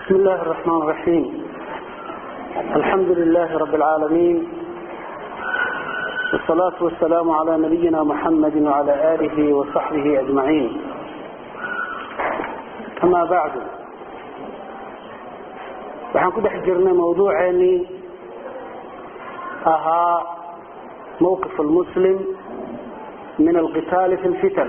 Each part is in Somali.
بسم الله الرحمن الرحيم الحمد لله رب العالمين والصلاة والسلام على نبينا محمد وعلى آله وصحبه أجمعين أما بعد waxaan ku dhex jirnay mawduuceennii ahaa mawqif almuslim min alqitaali fi lfitan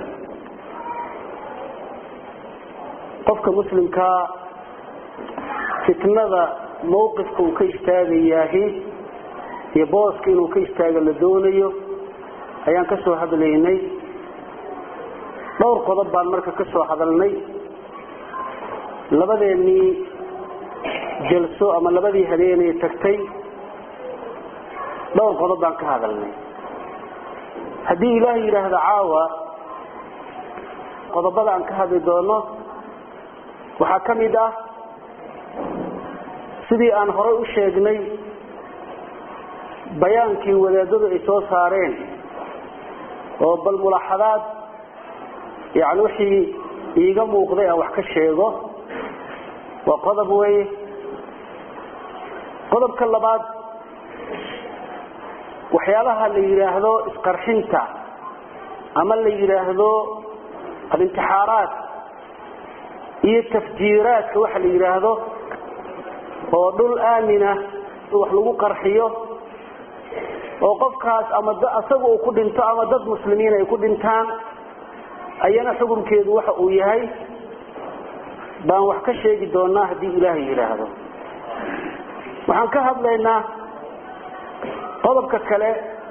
qofka muslimkaa fitnada mawqifka uu ka istaagayaahi iyo booska inuu ka istaago la doonayo ayaan ka soo hadlaynay dhowr qodob baan marka ka soo hadalnay labadeennii jalso ama labadii habeenay tagtay dhowr qodob baan ka hadalnay haddii ilaahay yidhaahdo caawa qodobada aan ka hadli doono waxaa ka mid ah sidii aan horay u sheegnay bayaankii wadaadadu ay soo saareen oo bal mulaaxadaad yani wixii iiga muuqday aan wax ka sheego waa qodob weeye qodobka labaad waxyaabaha la yidhaahdo isqarxinta ama la yidhaahdo alintixaaraat iyo tafjiiraadka waxa la yidhaahdo oo dhul aamina wax lagu qarxiyo oo qofkaas ama isaga uu ku dhinto ama dad muslimiin ay ku dhintaan ayana xukunkeedu waxa uu yahay baan wax ka sheegi doonaa haddii ilaahay yidhaahdo waxaan ka hadlaynaa qodobka kale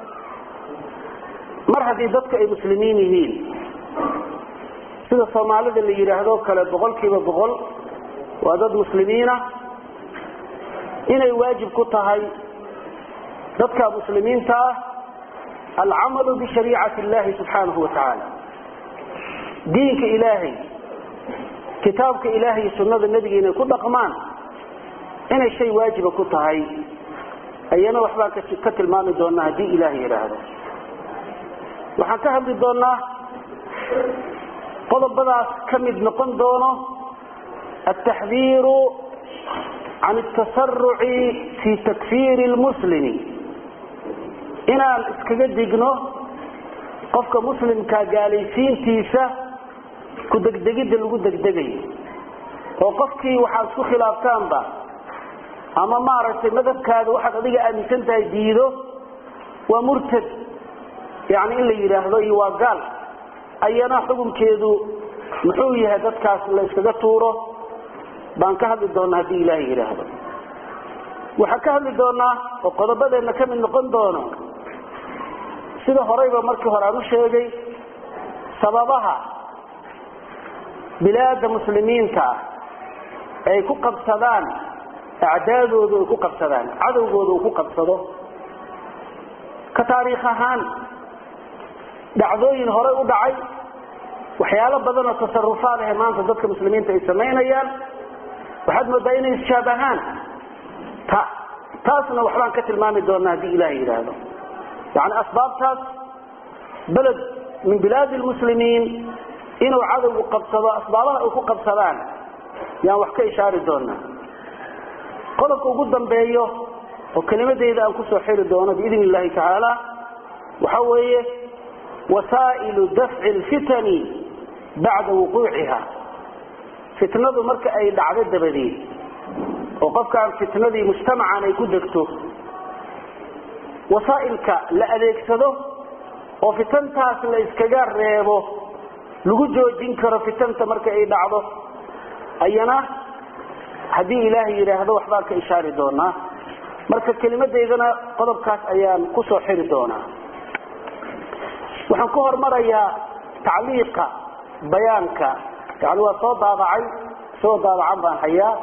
mar haddii dadka ay muslimiin yihiin sida soomaalida la yidhaahdo kale boqol kiiba boqol waa dad muslimiina inay waajib ku tahay dadka muslimiinta ah alcamalu bishariicati illahi subxaanahu wa tacaala diinka ilaahay kitaabka ilaahay iyo sunnada nebiga inay ku dhaqmaan inay shay waajiba ku tahay ayana waxbaan ka tilmaami doonaa haddii ilaahay yidhaahdo waxaan ka hadli doonaa qodobadaas ka mid noqon doono altaxdiiru can altasaruci fi takfiiri lmuslimi inaan iskaga digno qofka muslimka gaalaysiintiisa ku degdegidda lagu degdegayo oo qofkii waxaad isku khilaaftaanba ama maaragtay madhabkaada waxaad adiga aaminsan tahay diido waa murtad yani in la yidhaahdo iyo waa gaal ayana xukunkeedu muxuu yahay dadkaas la yskaga tuuro baan ka hadli doonaa haddii ilaahay yidhaahdo waxaan ka hadli doonaa oo qodobadeenna ka mid noqon doono sida horeyba markii hore aan u sheegay sababaha bilaada muslimiinta ah ay ku qabsadaan acdaadoodu ay ku qabsadaan cadowgooda uu ku qabsado ka taariikh ahaan dhacdooyin horey u dhacay waxyaalo badanoo tasarufaad ahe maanta dadka muslimiinta ay samaynayaan waxaad moodaa inay ishaabahaan ta taasna waxbaan ka tilmaami doonaa haddii ilaah yidhaahdo yani asbaabtaas beled min bilaadi lmuslimiin inuu cadowgu qabsado asbaabaha ay ku qabsadaan yaan wax ka ishaari doonaa qodobka ugu dambeeyo oo kelimadeyda aan kusoo xiri doono biidn illahi tacaala waxa weeye wasaa'ilu dafci lfitani bacda wuquuciha fitnadu marka ay dhacdo dabadeed oo qofkaan fitnadii mujtamacan ay ku degto wasaa'ilka la adeegsado oo fitantaas la iskaga reebo lagu joojin karo fitanta marka ay dhacdo ayana haddii ilaahay yidhaahdo waxbaan ka ishaari doonaa marka kelimadeydana qodobkaas ayaan kusoo xiri doonaa waxaan ku hormarayaa tacliiqa bayaanka yani waa soo daabacay soo daabacan baan hayaa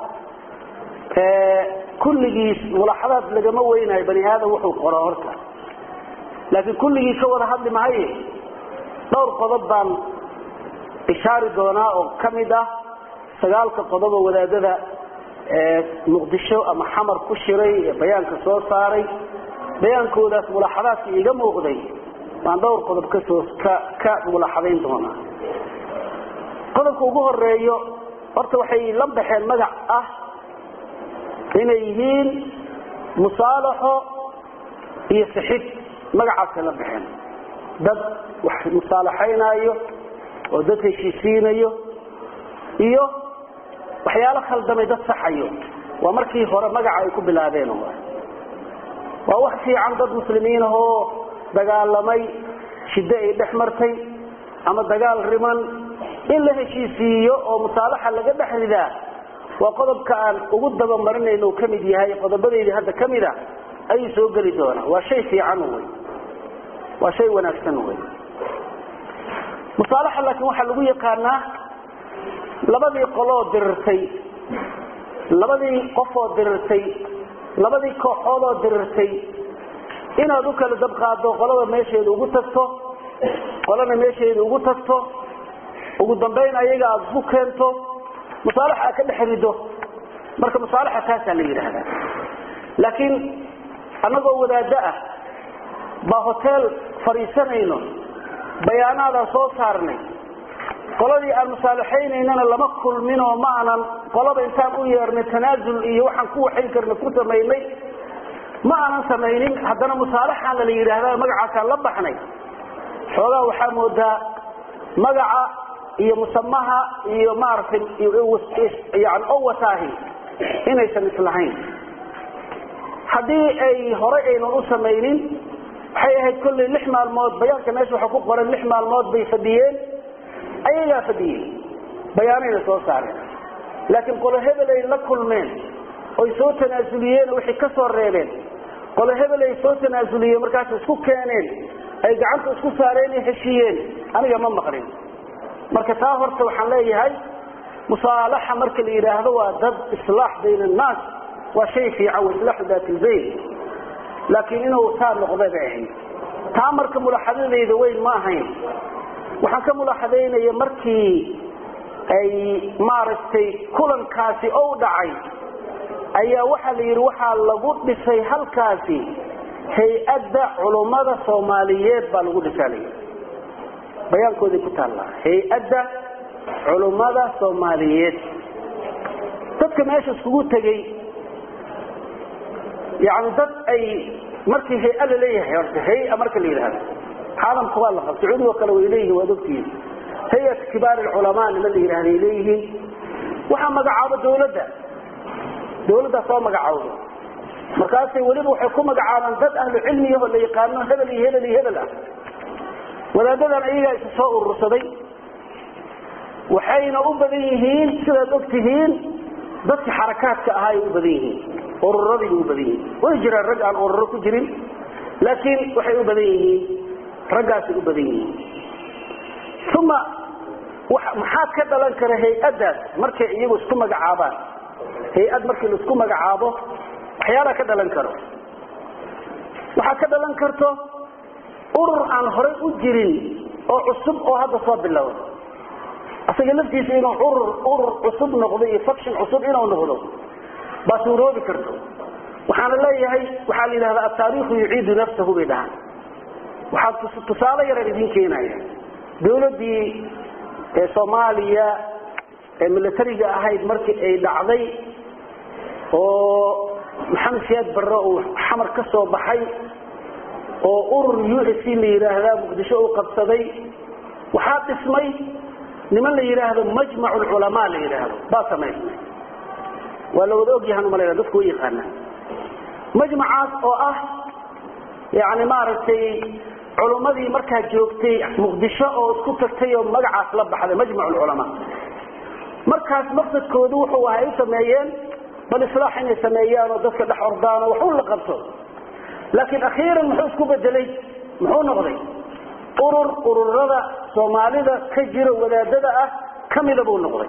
kulligiis mulaaxadaad lagama weynayo bani aadam wuxuu qoro horta laakiin kulligii ka wada hadli mahaye dhowr qodob baan ishaari doonaa oo ka mid ah sagaalka qodob oo wadaadada muqdisho ama xamar ku shiray ee bayaanka soo saaray bayaankoodaas mulaaxadaadka iiga muuqday baan dhowr qodob kasoo ka ka mulaaxadayn doonaa qodobka ugu horeeyo horta waxay la baxeen magac ah inay yihiin musaalaxo iyo sixid magacaasay la baxeen dad wax musaalaxaynaayo oo dad heshiisiinayo iyo waxyaalo khaldamay dad saxayo waa markii hore magaca ay ku bilaabeen waa wax fiican dad muslimiin ahoo dagaalamay shiddo ay dhex martay ama dagaal riman in la heshiisiiyo oo musaalaxa laga dhex ridaa waa qodobka aan ugu dabamarinayno uu ka mid yahay qodobadeydii hadda ka mid a ayuu soo geli doonaa waa shay fiican wey waa shay wanaagsan wey musaalaxa laakiin waxaa lagu yaqaanaa labadii qoloo dirirtay labadii qofoo dirirtay labadii kooxoodoo dirirtay inaad u kala dabqaado qolada meesheeda ugu tagto qolana meesheeda ugu tagto ugu dambayn ayaga aada isku keento musaalaxa aad ka dhex rido marka musaalaxa taasaa la yidhaahdaa laakiin annagoo wadaaddo ah baa hoteel fadhiisanayno bayaanaadaan soo saarnay qoladii aan musaalaxaynaynana lama kulminoo ma aanan qolaba intaan u yeernay tanaasul iyo waxaan ku waxayn karna ku samaynay ma aanan samaynin haddana musaalaxaana la yidhaahda magacaasaan la baxnay xoogaa waxaa moodaa magaca iyo musamaha iyo maaragtay yani owataahi inaysan islahayn haddii ay horay aynan u samaynin waxay ahayd kollay lix maalmood bayaanka meesha waxa ku qoran lix maalmood bay fadhiyeen ayagaa fadhiyey bayaanayna soo saareen laakiin qolo hebel ay la kulmeen oy soo tanaasuliyeen wixii ka soo reebeen qolo hebel ay soo tanaasuliyeen markaas isku keeneen ay gacanta isku saareen iyo heshiiyeen aniga ma maqlin marka taa horta waxaan leeyahay musaalaxa marka la yidhaahdo waa dad islaax bayna annaas waa shay fiican wa islaaxu daat ilbayn laakiin inuu taa noqda bay ahayd taa marka mulaaxadadayda weyn ma ahayn waxaan ka mulaaxadaynaya markii ay maaragtay kulankaasi ou dhacay ayaa waxaa la yidhi waxaa lagu dhisay halkaasi hay-adda culummada soomaaliyeed baa lagu dhisaa layidhi bayaankooday ku taallaa hay-adda culummada soomaaliyeed dadka meesha iskugu tegey yani dad ay markii hay-a la leeyahay horta hay-a marka la yidhahdo caalamka waa la qab sacuudi oo kale way leeyihin waad ogtihiin hay-at kibaar alculamaa nima la yidhahda ay leeyihiin waxaa magacaabo dawladda dawladdaa soo magacaawda markaasay weliba waxay ku magacaabaan dad ahlu cilmiyaho la yaqaano hebel iyo hebel iyo hebel ah wadaadadan ayagaa isu soo urursaday waxayna u badan yihiin sidaad og tihiin dadka xarakaadka ahaa ay u badan yihiin ururadii u badan yihiin way jiraan rag aan ururo ku jirin laakiin waxay u badan yihiin raggaasay u badan yihiin uma maxaad ka dhalan kara hay-addaas markay iyagu isku magacaabaan hay-ad markii la isku magacaabo waxyaalaa ka dhalan karo waxaa ka dhalan karto urur aan horay u jirin oo cusub oo hadda soo bilowda asaga laftiisa inuu urur urur cusub noqdo iyo faction cusub inuu noqdo baa suuroobi karto waxaana leeyahay waxaa la yidhahdaa ataariikhu yuciidu nafsahu bay dhahaan waxaa tusaale yaraan idin keenaya dawladdii ee soomaaliya ee militariga ahayd markii ay dhacday oo maxamed siyaad barre uu xamar ka soo baxay oo urur u s c la yidhaahdaa muqdisho uu qabsaday waxaa dhismay niman la yidhaahdo majmac lculamaa la yidhaahdo baa samaysmay waa la wada ogyahan umalayna dadku way yaqaanaa majmacaas oo ah yani maaragtay culummadii markaa joogtay muqdisho oo isku tagtay oo magacaas la baxday majmac lculamaa markaas maqsadkoodu wuxuu ahay u sameeyeen bal islaax inay sameeyaan oo dadka dhex ordaan oo waxu la qabto laakiin akhiiran muxuu isku bedelay muxuu noqday urur ururada soomaalida ka jira wadaadada ah kamida buu noqday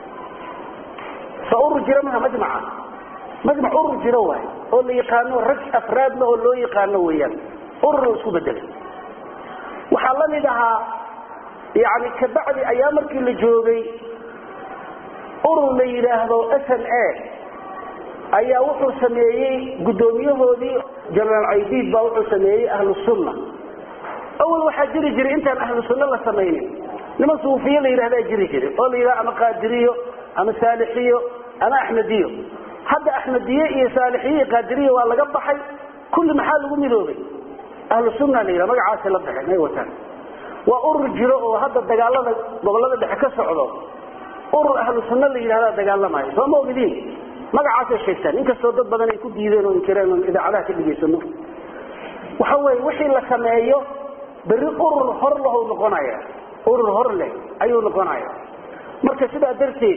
so urur jira maha majmaca majmac urur jiro waay oo la yaqaano rag afraadna oo loo yaqaano weeyaan urur isku bedelay waxaa la mid ahaa yani kabacdi ayaa markii la joogay urur la yidhaahdo s n a ayaa wuxuu sameeyey guddoomiyahoodii jenaraal caydiid baa wuxuu sameeyey ahlu sunna awal waxaa jiri jiray intaan ahlu sunna la samaynin niman suufiye la yidhahdaa jiri jiray oo la yidhahdo ama qaadiriyo ama saalixiyo ama axmediyo hadda axmediye iyo saalixiye iyo qaadiriya waa laga baxay kulli maxaa lagu midoobay ahlu sunna la yidhaha magacaasay la baxeen ay wataan waa urur jiro oo hadda dagaalada gobolada dhexe ka socdo urur ahlu sunna la yidhahdaa dagaalamayo soo ma ogidiin magacaasay sheegtaan inkastoo dad badan ay ku diideen oo inkireen oon idaacadaha ka dhegaysano waxa weeye wixii la sameeyo berri urur hor lahu noqonaya urur hor leh ayuu noqonaya marka sidaa darteed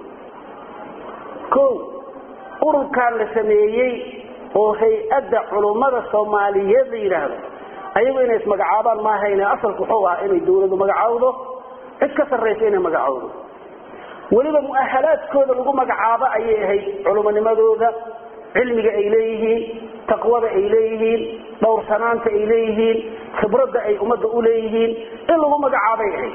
ko ururkan la sameeyey oo hay-adda culummada soomaaliyeed la yidhaahdo ayagu inay ismagacaabaan maahayne asalku wuxuu ahaa inay dawladu magacaawdo cid ka sarraysa inay magacaawdo weliba mu'ahalaadkooda lagu magacaabo ayay ahayd culumonimadooda cilmiga ay leeyihiin taqwada ay leeyihiin dhowrsanaanta ay leeyihiin khibradda ay ummadda u leeyihiin in lagu magacaabay ahayd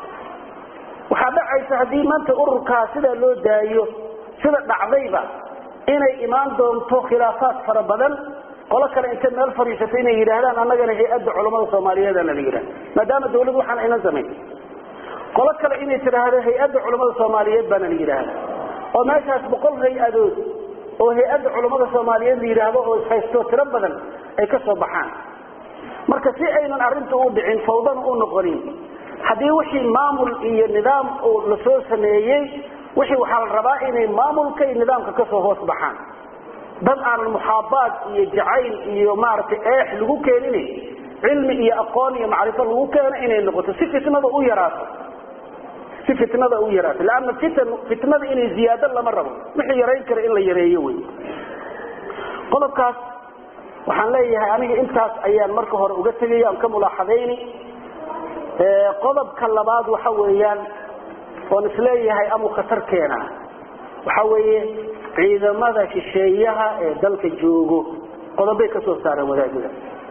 waxaa dhacaysa haddii maanta ururkaa sidaa loo daayo sida dhacdayba inay imaan doonto khilaafaad fara badan qolo kale intay meel fadhiisato inay yidhaahdaan annagana hay-adda culammada soomaaliyeedana la yidhahda maadaama dawladdu waxaan aynan samayn qolo kale inay tidhaahdo hay-adda culammada soomaaliyeed baana la yidhaahda oo meeshaas boqol hay-adood oo hay-adda culammada soomaaliyeed la yidhaahdo oo ishaysto tiro badan ay ka soo baxaan marka si aynan arrinta u dhicin fawdana u noqonin haddii wixii maamul iyo nidaam la soo sameeyey wixii waxaa la rabaa inay maamulka iyo nidaamka kasoo hoos baxaan dad aanan muxaabaad iyo jacayl iyo maaragtay eex lagu keenin cilmi iyo aqoon iyo macrifo lagu keeno inay noqoto si fitnada u yaraato si fitnada u yaraato leanna fitan fitnada inay ziyaado lama rabo wixii yarayn kara in la yareeyo wey qodobkaas waxaan leeyahay aniga intaas ayaan marka hore uga tegaya aan ka mulaaxadayni qodobka labaad waxa weeyaan oon isleeyahay amuu khatar keena waxa weeye ciidamada shisheeyaha ee dalka joogo qodobay ka soo saareen wadaadada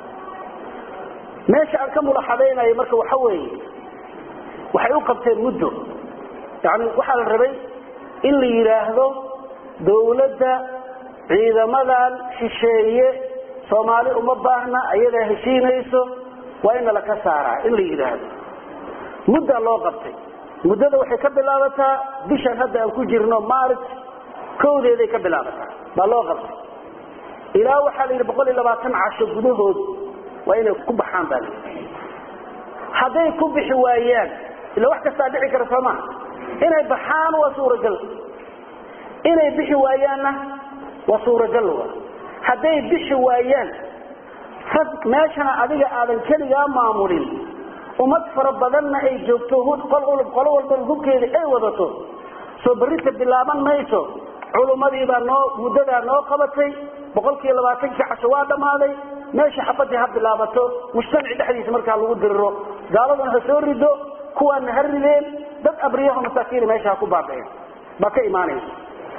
meesha aan ka mulaxadaynayo marka waxa weeye waxay u qabteen muddo yani waxaa la rabay in la yidhaahdo dawladda ciidamadan shisheeye soomaali uma baahna ayadaa heshiinayso waa in nala ka saaraa in la yidhaahdo muddaa loo qabtay muddada waxay ka bilaabataa bishan hadda aan ku jirno maarj kowdeeday ka bilaabataa baa loo qabtay ilaa waxaa la yidhi boqol iyo labaatan casho gudahood waa inay ku baxaan baa layidhi hadday ku bixi waayaan ila wax kastaa dhici kara soo maha inay baxaan waa suuragal inay bixi waayaanna waa suuragal wa hadday bixi waayaan meeshana adiga aadan keligaa maamulin ummad fara badanna ay joogto qolo walba hubkeeda ay wadato soo berrita bilaaban mayso culummadiibaa noo muddadaa noo qabatay boqolkiiyo labaatankii casho waa dhammaaday meesha xabadii ha bilaabato mujtamaci dhexdiisa markaa lagu diriro gaaladuna ha soo rido kuwaana ha rideen dad abriyaho masaakiina meesha ha ku baaba'een baa ka imaanaysa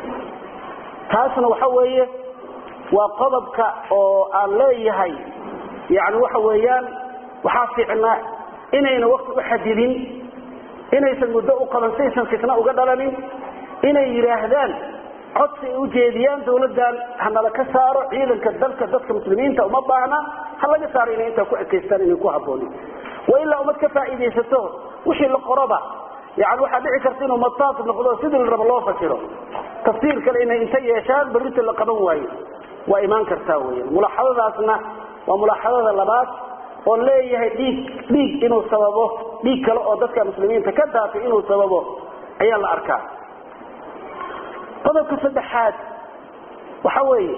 taasna waxa weeye waa qodobka oo aan leeyahay yani waxa weeyaan waxaa fiicnaa inayna wakti u xadidin inaysan muddo u qaban saysan fitna uga dhalanin inay yidhaahdaan codsi ay ujeediyaan dawladdan hanala ka saaro ciidanka dalka dadka muslimiinta uma baahna ha laga saaro inay intaa ku ekaystaan inay ku haboonin wa ilaa umad ka faa'iidaysato wixii la qoroba yani waxaa dhici karta inuu mataaf noqdo sidii la rabo loo fasiro tafsiir kale inay inta yeeshaan berrita la qaban waayo waa imaan kartaa weyan mulaaxadadaasna waa mulaaxadada labaad oo leeyahay dhiig dhiig inuu sababo dhiig kale oo dadka muslimiinta ka daatay inuu sababo ayaa la arkaa qodobka saddexaad waxa weeye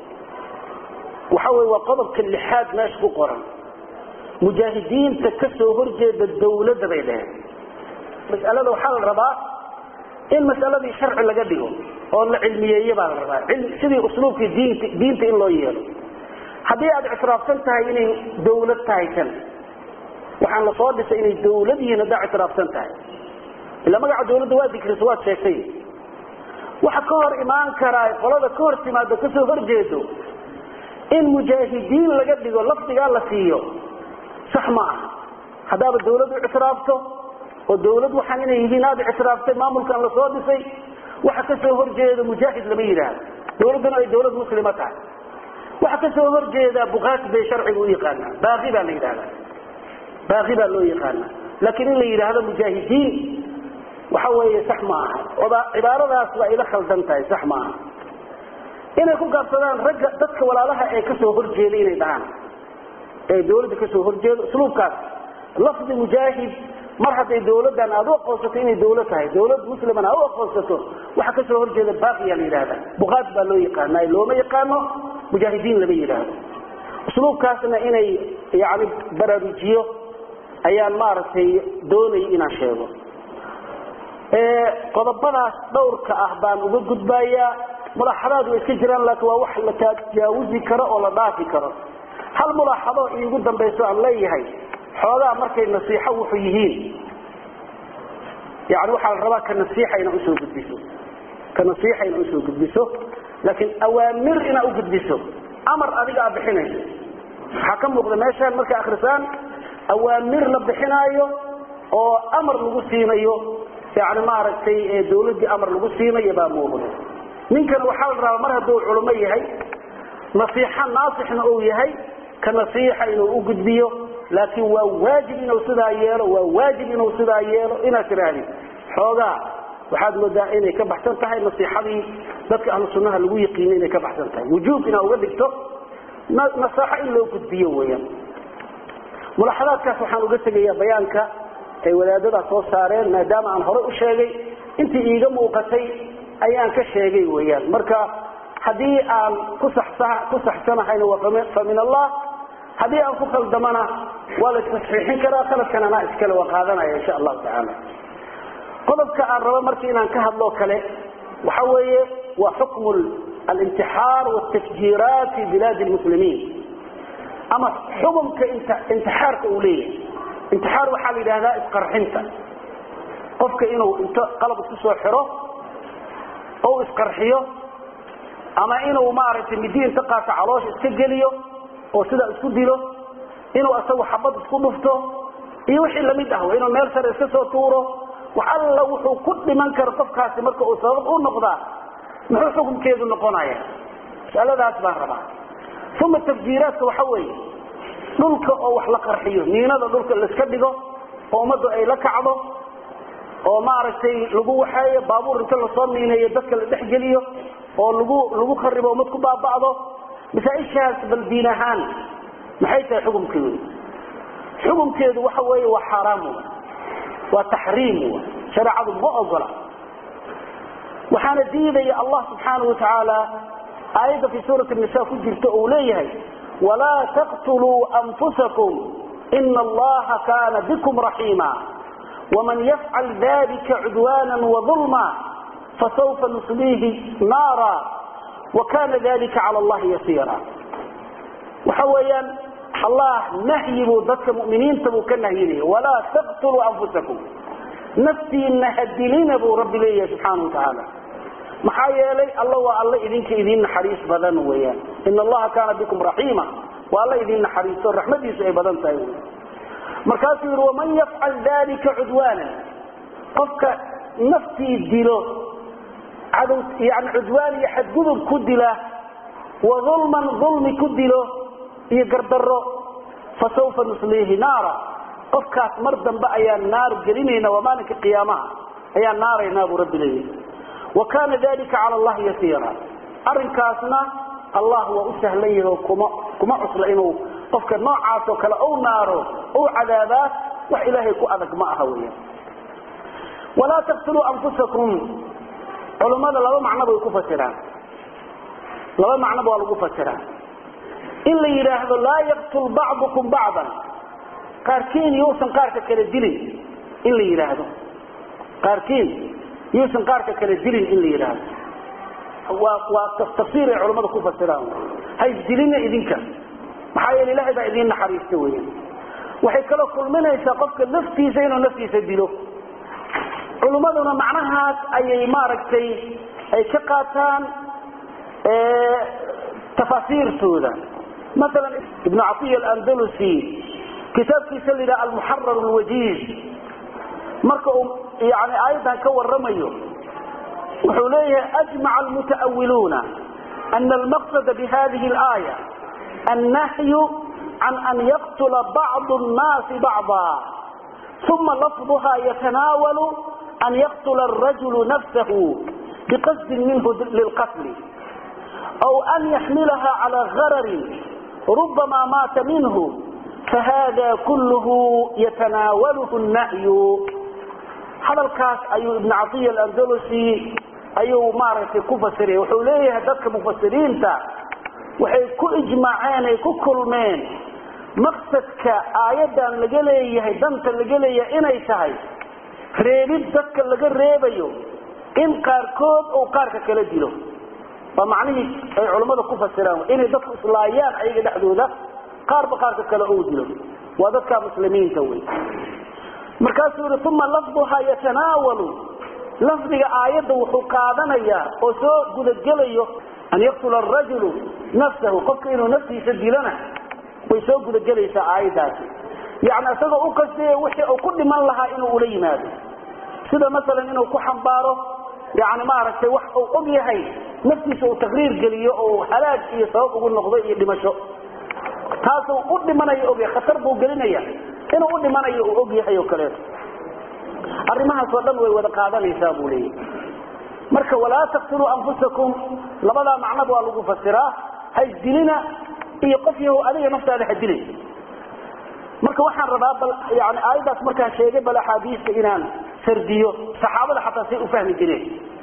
waxa weye waa qodobka lixaad meesha ku qoran mujaahidiinta ka soo horjeeda dawladda bay dheheen mas'alada waxaa la rabaa in mas'aladii sharci laga dhigo oo la cilmiyeeye baa la rabaa sidii usluubkii diinta diinta in loo yeelo haddii aad ictiraafsan tahay inay dawlad tahay kan waxaan la soo dhisay inay dawlad yihiin haddaa ictiraafsan tahay ila magaca dawladda waa dikrisa waad sheegtay waxa ka hor imaan karaa qolada ka hor timaado kasoo horjeedo in mujaahidiin laga dhigo lafdigaa la siiyo sax ma aha haddaaba dawlad u ictiraafto oo dawlad waxaan inay yihiin aad ictiraaftay maamulkan la soo dhisay waxa kasoo horjeeda mujaahid lama yidhaahdo dawladduna ay dawlad muslima tahay waxa kasoo horjeeda bukaati bay sharciga u yaqaanaa baaqi baa la yidhahdaa baaqi baa loo yaqaanaa laakiin in la yidhaahdo mujaahidiin waxa weeye sax ma aha oba cibaaradaas waa ila khaldan tahay sax ma aha inay ku gaabsadaan ragga dadka walaalaha ee kasoo horjeeda inay dhahaan ee dawladda kasoo horjeedo usluubkaas lafdi mujaahid mar hadday dawladdan aad u aqoonsato inay dawlad tahay dawlad muslimana aad u aqoonsato waxa kasoo horjeeda baaqiya la yidhahda buqaad baa loo yaqaana looma yaqaano mujaahidiin lama yidhaahdo usluubkaasna inay yani baraarujiyo ayaan maaragtay doonayay inaan sheego qodobadaas dhowrka ah baan uga gudbayaa mulaaxadaad way iska jiraan laakiin waa wax la tajaawuzi karo oo la dhaafi karo hal mulaaxado iigu dambayso aan leeyahay xoogaa markay nasiixo wuxuu yihiin yani waxaa la rabaa ka nasiixa inaa usoo gudbiso ka nasiixa inaa usoo gudbiso laakiin awaamir inaa u gudbiso amar adiga aa bixinayso waxaa ka muuqda meeshaan markay akrisaan awaamir la bixinaayo oo amar lagu siinayo yani maaragtay dawladdii amar lagu siinayo baa muuqda ninkana waxaa la rabaa mar hadduu culimo yahay nasiixo naasixna uu yahay ka nasiixa inuu u gudbiyo laakiin waa waajib inuu sidaa yeelo waa waajib inuu sidaa yeelo inaad tirahdid xoogaa waxaad moodaa inay ka baxsan tahay nasiixadii dadka ahlu sunnaha lagu yaqiina inay ka baxsan tahay wujuub inaa uga dhigto nasaaxo in loo gudbiyo weeyaan mulaaxadaadkaas waxaan uga tegayaa bayaanka ay wadaadadaa soo saareen maadaama aan horey u sheegay intii iiga muuqatay ayaan ka sheegay weeyaan marka haddii aan ku ku saxsanahayna waa fa min allah haddii aan ku khaldamana waa la istasxiixin karaa khaladkan anaa iskale waa qaadanaya insha allahu tacaala qodobka aan rabo marka inaan ka hadloo kale waxa weeye waa xukmu alintixaar wاtafjiiraat fi bilaadi lmuslimiin ama xukumka intixaarka uu leeyahay intixaar waxaa la yidhahdaa isqarxinta qofka inuu inta qalab isku soo xiro ou isqarxiyo ama inuu maaragtay midi inta qaato caloosha iska geliyo oo sidaa isku dilo inuu asagu xabad isku dhufto iyo wixii lamid ah inuu meel sare iska soo tuuro wax alla wuxuu ku dhiman karo qofkaasi marka uu sabab u noqdaa muxuu xukunkeedu noqonaya masaladaas baan rabaa uma tafjiiraadka waxa weeye dhulka oo wax la qarxiyo niinada dhulka laiska dhigo oo ummaddu ay la kacdo oo maaragtay lagu waxeeyo baabuur inta lasoo miineeyo dadka la dhexgeliyo oo lagu lagu kharibo ummad ku baaba'do masaaishaas bal diin ahaan maxay tahay xukumkeedu xukumkeedu waxa weeye waa xaaraam waa taxriim shareecadu ma ogola waxaana diidaya allah subxaanahu watacaala aayadda fi suurati nisa ku jirta uu leeyahay walaa taqtuluu anfusakum ina allaha kana bikum raxiima waman yafcal dalika cudwana waظulma fasawfa nusliihi naara wakana dalika cala allahi yasiira waxa weeyaan allah nahyi buu dadka muminiinta buu ka nahyinaya walaa taqtuluu anfusakum naftiina hadilina buu rabbi leeyahay subxaana wa tacaala maxaa yeelay alla waa alla idinka idin naxariis badan weyaan in allaha kaana bikum raxiima waa alla idin naxariisto raxmadiisu ay badan tahay wy markaasuu yihi waman yafcal dalika cudwaana qofka naftii dilo cadow yani cudwaan iyo xadgudub ku dila wa ulman ulmi ku dilo iyo gardaro fasawfa nusliihi naara qofkaas mar dambe ayaan naar gelinayna waa maalinka qiyaamaha ayaan naaraynaa buu rabbi leeyahy wa kana dalika cala allahi yasiira arrinkaasna allah waa u sahlan yahi oo kuma kuma cusla inuu qofka noocaas oo kale ou naaro ou cadaabaa wax ilaahay ku adag ma aha weya walaa taqtuluu anfusakum culummada laba macno bay ku fasiraan laba macnoba waa lagu fasiraa in la yidhaahdo laa yaqtul bacdukum bacdan qaarkiin yuusan qaarka kale dilin in la yidhaahdo qaarkiin yuusan qaarka kale dilin in la yidhaahdo waa waa tafsiir ay culammada ku fasiraan ha isdilina idinka maxaa yeele ilahay baa idin naxariista weya waxay kaloo kulminaysaa qofka naftiisa inuu naftiisa dilo culummaduna macnahaas ayay maaragtay ay ka qaataan tafaasiirtooda maala ibnu caiya alandalusi kitaabkiisa la yidhaha almuxarar lwajiiz marka uu yani aayaddan ka waramayo wuxuu leeyahay ajmaca almuta'awiluuna ana almaqsada bihadihi alaaya annahyu can an yaqtula bacdu nnaasi bacda uma lafduha yatanaawalu an yaqtula arajulu nafsahu biqasdin minhu lilqatli aw an yaxmilaha calaa gararin rubama maata minhu fahada kulluhu yatanaawaluhu nahyu hadalkaas ayuu ibn caiya alandolusi ayuu maaragtay ku fasiraya wuxuu leeyahay dadka mufasiriinta waxay ku ijmaaceen ay ku kulmeen maqsadka aayadan laga leeyahay danta laga leeyahay inay tahay reebid dadka laga reebayo in qaarkood uu qaarka kala dilo waa macnihii ay culammada ku fasiraan inay dadku islaayaan ayaga dhexdooda qaarba qaarka kale uu dilo waa dadka muslimiinta wey markaasuu yihi uma lafduha yatanaawalu lafdiga aayadda wuxuu qaadanayaa oo soo gudagelayo an yaqtula arajulu nafsahu qofka inuu naftiisa dilana way soo gudagelaysaa aayaddaasi yani isagoo u qasdaya wixii uu ku dhiman lahaa inuu ula yimaado sida masalan inuu ku xambaaro yani maaragtay wax uu og yahay naftiisa uu taqriir geliyo oo halaag iyo sabab ugu noqdo iyo dhimasho taasuu u dhimanayo ogyahay khatar buu gelinaya inuu u dhimanayo uu og yahay oo kaleeto arrimahaasoo dhan way wada qaadanaysaa buu leeyahy marka walaa taqtuluu anfusakum labadaa macnaba waa lagu fasiraa haysdilina iyo qof yahow adiga naftaada ha dilay marka waxaan rabaa bal yani aayaddaas markaan sheegay bal axaadiista inaan sardiyo saxaabada xataa say u fahmi jireen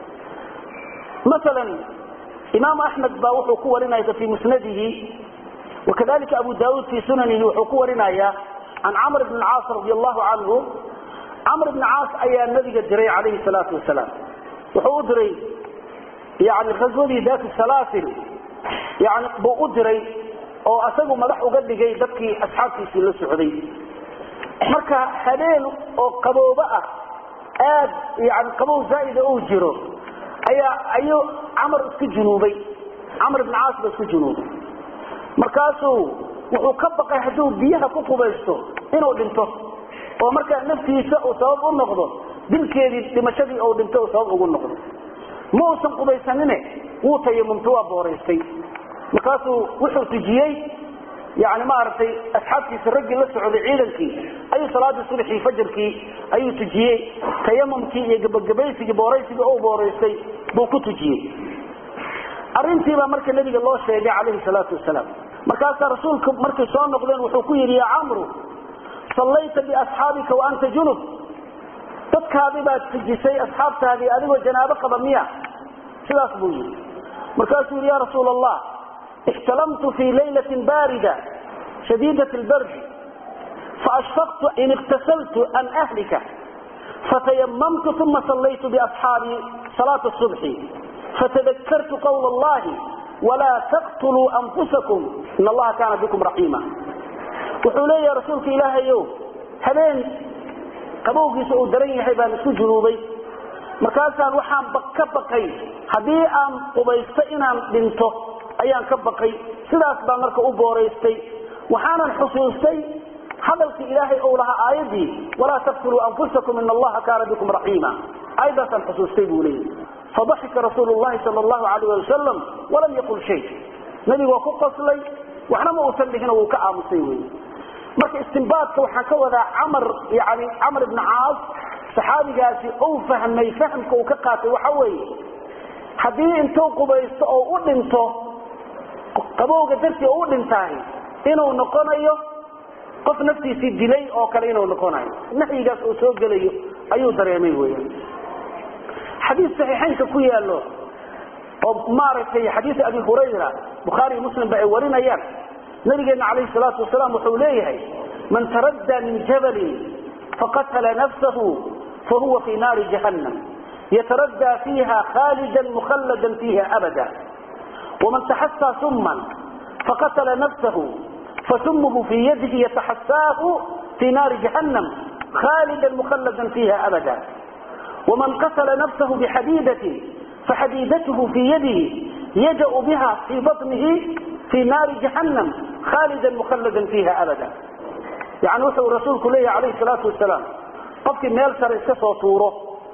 masalan imaam axmed baa wuxuu ku warinaya fi musnadihi wakadalika abu daauud fi sunanihi wuxuu ku warinaya can camr bn caas radi allahu canhu camr bn caas ayaa nabiga diray calayhi salaatu wasalaam wuxuu u diray yani ghaswadii daat salaasil yani buu u diray oo asagu madax uga dhigay dadkii asxaabtiisii la socday marka habeen oo qaboobo ah aad yani qabow zaaida uu jiro ayaa ayuu camar isku junuubay camr bn caas ba isku junuubay markaasuu wuxuu ka baqay hadduu biyaha ku qubaysto inuu dhinto oo markaa naftiisa uu sabab u noqdo dilkeedii dhimashadii uu dhinto uu sabab ugu noqdo ma uusan qubaysanine wuu tayamumta waa booraystay markaasuu wuxuu tujiyey yani maaragtay asxaabtiisa raggii la socday ciidankii ayuu salaadii subaxii fajarkii ayuu tujiyey tayamumkii iyo gabagabaysigii booraysigii u booraystay buu ku tujiyey arrintiibaa marka nabiga loo sheegay calayhi salaatu wasalaam markaasaa rasuulku markay soo noqdeen wuxuu ku yidhi ya camru sallayta biasxaabika wa anta junub dadkaadii baad tujisay asxaabtaadii adigoo janaabo qaba miya sidaas buu yidhi markaasuu yidhi ya rasuula allah ixtalamtu fii laylatin baarida shadiidat lbardi faashfaqtu in iktasaltu an ahlika fatayamamtu uma sallaytu biasxaabii salaata subxi fatadakartu qawla allahi walaa taqtuluu anfusakum in allaha kaana bikum raxiima wuxuu leeyahay rasuulka ilaahayow habeen qabowgiisa uu daran yahay baan isku junuubay markaasaan waxaan ka baqay haddii aan qubaysto inaan dhinto ayaan ka baqay sidaas baan marka u booraystay waxaanan xusuustay hadalkii ilaahay ou lahaa aayaddii walaa taqtuluu anfusakum in allaha kaana bikum raxiima aayaddaasaan xusuustay buu leeyahy fadaxika rasuulu llahi sal allahu alayh ali wasalam walam yaqul shay nabigu waa ku qoslay waxna ma uusan dhihino wuu ka aamusay wey marka istimbaadka waxaan ka wadaa camar yani camar ibni caas saxaabigaasi uu fahmay fahamka uu ka qaatay waxa weeye haddii intuu qubaysto oo u dhinto qabowga dartii oo u dhintaahi inuu noqonayo qof naftiisii dilay oo kale inuu noqonayo nahyigaas uu soo gelayo ayuu dareemay weyan xadiis saxiixaynka ku yaalo oo maaragtay xadiis abi hurayra bukhaari muslim ba ay warinayaan nabigeena calayhi salaatu wasalaam wuxuu leeyahay man taraddaa min jabalin faqatala nafsahu fahuwa fi naari jahannam yataraddaa fiiha khalidan mukhalladan fiiha abada waman taxasaa summan faqatala nafsahu fasumuhu fii yadihi yataxasaahu fi naari jahannam khalidan mukhalladan fiiha abada ومن قتل نفسه بحديدة فحديدته في يده يجأ بها في بطنه في نار جهنم خالدا مخلدا فيها أبدا يعني وحو رسولك ليه عليه الصلاة والسلام قفك ميل سر اسكسو طوره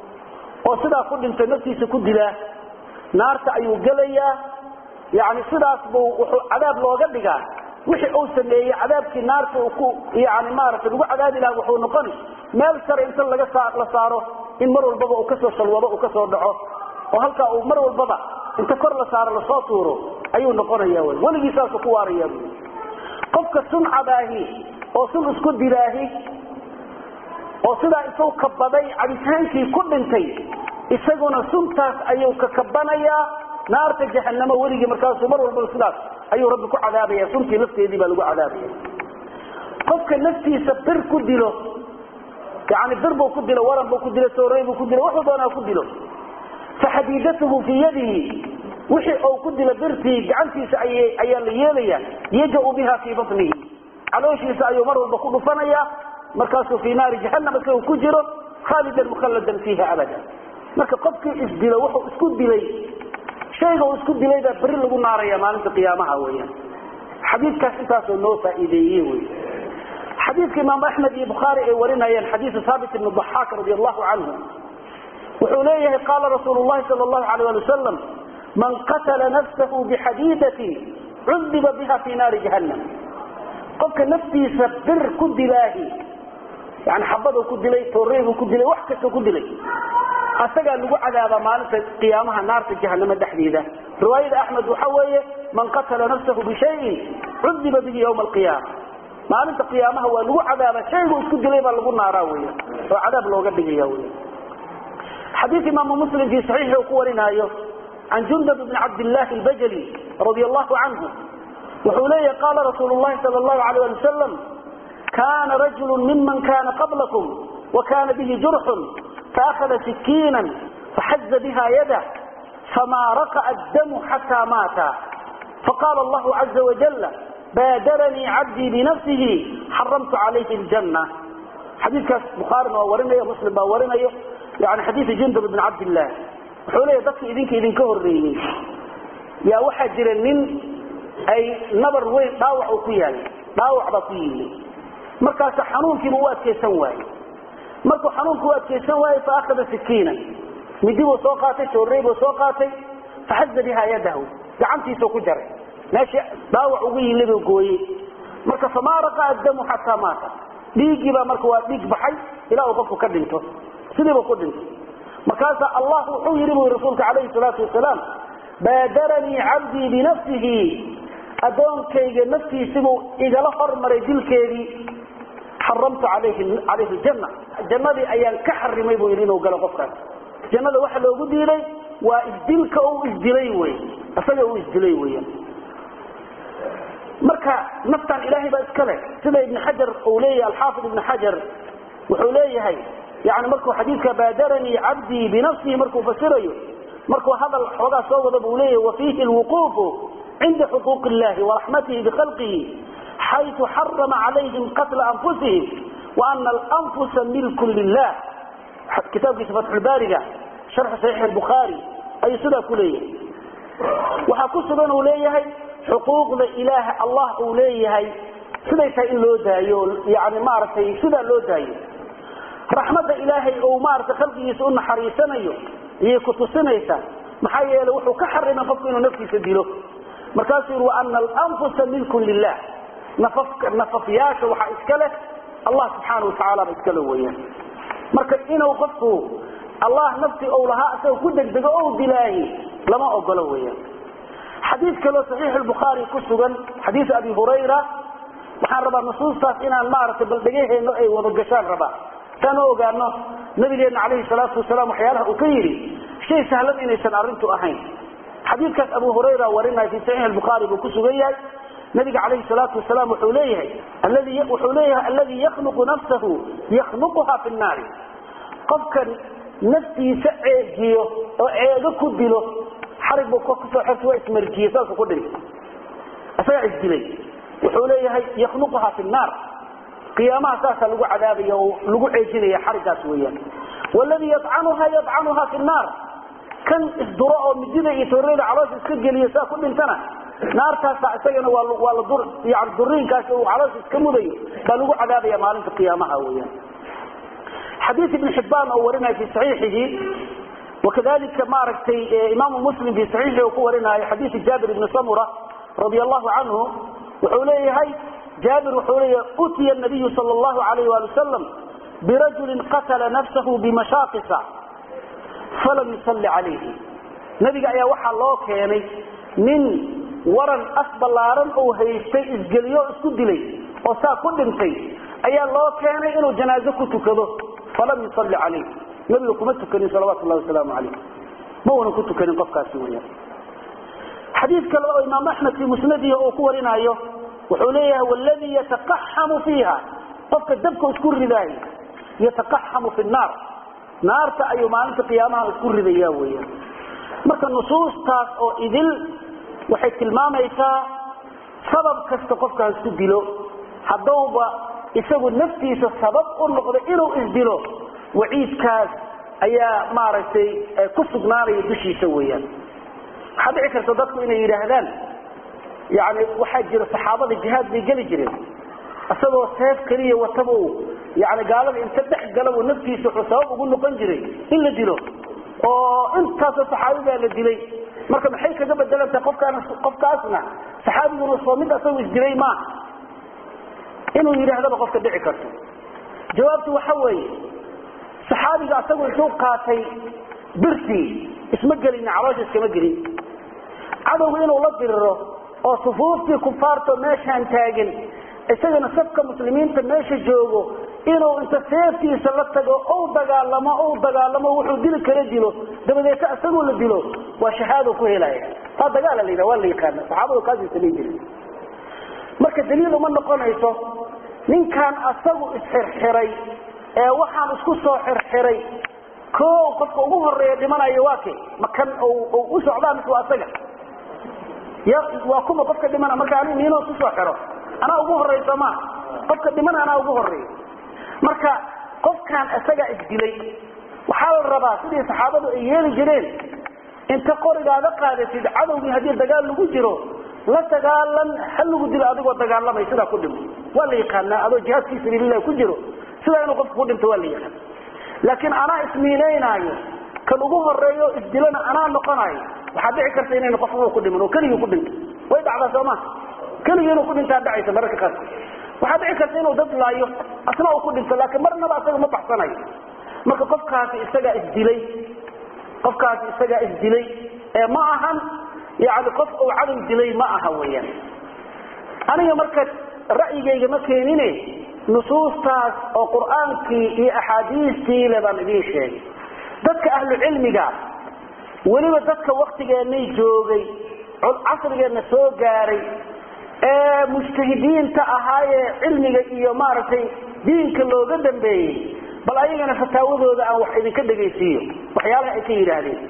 وصدا كل انت نفسي سكد له نار تأيو قليا يعني صدا عذاب لو قدقا wixii uu sameeyey cadaabkii naarta uu ku yani maaragtay lagu cadaabi lahaa wuxuu noqoni meel sare inta laga saa la saaro in mar walbaba uu kasoo shalwado uu kasoo dhaco oo halkaa uu mar walbaba inta kor la saaro lasoo tuuro ayuu noqonaya wy weligii saasuu ku waaraya bu qofka suncadaahi oo sun isku dilaahi oo sidaa isau kabaday cabitaankii ku dhintay isaguna suntaas ayuu ka kabanayaa naarta jahanamo weligii markaasuu mar walbaba sidaas ayuu rabbi ku cadaabaya suntii lafteedii baa lagu cadaabaya qofka naftiisa bir ku dilo yani bir buu ku dilo waran buu ku dilo soorey buu ku dilo wuxuu doonaa ku dilo faxadiidatuhu fii yadihi wixii uu ku dilo birtii gacantiisa ayaa la yeelaya yajau biha fii batnihi calooshiisa ayuu mar walba ku dhufanaya markaasuu fii naari jahanam isagu ku jiro khaalidan mukhalladan fiiha abada marka qofkii isdilo wuxuu isku dilay shayga uu isku dilay baa beri lagu naaraya maalinta qiyaamaha weeyaan xadiidkaas intaasoo noo faa'iideeye wey xadiidka imaam axmed iyo bukhaari ay warinayeen xadiisu haabit ibni daxaak radi allahu canhu wuxuu leeyahay qaala rasuulu llahi sal allahu alayh ali wasalam man qatala nafsahu bixadiidatin cudiba biha fi naari jahannam qofka naftiisa bir ku dilaahi yani xabaduu ku dilay tooreybuu ku dilay wax kastoo ku dilay asagaa lagu cadaabaa maalinta qiyaamaha naarta jahanamo dhexdeeda riwaayada axmed waxa weeye man qatala nafsahu bishayin cudiba bihi ywma alqiyaama maalinta qiyaamaha waa lagu cadaaba shaygu isku dilay baa lagu naaraa weya oo cadaab looga dhigaya wey xadiid imaamu muslim fii saxiixi uu ku warinaayo can jundab bni cabdillahi albajali radi allahu canhu wuxuu leeyahy qaala rasuulu llahi sal allahu alayh ali wasalam kana rajulu miman kana qablakum wa kana bihi jurxun فأخذ سكينا فحز بها يده فما رقأ الدم حتى مات فقال الله عز وجل بادرني عبدي بنفسه حرمت عليه الجنة حديث كاس بخاري باورنيه مسلم باورنيه يعني حديث جندب بن عبد الله وحوليه dadka idinka idinka horeeyay yaa waxa jira nin ay nabar weyn dhaawac ku yaal dhaawac ba ku yimid markaas xanuunkii uu adkeysan waayay markuu xanuunku u adkeysan waayey faakada sikiina midi buu soo qaatay soorey buu soo qaatay faxaza biha yadahu gacantiisuu ku jaray meeshii dhaawac ugu yili buu gooyey marka famaa raqaa damu xataa maata dhiiggiibaa marka waa dhiig baxay ilaa uu qofku ka dhinto sidiibuu ku dhintay markaasaa allah wuxuu yidhi bu rasuulka calayhi salaatu wasalaam baadaranii cabdii binafsihi addoonkayga naftiisibuu igala hormaray dilkeedii xaramtu alayhi janna jannadii ayaan ka xarimay buu yidhi inuu galo qofkaas jannada waxa loogu diiday waa isdilka uu isdilay wey isaga uu isdilay weyan marka naftan ilaahay baa iska leh sida ibn xajar uu leeyahay alxaafid ibn xajar wuxuu leeyahay yani markuu xadiidka baadaranii cabdii binafsihi markuu fasirayo markuu hadal xoogaa soo wada buu leeyahay wafiihi lwuquufu cinda xuquuq illahi waraxmatihi bikhalqihi xayثu xarama calayhim qatla anfusihim waana alanfusa milkun lilah kitaabkiisa fatxulbaariga sharxu saxiix bukhaari ayuu sidaa ku leeyahay waxaa ku sugan uu leeyahay xuquuqda ilaah allah uu leeyahay siday tahay in loo daayo yani maaragtay sidaa loo daayo raxmadda ilaahay ou maaragtay khalqigiisa u naxariisanayo iyay ku tusinaysaa maxaa yeeley wuxuu ka xarimay qofku inuu naftiisa dilo markaasuu yidhi waana alanfusa milkun lilah nafafyaasha waxaa iska leh allah subxaana watacaala ba iskale weyaan marka inuu qofku allah nafti ou lahaa isagoo ku degdego o dilaahi lama ogolo weyaan xadiid kaloo saxiix bukhaari ku sugan xadiis abi hurayra waxaan rabaa nusuustaas inaan maaragtay bal dhegaheenno ay wada gashaan rabaa saan u ogaano nabigeena calayhi salaatu wasalaam waxyaalaha uu ka yidhi shay sahlan inaysan arrintu ahayn xadiidkaas abu hurayra warinaya fi saxiix bukhaari buu ku sugan yahay nabiga calayhi salaatu wasalaam wuxuu leeyahay alladii wuxuu leeyahay alladii yakhluqu nafsahu yakhluquha fi nnaari qofka naftiisa ceegiyo oo ceego ku dilo xarig buu kusoo xerta waa ismarjiye saasuu ku dhintay isagaa isdilay wuxuu leeyahay yakhluquha fi nnaar qiyaamaha saasaa lagu cadaabaya oo lagu ceejinaya xariggaas weeyaan waladii yadcanuha yadcanuha fi nnaar kan isduro oo midida iyo tooreyda caloosha iska geliyo saa ku dhintana naartaasa isagana waa la dur yani duriinkaasi uu caloosha iska mudayo baa lagu cadaabaya maalinta qiyaamaha weeyaan xadiis ibn xibbaan oo warinaya fi saxiixihi wakadalika maaragtay imaamu muslim fi saxiixi uu ku warinaayo xadiisi jaabir ibni samura radi allahu canhu wuxuu leeyahay jaabir wuxuu leeyahay utiya nabiyu sal allahu alayh wali wasalam birajulin qatala nafsahu bimashaaqisa falam yusalli calayhi nabiga ayaa waxaa loo keenay nin waran af ballaaran uu haystay isgeliyo isku dilay oo saa ku dhintay ayaa loo keenay inuu janaazo ku tukado falam yusalli calayh nabiga kuma tukanin salawaatu llahi wasalaamu calayh ma uunan ku tukanin qofkaasi weyaan xadiid kale oo imaam axmed fii musnadihi uu ku warinaayo wuxuu leeyahay wladii yataqaxamu fiiha qofka dabka isku ridaay yataqaxamu fi naar naarta ayuu maalinta qiyaamaha isku ridaya weyan marka nusuustaas oo idil waxay tilmaamaysaa sabab kasta qofka isku dilo haddowba isagu naftiisa sabab u noqdo inuu isdilo waciidkaas ayaa maaragtay ku sugnaanaya dushiisa weeyaan waxaa dhici karta dadku inay yidhaahdaan yani waxaa jira saxaabada jihaad bay geli jireen isagoo seef keliya wataba yani gaalada inta dhex galabuu naftiisa wuxuu sabab ugu noqon jiray in la dilo oo intaasoo saxaabigaa la dilay marka maxay kaga bedelantahay qofkaan qofkaasna saxaabiguna soo mid asagoo isdilay maaha inuu yidhaahdaba qofka dhici karto jawaabtu waxa weeye saxaabiga asagoo intuu qaatay birtii isma gelina caloosha iskama gelin cadowga inuu la diriro oo sufuuftii kufaarto meeshaan taagin isagana safka muslimiinta meesha joogo inuu inta seeftiisa la tago ou dagaalamo ou dagaalamo wuxuu dili kala dilo dabadeeta isagoo la dilo waa shahaado ku helaya taa dagaala la yidhaha waa la yaqaana saxaabadu kaasay samayn jiren marka daliil uma noqonayso ninkaan asagu isxirxiray ee waxaan isku soo xirxiray ko qofka ugu horeeya dhimanayo waa ke makan u socdaa mise waa asaga ya waa kuma qofka dhimana marka ani niino isku soo xiro anaa ugu horeysa ma qofka dhimana anaa ugu horeeya marka qofkaan isagaa isdilay waxaa la rabaa sidii saxaabadu ay yeeli jireen inta qorigaada qaadatid cadowgii haddii dagaal lagu jiro la dagaalan ha lagu dilo adigoo dagaalamay sidaa ku dhimo waa la yaqaanaa adoo jihaad fii sabiililah ku jiro sidaa inuu qofka ku dhinto waa la yaqaan laakiin anaa ismiinaynaayo kan ugu horeeyo isdilana anaa noqonayo waxaa dhici karta inayna qof uu ku dhiman oo keligii ku dhinto way dhacdaa soo ma keligii inuu ku dhintaa dhacaysa mararka qaarkood waxaa dhici karta inuu dad laayo asna uu ku dhinto laakiin marnaba asaga ma baxsanayo marka qofkaasi isagaa isdilay qofkaasi isagaa isdilay ee ma ahan yani qof uu cadow dilay ma aha weyaan aniga marka ra'yigayga ma keenine nusuustaas oo qur'aankii iyo axaadiistii le baan idiin sheegay dadka ahlu cilmiga weliba dadka waktigeenay joogay casrigeenna soo gaaray ee mujtahidiinta ahaayee cilmiga iyo maaragtay diinka looga dambeeyey bal ayagana fataawadooda aan wax idinka dhegaysiiyo waxyaalaha ay ka yidhaahdeen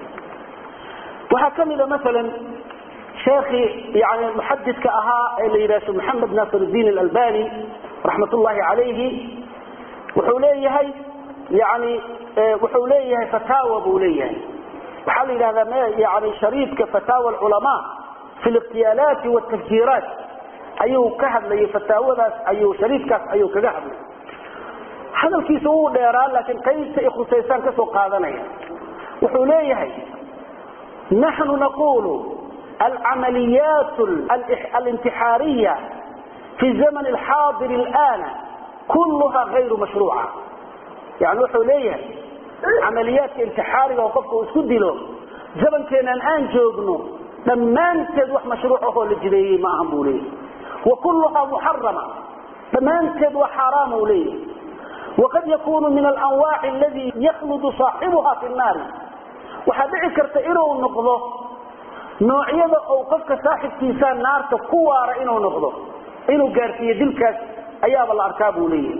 waxaa ka mida maalan sheekii yani muxadidka ahaa ee la yidhah maxamed nasir diin alalbani raxmat ullahi calayhi wuxuu leeyahay yani wuxuu leeyahay fataawa buu leeyahay waxaa la yidhahdaa yani shariidka fataawa alculamaa fi liqtiyaalaati waltafjiiraat ayuu ka hadlayay fataawadaas ayuu shariidkaas ayuu kaga hadlay hadalkiisa wuu dheeraa laakiin qaybta i khusaysaan kasoo qaadanaya wuxuu leeyahay naxnu naqulu alcamaliyaat alintixaariya fi zaman alxaadir alana kulluha gayru mashruuca yani wuxuu leeyahay camaliyaadka intixaariga oo qofka uu isku dilo zamankeenan aan joogno dhammaanteed wax mashruuc ahoo la jideeyey ma ahan buu leeyahay wa kulluhaa muxarama dhammaanteed waa xaaraam uu leeyahay waqad yakunu min alanwaaci aladi yakhludu saaxibuha fi nnaari waxaa dhici karta inuu noqdo noocyada ou qofka saaxibkiisaa naarta ku waara inuu noqdo inuu gaarsiiyo dilkaas ayaaba la arkaa buu leeyahay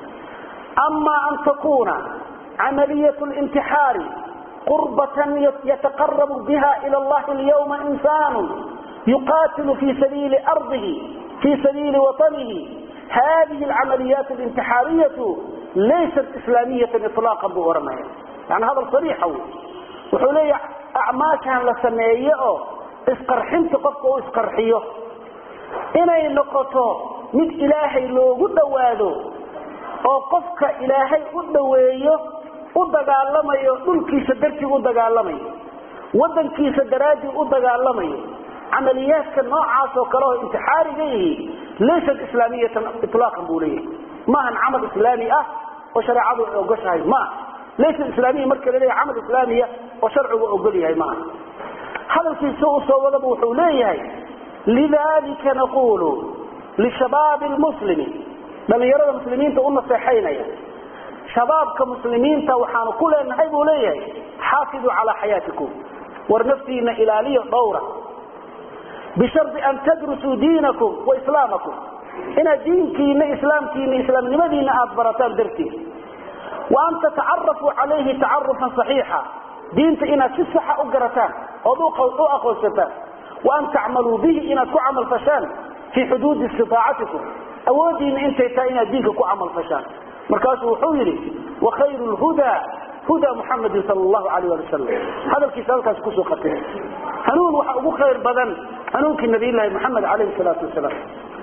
ama an takuna camaliyat lintixaari qurbatan yataqarabu biha ila allahi alyawma insanu yuqatilu fi sabiili ardihi fi sabiili watanihi hadihi alcamaliyat alintixaariyatu laysat islaamiyatan ilaaqan buu ohanaya yani hadal sariixa wey wuxuu leeyahay acmaashan la sameeye oo isqarxinta qofka uu isqarxiyo inay noqoto mid ilaahay loogu dhowaado oo qofka ilaahay u dhoweeyo u dagaalamayo dhulkiisa dartii u dagaalamayo wadankiisa daraaddii u dagaalamayo camaliyaadka noocaas oo kale oo intixaariga yihi laysat islaamiyatan ilaaqan buu leeyahay maahan camal islaami ah oo shareecadu ay ogoshahay maaha laysa islaamiya marka la leeyahay camal islaamiya oo sharcigu ogol yahay maaha hadalkiisa usoo wadaba wuxuu leeyahay lidalika naqulu lishabaabi lmuslimi dhalinyarada muslimiinta u naseexaynaya shabaabka muslimiinta waxaanu ku leenahay buu leeyahay xaafiduu calaa xayaatikum war naftiina ilaaliyo dhowra bishardi an tadrusuu diinakum wa islaamakum inaad diinkiina islaamkiina islaamnimadiina aada barataan dartiid wa an tatacarafuu calayhi tacarufan saxiixa diinta inaad si saxa u garataan ood u aqoonsataan wa an tacmaluu bihi inaad ku camal fashaan fii xuduudi istiaacatikum awoodiina intay tahay inaad diinka ku camal fashaan markaasuu wuxuu yidhi wakhayru lhudaa huda muxamadin sal llahu alayh ali wasalam hadalkiisa halkaas kusoo khatimay hanuun waxa ugu khayr badan hanuunkii nabiylahi moxamed alayhi salaatu wasalaam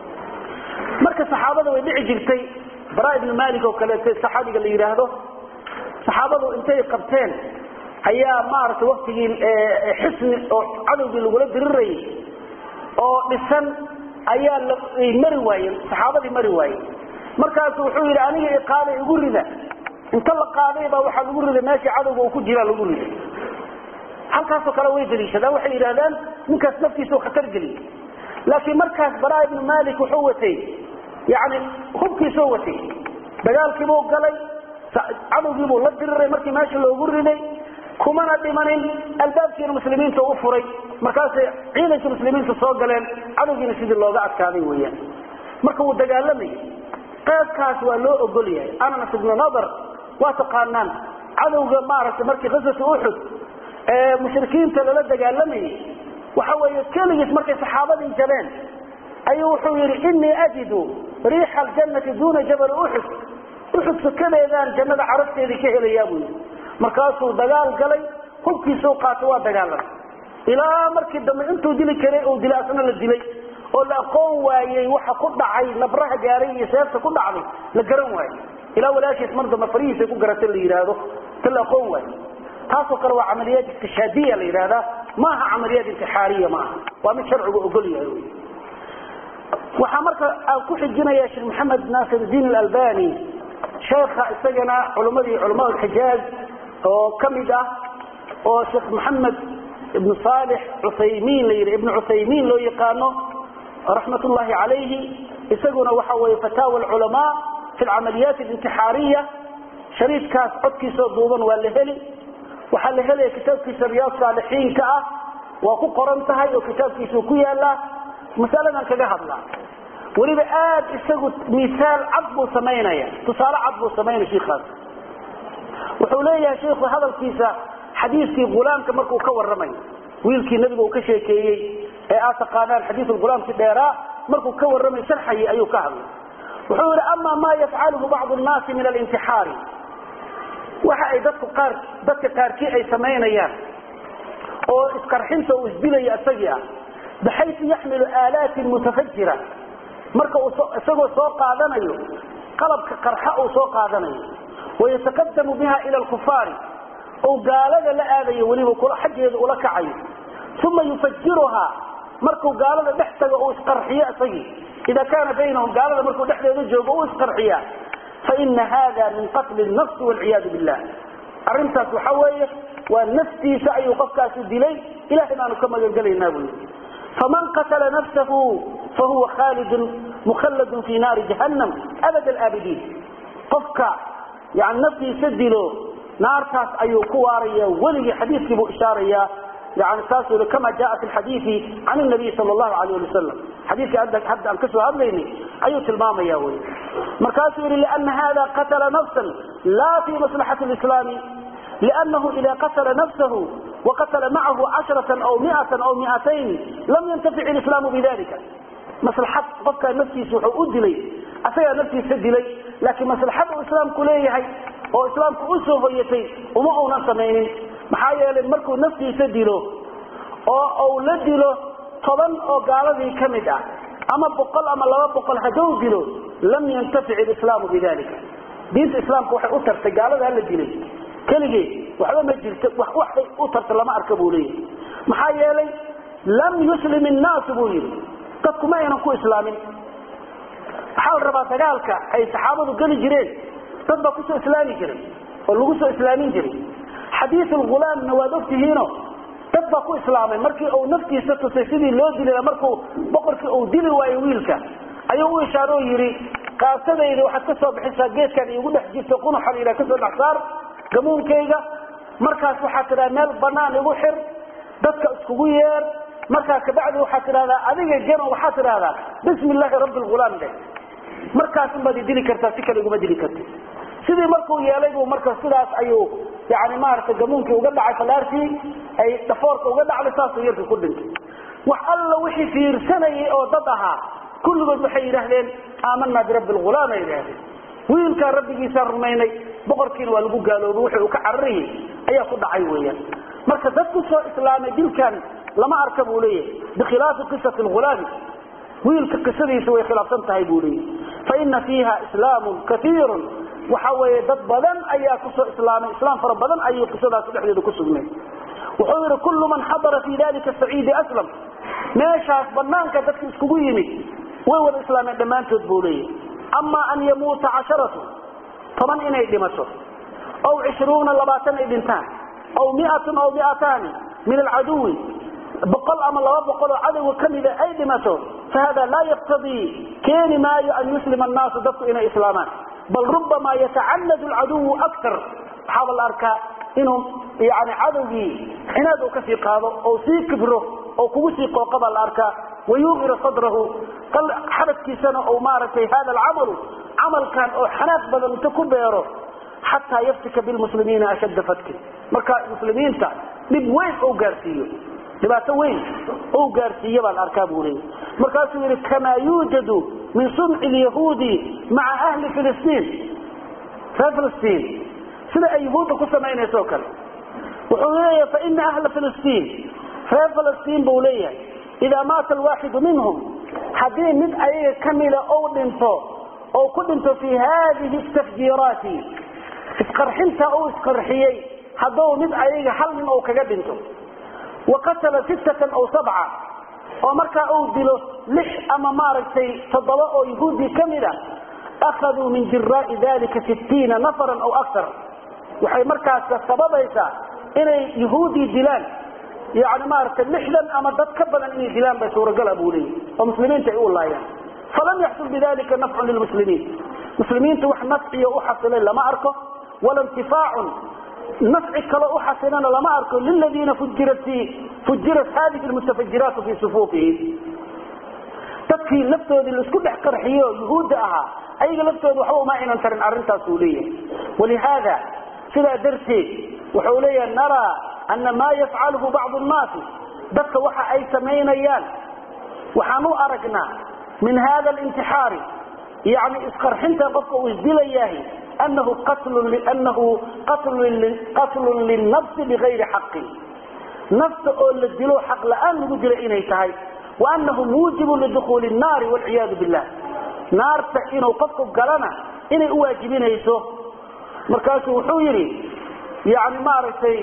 marka saxaabada way dhici jirtay bara ibnu malik oo kaleeto saxaabiga la yidhaahdo saxaabadu intay qabteen ayaa maaragtay waktigii xisni oo cadowgii lagula dirirayay oo dhisan ayaa mari waayeen saxaabadii mari waayeen markaasu wuxuu yidhi aniga iqaada igu rida inta la qaaday baa waxaa lagu riday meeshii cadowga uu ku jiraa lagu riday halkaasoo kale way daliishadaan waxay yidhahdaan ninkaas naftiisa khatar geliyay laakiin markaas bara ibnu malik wuxuu watay yani hubkiisoo watay dagaalkiibuu galay cadowgiibuu la diriray markii meesha loogu riday kumana dhimanin albaabkiina muslimiinta u furay markaasay ciidankii muslimiinta soo galeen cadowgiina sidii looga adkaaday weyaan marka wuu dagaalamayay qaybkaas waa loo ogol yahay anas ibnu nadar waa taqaanaan cadowga maaragtay markii qisatu uxud ee mushrikiinta lala dagaalamayay waxa weeye keligiis markay saxaabadii jabeen ayuu wuxuu yidhi inii ajidu riixa aljannati duuna jabali uxud uxud sukadeedaan jannada carabteedii ka helayaa buu yidhi markaasuu dagaal galay hubkiisuu qaatay waa dagaalamay ilaa markii dambe intuu dili karay uu dilay asna la dilay oo la aqoon waayey waxa ku dhacay nabraha gaaray iyo seefta ku dhacday la garan waayo ilaa walaashiis mar dambe farihiisa ku garata la yidhaahdo ta la aqoon waayo taasoo kale waa camaliyaad istishhaadiya la yidhaahdaa maaha camaliyaad intixaariya maaha waa mid sharcigu ogol yahay wy waxaa marka aan ku xijinaya sheekh maxamed naasir diin alalbani sheekha isagana culimmadii culamaa alxijaaz oo kamid ah oo sheekh maxamed ibnu saalix cuthaymiin la yidhi ibnu cuthaymiin loo yaqaano raxmat ullahi calayhi isaguna waxa weeye fataawa alculamaa fi alcamaliyaat alintixaariya shariidkaas codkiisoo duuban waa la heli waxaa la helaya kitaabkiisa riyaad saalixiinka ah waa ku qoran tahay oo kitaabkiisuu ku yaalaa masaladan kaga hadlaa weliba aad isagu misaal cad buu samaynaya tusaale cad buu samaynaya shiikaas wuxuu leeyahay shiku hadalkiisa xadiiskii gulaamka markuu ka waramayo wiilkii nabiga uu ka sheekeeyey ee aad taqaanaan xadiisulgulaamkii dheeraa markuu ka warramay sharxayay ayuu ka hadlay wuxuu yidhi ama ma yafcaluhu bacdu nnaasi min alintixaari waxa ay dadku qaar dadka qaarkii ay samaynayaan oo isqarxinta uu isdilaya isagii ah baxaysu yaxmilu aalaatin mutafajira marka isagoo soo qaadanayo qalabka qarxa uu soo qaadanayo wayataqadamu biha ila alkufaari ou gaalada la aadayo weliba xaggeeda ula kacayo uma yufajiruhaa markuu gaalada dhex tago uu isqarxiyo isagii ida kaana baynahum gaalada markuu dhexdeeda joogo uu isqarxiyaa faina hada min qatli nafsi walciyaadu billah arintaas waxa weeye waa naftiisa ayuu qofkaasi dilay ilahay baanu ka magangelaynaa buu yii faman qatala nafsahu fahuwa khaalidun mukhalladun fi naari jahannam abad alaabidiin qofka yani naftiisa dilo naartaas ayuu ku waaraya weligii xadiiskii buu ishaarayaa yani saasuu kama jaa fi lxadiidi can nabiy sal llahu alayh ali wasalam xadiiskii hadda aan kasoo hadlaynay ayuu tilmaamaya wy markaasuu yihi liana hada qatala nafsan la fi maslaxati lislaami لأنه إذا قتل نفسه وقتل معه عشرة أو مئة أو مئتين لم ينتفع الإسلام بذلك مصلحة قفك نفسي سوحو أدلي أسيا نفسي سدلي لكن مصلحة الإسلام كليه أو إسلام كأسه هيتي وما هو نفسمين محايا للمركو نفسي سدلو أو, أو لدلو طبعا أو قال ذي كمدة أما بقل أما لما بقل هدو دلو لم ينتفع الإسلام بذلك دين الإسلام كوحي أتر تقال ذا اللي keligee waxba ma jirto waxay u tarta lama arka buu leeyahy maxaa yeelay lam yuslim innaasu buu yidhi dadku ma aynan ku islaamin waxaa la rabaa dagaalka ay saxaabadu geli jireen dad baa kusoo islaami jiray oo lagu soo islaamin jiray xadiisulghulaamna waad ogtihiino dad baa ku islaamay markii uu naftiisa tusay sidii loo dili markuu boqorkii uu dili waayo wiilka ayuu u ishaaro yidhi qaasadayda waxaad ka soo bixisaa geedkan iigu dhex jirto qunuxa la yidhaha kasoo dhex saar gamuunkayga markaas waxaad tidhaha meel banaan igu xir dadka iskugu yeer markaa kabacdi waxaad tidhahdaa adiga geno waxaad tidhahdaa bismi illaahi rabbi lghulaam dheh markaas unbaad idili kartaa si kale iguma dili karti sidii markuu yeelay buu marka sidaas ayuu yani maaragtay gamuunkii uga dhacay falaartii ay dhafoorka uga dhacday saasuu yarkii ku dhintay wax alla wixii fiirsanayay oo dad ahaa kulligood waxay yidhaahdeen aamanaa birabbi lghulaam ay yidhahdeen wiilkaa rabbigiisaan rumaynay boqorkiina waa lagu gaaloobay wixii uu ka cararayay ayaa ku dhacay weeyaan marka dad ku soo islaamay dilkan lama arka buu leeyahay bikhilaafi qisati lghulaami wiilka qisadiisa way khilaafsan tahay buu leeyahay faina fiiha islaamun kaiirun waxa weeye dad badan ayaa kusoo islaamay islaam fara badan ayuu qisadaas dhexdeeda ku sugnay wuxuu yidhi kullu man xadara fi dalika saciidi aslam meeshaas banaanka dadka iskugu yimid way wada islaameen dhammaantood buu leeyahay ama an yamuuta casharatu toban inay dhimato aw cishruuna labaatan ay dhintaan aw miatun aw miataani min alcaduwi boqol ama laba boqol oo cadowga kamida ay dhimato fahada laa yaqtadii keeni maayo an yuslima annaasu dadku inay islaamaan bal rubamaa yatacanadu alcaduwu aktar waxaaba la arkaa inuu yani cadowgii cinaad uu kasii qaado oo sii kibro oo kugu sii qooqa baa la arkaa wayuuqira sadrahu xabadkiisana ou maaragtay hada alcamalu camalkan oo xanaaq badan inta ku beero xataa yaftika bilmuslimiina ashadda fatkin marka muslimiinta dhib weyn ou gaarsiiyo dhibaato weyn ou gaarsiiye baa la arkaa buu leeyay markaasuu yidhi kamaa yuujadu min sumci lyahuudi maca ahli filistiin reer filistiin sida ay yahuudda ku samaynayso o kale wuxuu leeyahay faina ahla filistiin reer filistiin buu leeyahay idaa maata alwaaxidu minhum haddii mid ayaga kamida ou dhinto ou ku dhinto fii haadihi tafjiiraati isqarxinta uu isqarxiyey haddou mid ayaga hal nin ou kaga dhinto wa qatala sittatan aw sabca oo markaa uu dilo lix ama maaragtay toddoba oo yahuudii ka mid a akhaduu min jiraai dalika sittiina nafaran aw aktar waxay markaas sababaysaa inay yahuudii dilaan yani maaragtay lixdan ama dad ka badan inay dilaan bay suuragala buu leeyahy oo muslimiinta ay u laayaan falam yaxsul bidalika nafcun lilmuslimiin muslimiinta wax nafciyo u xasilay lama arko wala intifaacun nafci kalo u xasilana lama arko liladiina fujirat fujirat hadihi lmutafajiraatu fii sufuufihim dadkii laftoodii laisku dhex qarxiyo yuhuudda ahaa ayaga laftooda waxba uma aynan tarin arrintaasuu leeyahay walihaada sidaa darteed wuxuu leeyahay naraa ana maa yafcaluhu bacdu nnaasi dadka waxa ay samaynayaan waxaan u aragnaa min hada lintixaari yani isqarxinta qofka uu isdilayahay anahu anahu qatlun linafsi bigayri xaqin nafta oo la dilo xaq la-aan lagu dilo inay tahay wa anahu muujibun lidukuuli nnaari walciyaadu billah naarta inuu qofku galana inay u waajibinayso markaasuu wuxuu yidhi yani maaragtay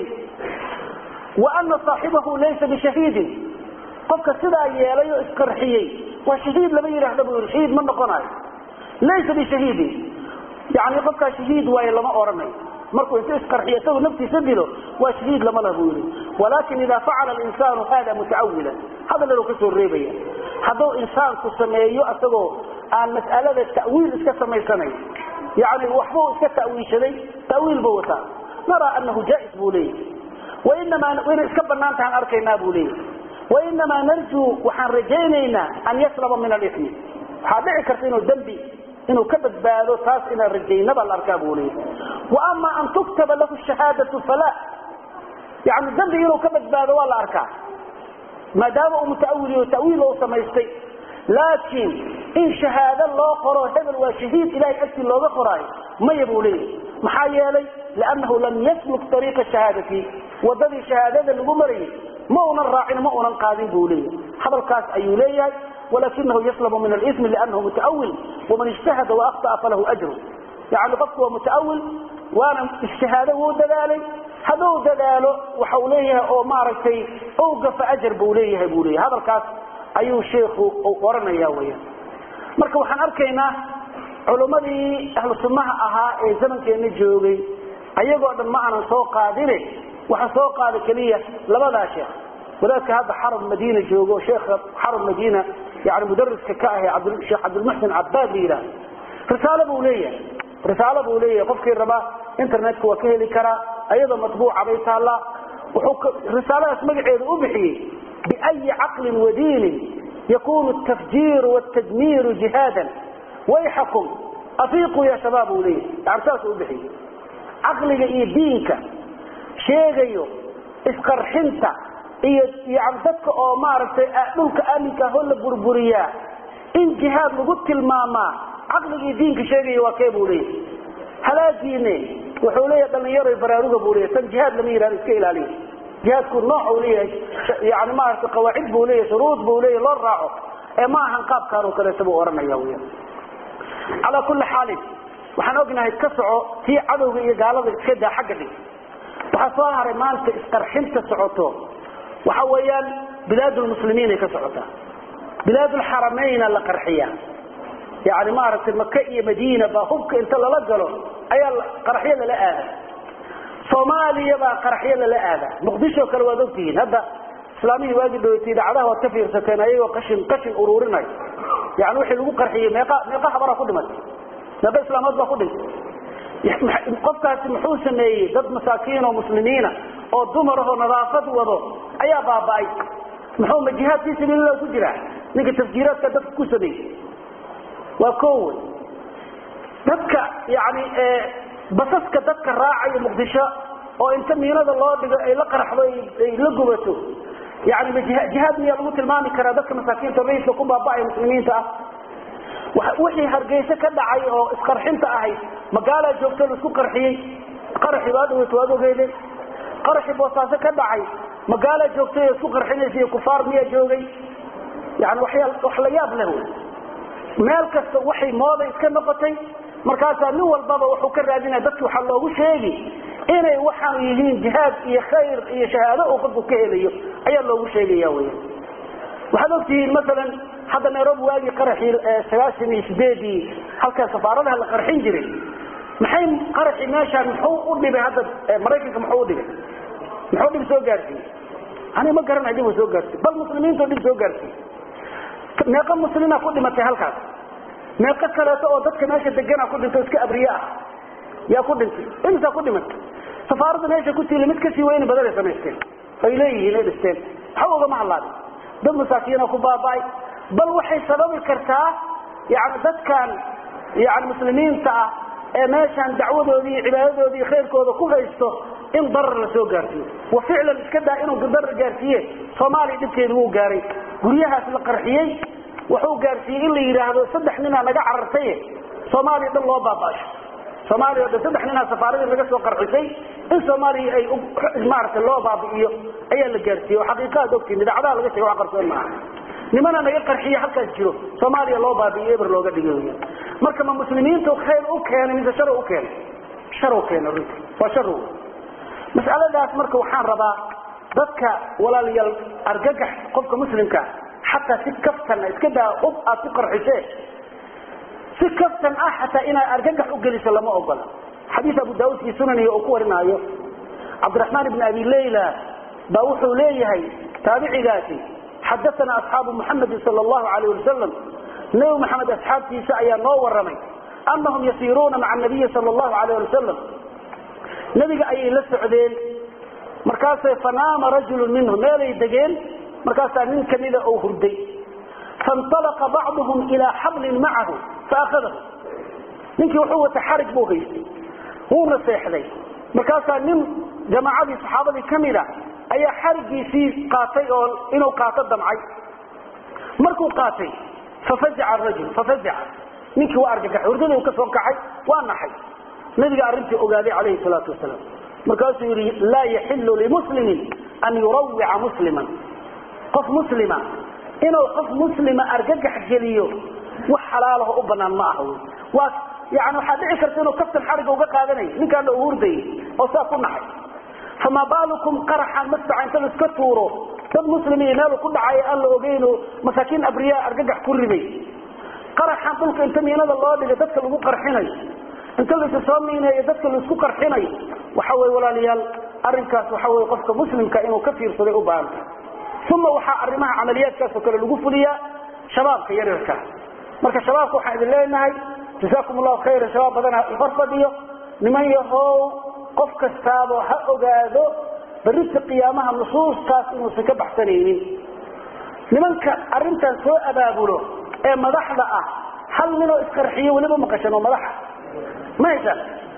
wa ana saaxibahu laysa bishahiidin qofka sidaa yeelay oo isqarxiyey waa shahiid lama yidhaahda buu yidhi shahiid ma noqonayo laysa bishahiidin yani qofkaa shahiid waaye lama oranayo markuu inta isqarxiyo isagoo naftiisa dilo waa shahiid lama lah buu yidhi walakin ida facala linsaanu hada mutacawilan hadal inuu kasoo reebaya hadduu insaanku sameeyo isagoo aan mas'alada ta'wiil iska samaysanayn yani waxbuu iska ta'wiishaday ta'wiil buu wataa naraa anahu jaais buu leeyahy wainamaa inay iska banaan tahaan arkaynaa buu leeyahy wainamaa narjuu waxaan rajaynaynaa an yaslama min alimi waxaa dhici karta inuu dembi inuu ka badbaado taas inaan rajayna baa la arkaa buu leeyahy wa ama an tuktaba lahu shahaadatu fala yani dembi inuu ka badbaado waa la arkaa maadaama uu mutaawiliyo tawiil u samaystay laakiin in shahaado loo qoro hebel waa shahiid ilahay agtii looga qoraayo maya buu leeyahy maxaa yeelay liannahu lam yasluk ariiqa shahaadati wadadii shahaadada lagu marayay ma unan raacin ma unan qaadin buu leeyahay hadalkaas ayuu leeyahay walakinahu yaslamu min alismi liannahu mutaawil waman ijtahada waakطa'a falahu ajru yani qofku waa mutaawil waana ijtihaado wuu dadaalay hadduu dadaalo waxau leeyahay oo maaragtay ou gafa ajar buu leeyahay buu leeyahay hadalkaas ayuu sheikhu oranaya weya marka waxaan arkaynaa culummadii ahlu sunnaha ahaa ee zamankeena joogay ayagoo dhan ma aanan soo qaadine waxaa soo qaada keliya labadaa sheekh wadaadka hadda xaram madiina joogo sheekha xaram madiina yani mudariska ka ahe sheekh cabdilmuxsin cabaad la yidhaah risaalo buu leeyahay risaalo buu leeyahay qofkii rabaa internetka waa ka heli karaa ayadoo matbuuca bay taallaa wuxuu risaaladaas magaceeda u bixiyey biayi caqlin wadiinin yakunu tafjiiru wtadmiiru jihaadan wayxakum afiiquu ya shabaab buu leeyahay yani saasuu u bixiyey caqliga iyo diinka sheegayo isqarxinta iyo yani dadka oo maaragtay dhulka aaminka ahoo la burburiyaa in jihaad lagu tilmaamaa caqligii diinka sheegaya waa kee buu leeyahay halaagiine wuxuu leeyahay dhalinyaro baraaruga buu leeyahay tan jihaad lama yihahdo iska ilaaliya jihaadku nooc uu leeyahay yani maaragtay qawaacid buu leeyahay shuruud buu leeyahay loo raaco ee ma ahan qaabkaan oo kaleeta buu ohanaya wy calaa kulli xaalin waxaan ognahay ka soco tii cadowga iyo gaalada iska daa xagga dhig waxaa soo haray maanta isqarxinta socoto waxa weeyaan bilaadulmuslimiinay ka socotaa bilaadulxaramayna la qarxiya yani maaragtay maka iyo madiina baa hubka inta lala galo ayaa qaraxyo lala aada soomaaliya baa qaraxyo lala aada muqdisho kale waad ogtihiin hadda islaamihii waagi dhawatay dhacdaha waad ka fiirsateen ayagoo qashin qashin uruurinay yani wixii lagu qarxiyey meeqa meeqa habaraa ku dhimatay meeqa islaamood baa ku dhintay qofkaasi muxuu sameeyey dad masaakiin oo muslimiina oo dumar ahoo nadaafad wado ayaa baaba'ay muxuu ma jihaad fii sabiililah ku jiraa ninka tafjiiraadka dadka ku sameeyey waa kowe dadka yani basaska dadka raacayo muqdisho oo inta miinada loo dhigo ay la qaraxdo ay la gubato yani ma jihaad miyaa lagu tilmaami karaa dadka masaakiinta rayidka ku baaba'aya muslimiinta ah wixii hargeyse ka dhacay oo isqarxinta ahayd magaalaa joogto laisku qarxiyey qaraxi baad waad ogeede qaraxi boosaaso ka dhacay magaalaa joogtay oo isku qarxinaysa iyo kufaar miyaa joogay yani waxyaa wax la yaab leh wy meel kasta waxay mooda iska noqotay markaasaa nin walbaba wuxuu ka raadinaya dadki waxaa loogu sheegi inay waxaan yihiin jihaad iyo khayr iyo shahaado uu qofku ka helayo ayaa loogu sheegaya wy waxaad ogtihiin maalan hadda nairobi waagii qaraxii sagaashan iyo sideedii halkaa safaaradaha la qarxin jiray maxay qaraxii meeshaan muxuu u dhibay hadda maraykanka muxuu u dhibay muxuu dhib soo gaarsiiyey ani ma garanayo dhib uu soo gaarsiiy bal muslimiintu dhib soo gaarsiiy meeqa muslima ku dhimatay halkaas meeqo kaleeto oo dadka meesha degana ku dhintay iska abriye ah yaa ku dhintay imisaa ku dhimatay safaaradda meesha ku tiila mid kasii weyni badan ay samaysteen ay leeyihiin ay dhisteen waxba ugama hadlaadin dad masaakiina ku baaba'ay bal waxay sababi kartaa yani dadkan yani muslimiinta ah ee meeshaan dacwadoodii iyo cibaadadoodii iyo khayrkooda ku haysto in darar la soo gaarsiiyo wa ficlan iska daa inuu darar gaarsiiye soomaaliya dhibkeedu wuu gaaray guryahaas la qarxiyey wuxuu gaarsiiyey in la yidhaahdo saddex ninaa naga carartaye soomaaliya dhan loo baaba'sho soomaaliya o dhan saddex ninaa safaaradii laga soo qarxisay in soomaaliya ay maaragtay loo baabi'iyo ayaa la gaarsiiyey oo xaqiiqaad ogtiin idaacadaha laga sheega wax qarsoon maaha nimana naga qarxiye halkaas jiro soomaaliya loo baabi'iyo eber looga dhigay wy marka ma muslimiintu khayr u keenay mise shar u keenay shar u keenay runti waa shar wey mas'aladaas marka waxaan rabaa dadka walaalayaal argagax qofka muslimka xataa si kaftan iska daa ub aad ku qarxisee si kaftan ah xataa inaad argagax u geliso lama ogola xadiis abu daauud fi sunanihi uu ku warinaayo cabdiraxmaan ibn abi layla baa wuxuu leeyahay taabicigaasi xadaana asxaabu muxamedin sal allahu alayh wasalam nebi maxamed asxaabtiisa ayaa noo waramay anahum yasiiruuna maca nabiyi sal allahu alayh wasalam nebiga ayay la socdeen markaasay fanaama rajulu minhu meelay degeen markaasaa nin kamida oo hurday faاnطalaqa bacduhum ilaa xablin macahu faakadahu ninkii wuxuu wata xarig buu haystay wuuna seexday markaasaa nin jamaacadii saxaabadii kamida ayaa xarigiisii qaatay oo inuu qaato damcay markuu qaatay fafazaca rajul fafazaca ninkii waa argagaxay hurdadii uu ka soo kacay waa naxay nabiga arrintii ogaaday calayhi salaatu wasalaam markaasuu yihi laa yaxilu limuslimin an yurawica musliman qof muslima inuu qof muslima argagax geliyo wax xalaalaho u banaan ma aha waa yani waxaa dhici karta inuu kaftan xariga uga qaadanayo ninkaana uu hurdayay oo saa ku naxay famaa baalukum qaraxan mastaca inta la iska tuuro dad muslimiin meel ku dhacay aan la ogeyn masaakiin abriyaa argagax ku riday qaraxan dhulka inta miinada loo dhigay dadka lagu qarxinayo inta laisa soo miineeyo dadka laisku qarxinayo waxa wey walaalayaal arinkaas waxa wey qofka muslimka inuu ka fiirsaday u baahanta uma waxaa arrimaha camaliyaadkaas oo kale lagu fuliyaa shabaabka yaryarka marka shabaabka waxaan idin leenahay jasaakum allahu khayra shabaab badana hor fadhiyo niman yahow qof kastaaba ha ogaado berrita qiyaamaha nusuustaas inuusan ka baxsanaynin nimanka arrintan soo abaabulo ee madaxda ah hal ninoo isqarxiyo weliba maqashan oo madaxa ma heshaan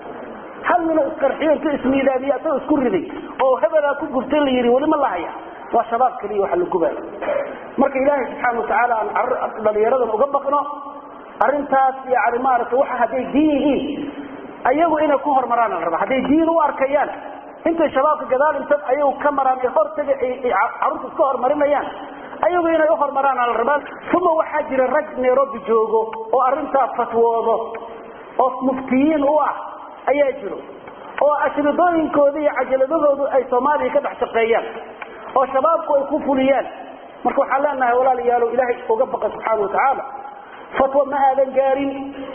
hal ninoo isqarxiyo intuu ismiidaamiye asagoo isku riday oo hebelaa ku gurtay la yidhi weli ma lahaya waa shabaab keliya waxa la gubaayo marka ilaahay subxaana watacaala aan dhalinyaradan uga baqno arrintaas yani maaragtay waxa hadday diin yihiin ayagu inay ku hormaraan la rabaa hadday diin u arkayaan intay shabaabka gadaal inta ayagu ka maraan ee hortaga carruurta iska hormarinayaan ayagu inay u hormaraan la rabaa uma waxaa jira rag nairobi joogo oo arrintaa fatwoodo oo muftiyiin u ah ayaa jiro oo ashridooyinkooda iyo cajaladahoodu ay soomaaliya ka dhex shaqeeyaan oo shabaabku ay ku fuliyaan marka waxaan leenahay walaalayaalo ilaahay uga baqa subxaana watacaala fatwa ma aadan gaarin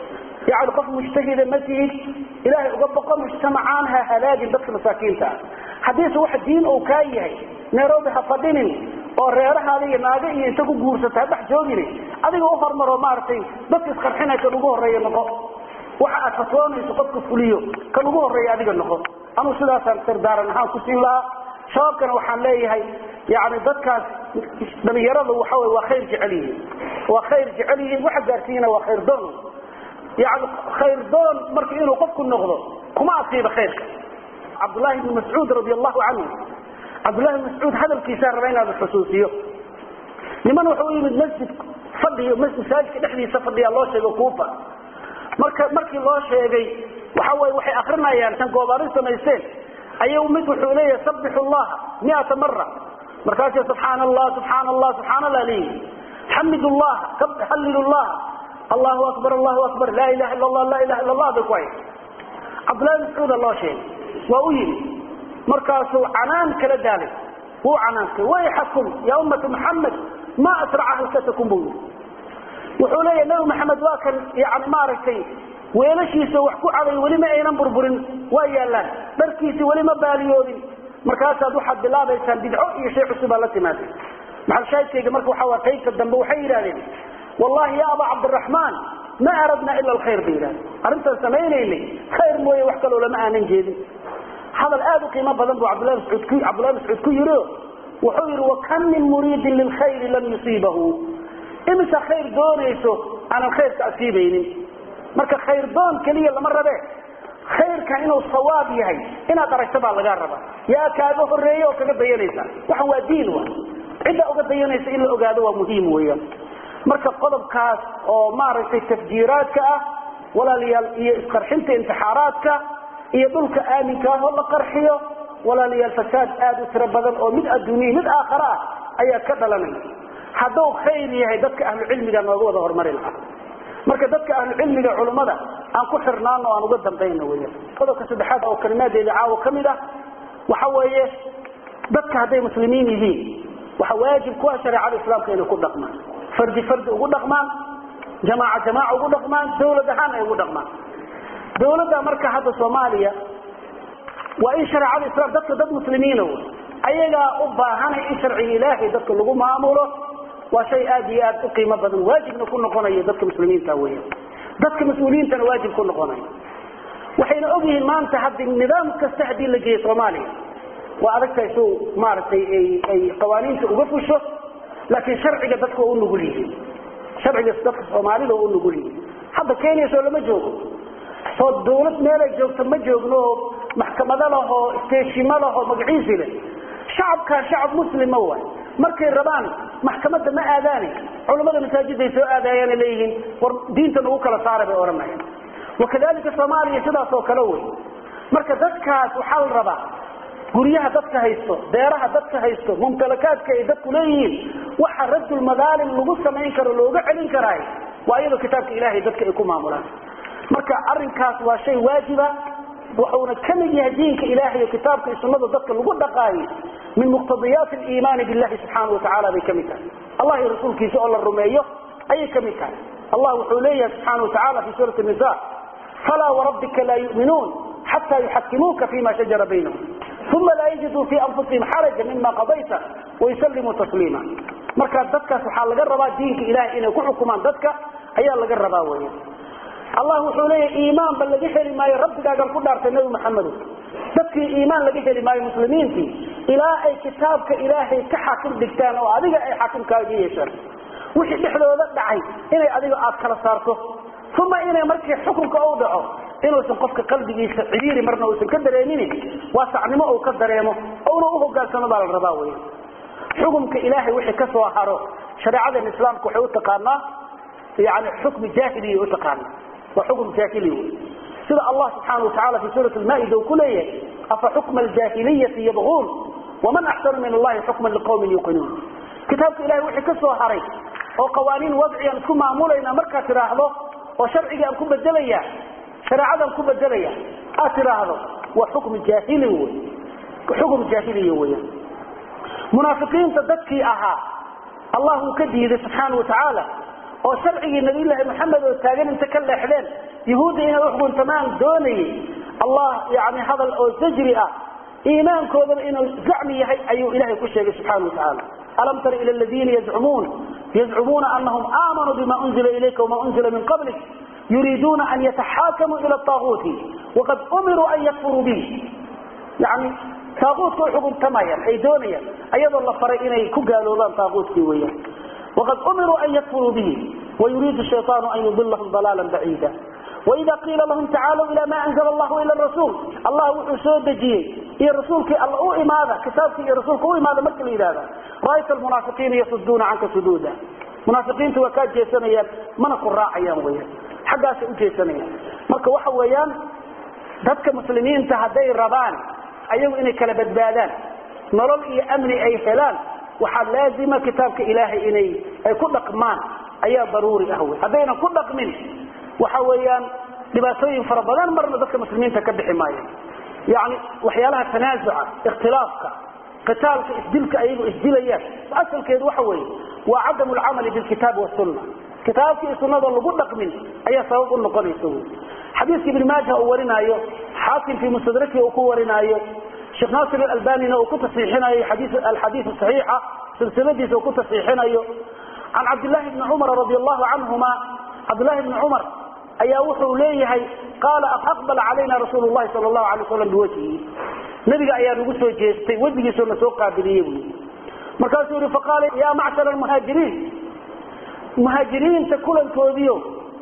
yani qof mujtahida ma tihid ilaahay uga baqo mujtamacaan ha halaagin dadka masaakiinta ah haddiise wax diin uu kaa yahay nairobi ha fadhinin oo reerahaada iyo naaga iyo inta ku guursata ha dhex joogin adiga u hormaro maaragtay dadka isqarxinay kan ugu horreeya noqo waxa aad fatwoonayso qofka fuliyo kan ugu horreeya adiga noqo anuu sidaasaan sardaaran ahaan ku siin lahaa shabaabkana waxaan leeyahay yani dadkaas dhalinyarada waxa wey waa khayr jecel yihiin waa khayr jecel yihiin waxa gaarsiiyana waa khayr doon yani khayr doon marka inuu qofku noqdo kuma asiiba khayrka cabdullahi bni mascuud radi allahu canhu cabdullahi bni mascuud hadalkiisaa raba inaad xusuusiyo niman wuxuu u yimid masjid fadhiyo masaajidka dhexdiisa fadhiyaa loo sheego kuufa marka markii loo sheegay waxa weye waxay akrinayaan tan goobaari samaysteen ayuu mid wuxuu leeyahay sabixu llaha miata mara markaasuu subxaana allah subxaana allah subxaana allah leeyihi xamid llaha hallilu llaha allahu akbar allahu akbar laa ilaha illa allah laa ilaha illa allah bay ku hay cabdullahi mascuuda loo sheegay waa u yimi markaasuu canaan kala daalay wuu canaantay wayxakum ya ummata muxamed ma asraca halkatakum buu yii wuxuu leeyahay nabi maxamed waa kan yani maaragtay weelashiisa wax ku caday weli ma aynan burburin waa yaallaan dharkiisii weli ma baaliyoodin markaasaad waxaad bilaabaysaan bidco iyo shay cusubaa la timaada maxalshaahidkayga marka waxa waa qaybta dambe waxay yidhahdeen wallahi ya aba cabdiraxmaan ma aradna ila alkhayr bay yidhahdeen arrintaan samaynaynay khayr mooye wax kaloo lama aanan jeedin hadal aad u qiimo badan buu cabdullahi mascuud ku cabdullahi mascuud ku yidhi wuxuu yidhi wakam min muriidin lilkhayri lam yusiibahu imisa khayr doonayso aanan khayrka asiibaynin marka khayr doon keliya lama rabe khayrkan inuu sawaab yahay inaad aragto baa lagaa rabaa yaa kaaga horeeye oo kaga dayanaysa waxan waa diin wa cidda uga dayanaysa in la ogaado waa muhiim weeyaan marka qodobkaas oo maaragtay tafjiiraadka ah walaalayaal iyo isqarxinta intixaaraadka iyo dhulka aaminka ah oo la qarxiyo walaalayaal fasaad aad u tiro badan oo mid adduuniya mid aakhare ah ayaa ka dhalanaya hadduu khayr yahay dadka ahlucilmiga nooga wada horumari lahaa marka dadka ahlucilmiga culummada aan ku xirnaano aan uga dambayno weya qodobka saddexaad oo kalimaaddeeda caawo ka mid ah waxa weeye dadka hadday muslimiin yihiin waxa waajib ku ah shareecada islaamka inay ku dhaqmaan fardi fardi ugu dhaqmaan jamaaca jamaaca ugu dhaqmaan dawlad ahaan ay ugu dhaqmaan dawladda marka hadda soomaaliya waa in shareecada islaam dadka dad muslimiina w ayagaa u baahanay in sharciga ilaahay dadka lagu maamulo waa shay aad iyo aad u qiimo badan waajibna ku noqonayo dadka muslimiinta weya dadka mas-uuliyiintana waajib ku noqonayo waxayna ogyihiin maanta haddi nidaam kasta haddii la geeyo soomaaliya waa adagtahay su maaragtay ay qawaaniinta uga fusho laakiin sharciga dadka waa u nugul yihiin sharciga dadka soomaalida waa u nugul yihiin hadda kenya soo lama joogo soo dawlad meelay joogto ma joogno oo maxkamado lahoo steeshimo lahoo magaciisi leh shacabkaa shacab muslima waay markay rabaan maxkamadda ma aadaane culammada masaajiday soo aadayaana leeyihiin war diinta nagu kala saara bay odhanayaan wakadalika soomaaliya sidaas oo kale wey marka dadkaas waxaa la rabaa guryaha dadka haysto beeraha dadka haysto mumtalakaadka ay dadku leeyihiin waxa radulmadaalim lagu samayn karo looga celin karaay waa iyadoo kitaabka ilaahay dadka ay ku maamulaan marka arinkaas waa shay waajiba wuxuuna ka mid yahay diinka ilahay kitaabka iyo sunada dadka lagu dhaqaayo min muqtadiyaati aliimaani billahi subxaana watacaala bay ka mid tahay allah iyo rasuulkiisa oo la rumeeyo ayay ka mid tahay allah wuxuu leeyahay subxaana watacaala fi suurati nisa falaa warabbika laa yu'minuun xataa yuxakimuuka fima shajara baynahum uma laa yajiduu fii anfusihim xaraja mima qadayta wayusallimuu tasliima marka dadkaas waxaa laga rabaa diinka ilahay inay ku xukumaan dadka ayaa laga rabaa weya allah wuxuu leeyahy iimaanba laga heli maayo rabbigaagan ku dhaartay nebi maxamedo dadkii iimaan laga heli maayo muslimiintii ilaa ay kitaabka ilaahay ka xaakim dhigtaan oo adiga ay xaakimkaaga yeeshaan wixii dhexdooda dhacay inay adiga aad kala saarto uma inay markii xukunka u dhaco inuusan qofka qalbigiisa cibiiri marna uusan ka dareemin waasacnimo uu ka dareemo ouna uhogaansamo baa la rabaa wey xukumka ilaahay wixii ka soo haro shareecadan islaamka waxay utaqaanaa yani xukmi jaahiliya utaqaana waa xukum jaahili wey sida allah subxaana watacaala fi suurat lmaa'ida uu ku leeyahay afa xukma aljaahiliyati yabquun waman axsanu min allahi xukman liqawmin yuqinuun kitaabka ilahay wixii ka soo haray oo qawaaniin wadci aan isku maamulayna markaad tidhaahdo oo sharcigii aan ku bedelaya shareecadaan ku bedelaya aad tidhaahdo waa xukm jaahili wey xukm jaahiliya weyan munaafiqiinta dadkii ahaa allah uu ka diiday subxaana watacaala oo sharcigii nabiyllaahi maxamed oo taagan inta ka leexdeen yahuudda inay uxguntamaan doonayay allah yani hadal oo zajri ah iimaankoodana inuu zacmi yahay ayuu ilahay ku sheegay subxana watacaala alam tara ila ladiina yazcumuun yazcumuuna anahum aamanuu bima unzila ilayka wama unzila min qablik yuriiduuna an yataxaakamuu ila aaguuti waqad umiruu an yakfuruu bih yani taaguutka u xuguntamayaan ay doonayaan ayadoo la faray inay ku gaaloobaan taaguutkii weyaan waqad umiruu an yakfuruu bihi wayuriidu shayaanu an yudilahum dalaala baciida waida qiila lahum tacaalow ila ma anzla allahu ila rasuul allah wuxuu soo dejiyey iyo rasuulkii alla u imaada kitaabkii iyo rasuulka u imaada marka la yidhahda ra'ayta almunaafiqiina yasuduuna canka suduuda munaafiqiinta waa kaa jeesanayaan mana ku raacayaan weyaan xaggaasay u jeesanayaan marka waxa weeyaan dadka muslimiinta hadday rabaan ayagu inay kala badbaadaan nolol iyo amni ay helaan waxaa laazima kitaabka ilaahay inay ay ku dhaqmaan ayaa daruuri ah wey haddaynan ku dhaqmin waxa weeyaan dhibaatooyin fara badan marna dadka muslimiinta ka bixi maayo yani waxyaalaha tanaasuca ikhtilaafka qitaalka isdilka ayagu isdilayaan asalkeedu waxa weeye waa cadamu lcamali bilkitaabi wasunna kitaabka iyo sunnada lagu dhaqmin ayaa sabab u noqonaysa wy xadiiska ibn maaja uu warinaayo xaakim fii mustadraki uu ku warinaayo sheekh naasir alalbanina uu ku tasxiixinayo alxadiis saxiixa silsiladiisa uu ku tasxiixinayo can cabdillahi bni cumar radi allahu canhuma cabdillahi bni cumar ayaa wuxuu leeyahay qaala aqbala calayna rasuul llahi sal lahu alay waslam biwajhihi nabiga ayaa nagu soo jeestay wejigiisoo na soo qaabiliye bu markaasuu yihi faqaala ya macshar muhaajiriin muhaajiriinta kulankoodiio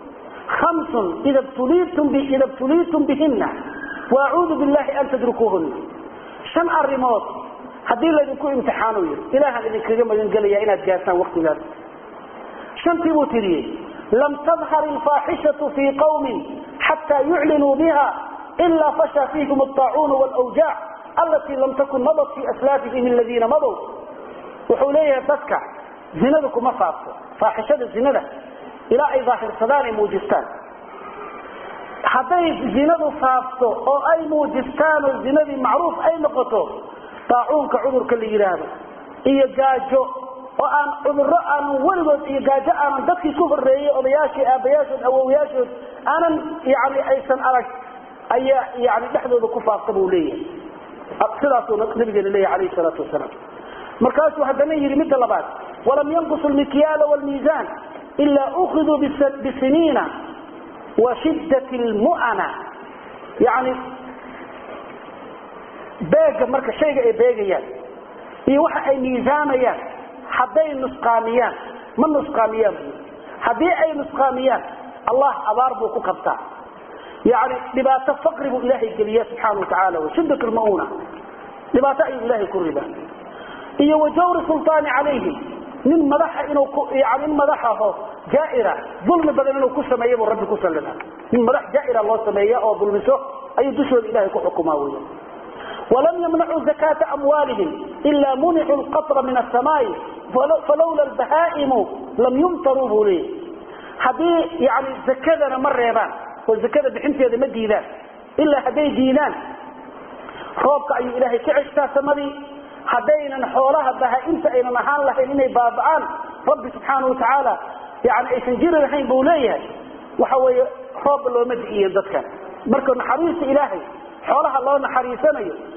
hamsun ida btuliitum bihina waacuudu billahi an tadrukuuhuna shan arimood haddii laydinku imtixaano yiri ilahaan idinkaga magangelaya inaad gaartaan waktigaas shantii buu tiriyey lam tadhar alfaaxishatu fii qawmin xataa yuclinuu biha ila fasha fiihim alطaacuun wlwjaac alatii lam takun madat fi aslaafihim aladiina madow wuxuu leeyahay dadka zinada kuma faafto faaxishada zinada ilaa ay daahirsadaan ay muujistaan hadday zinadu faafto oo ay muujistaan oo zinadii macruuf ay noqoto daacuunka cudurka la yidhaahdo iyo gaajo oo aan cudurro aanan weligood iyo gaajo aanan dadkii ku horeeyey odayaashii aabayaashood awowyaashood aanan yani aysan arag ayaa yani dhexdooda ku faafta buu leeyahay sidaasuu nabigeena leeyahy alayhi salaatu wasalaam markaasuu haddana yidhi midda labaad walam yanqusu lmikyaala wlmiisaan ila ukiduu bisiniina wa shidat lmu'ana yani beega marka shayga ay beegayaan iyo waxa ay miisaamayaan hadday nusqaamiyaan ma nusqaamiyaan bu haddii ay nusqaamiyaan allah abaar buu ku qabtaa yani dhibaato faqri buu ilaahay geliya subxaana watacaala shidat lmauna dhibaato ayuu ilahay ku ridaa iyo wajawri sulطaani calayhim nin madaxa inuu yani nin madaxaho jaaira dulmi badan inuu ku sameeya buu rabbi ku sallida nin madax jaaira loo sameeya oo dulmiso ayuu dushooda ilahay ku xukumaa weya walam yamnacuu zakaata amwaalihim ila municuu lqatra min asamaai falawla albahaa'imu lam yumtaruu buu leeyay haddii yani zakadana ma reebaan oo zakada bixinteeda ma diidaan ilaa hadday diidaan roobka ayuu ilaahay ka ceshtaa samadii haddaynan xoolaha bahaa-inta aynan ahaan lahayn inay baaba'aan rabbi subxaana watacaala yani aysan jiri lahayn buu leeyahay waxa weeye roobba looma di'iyo dadkan marka naxariista ilaahay xoolaha loo naxariisanayo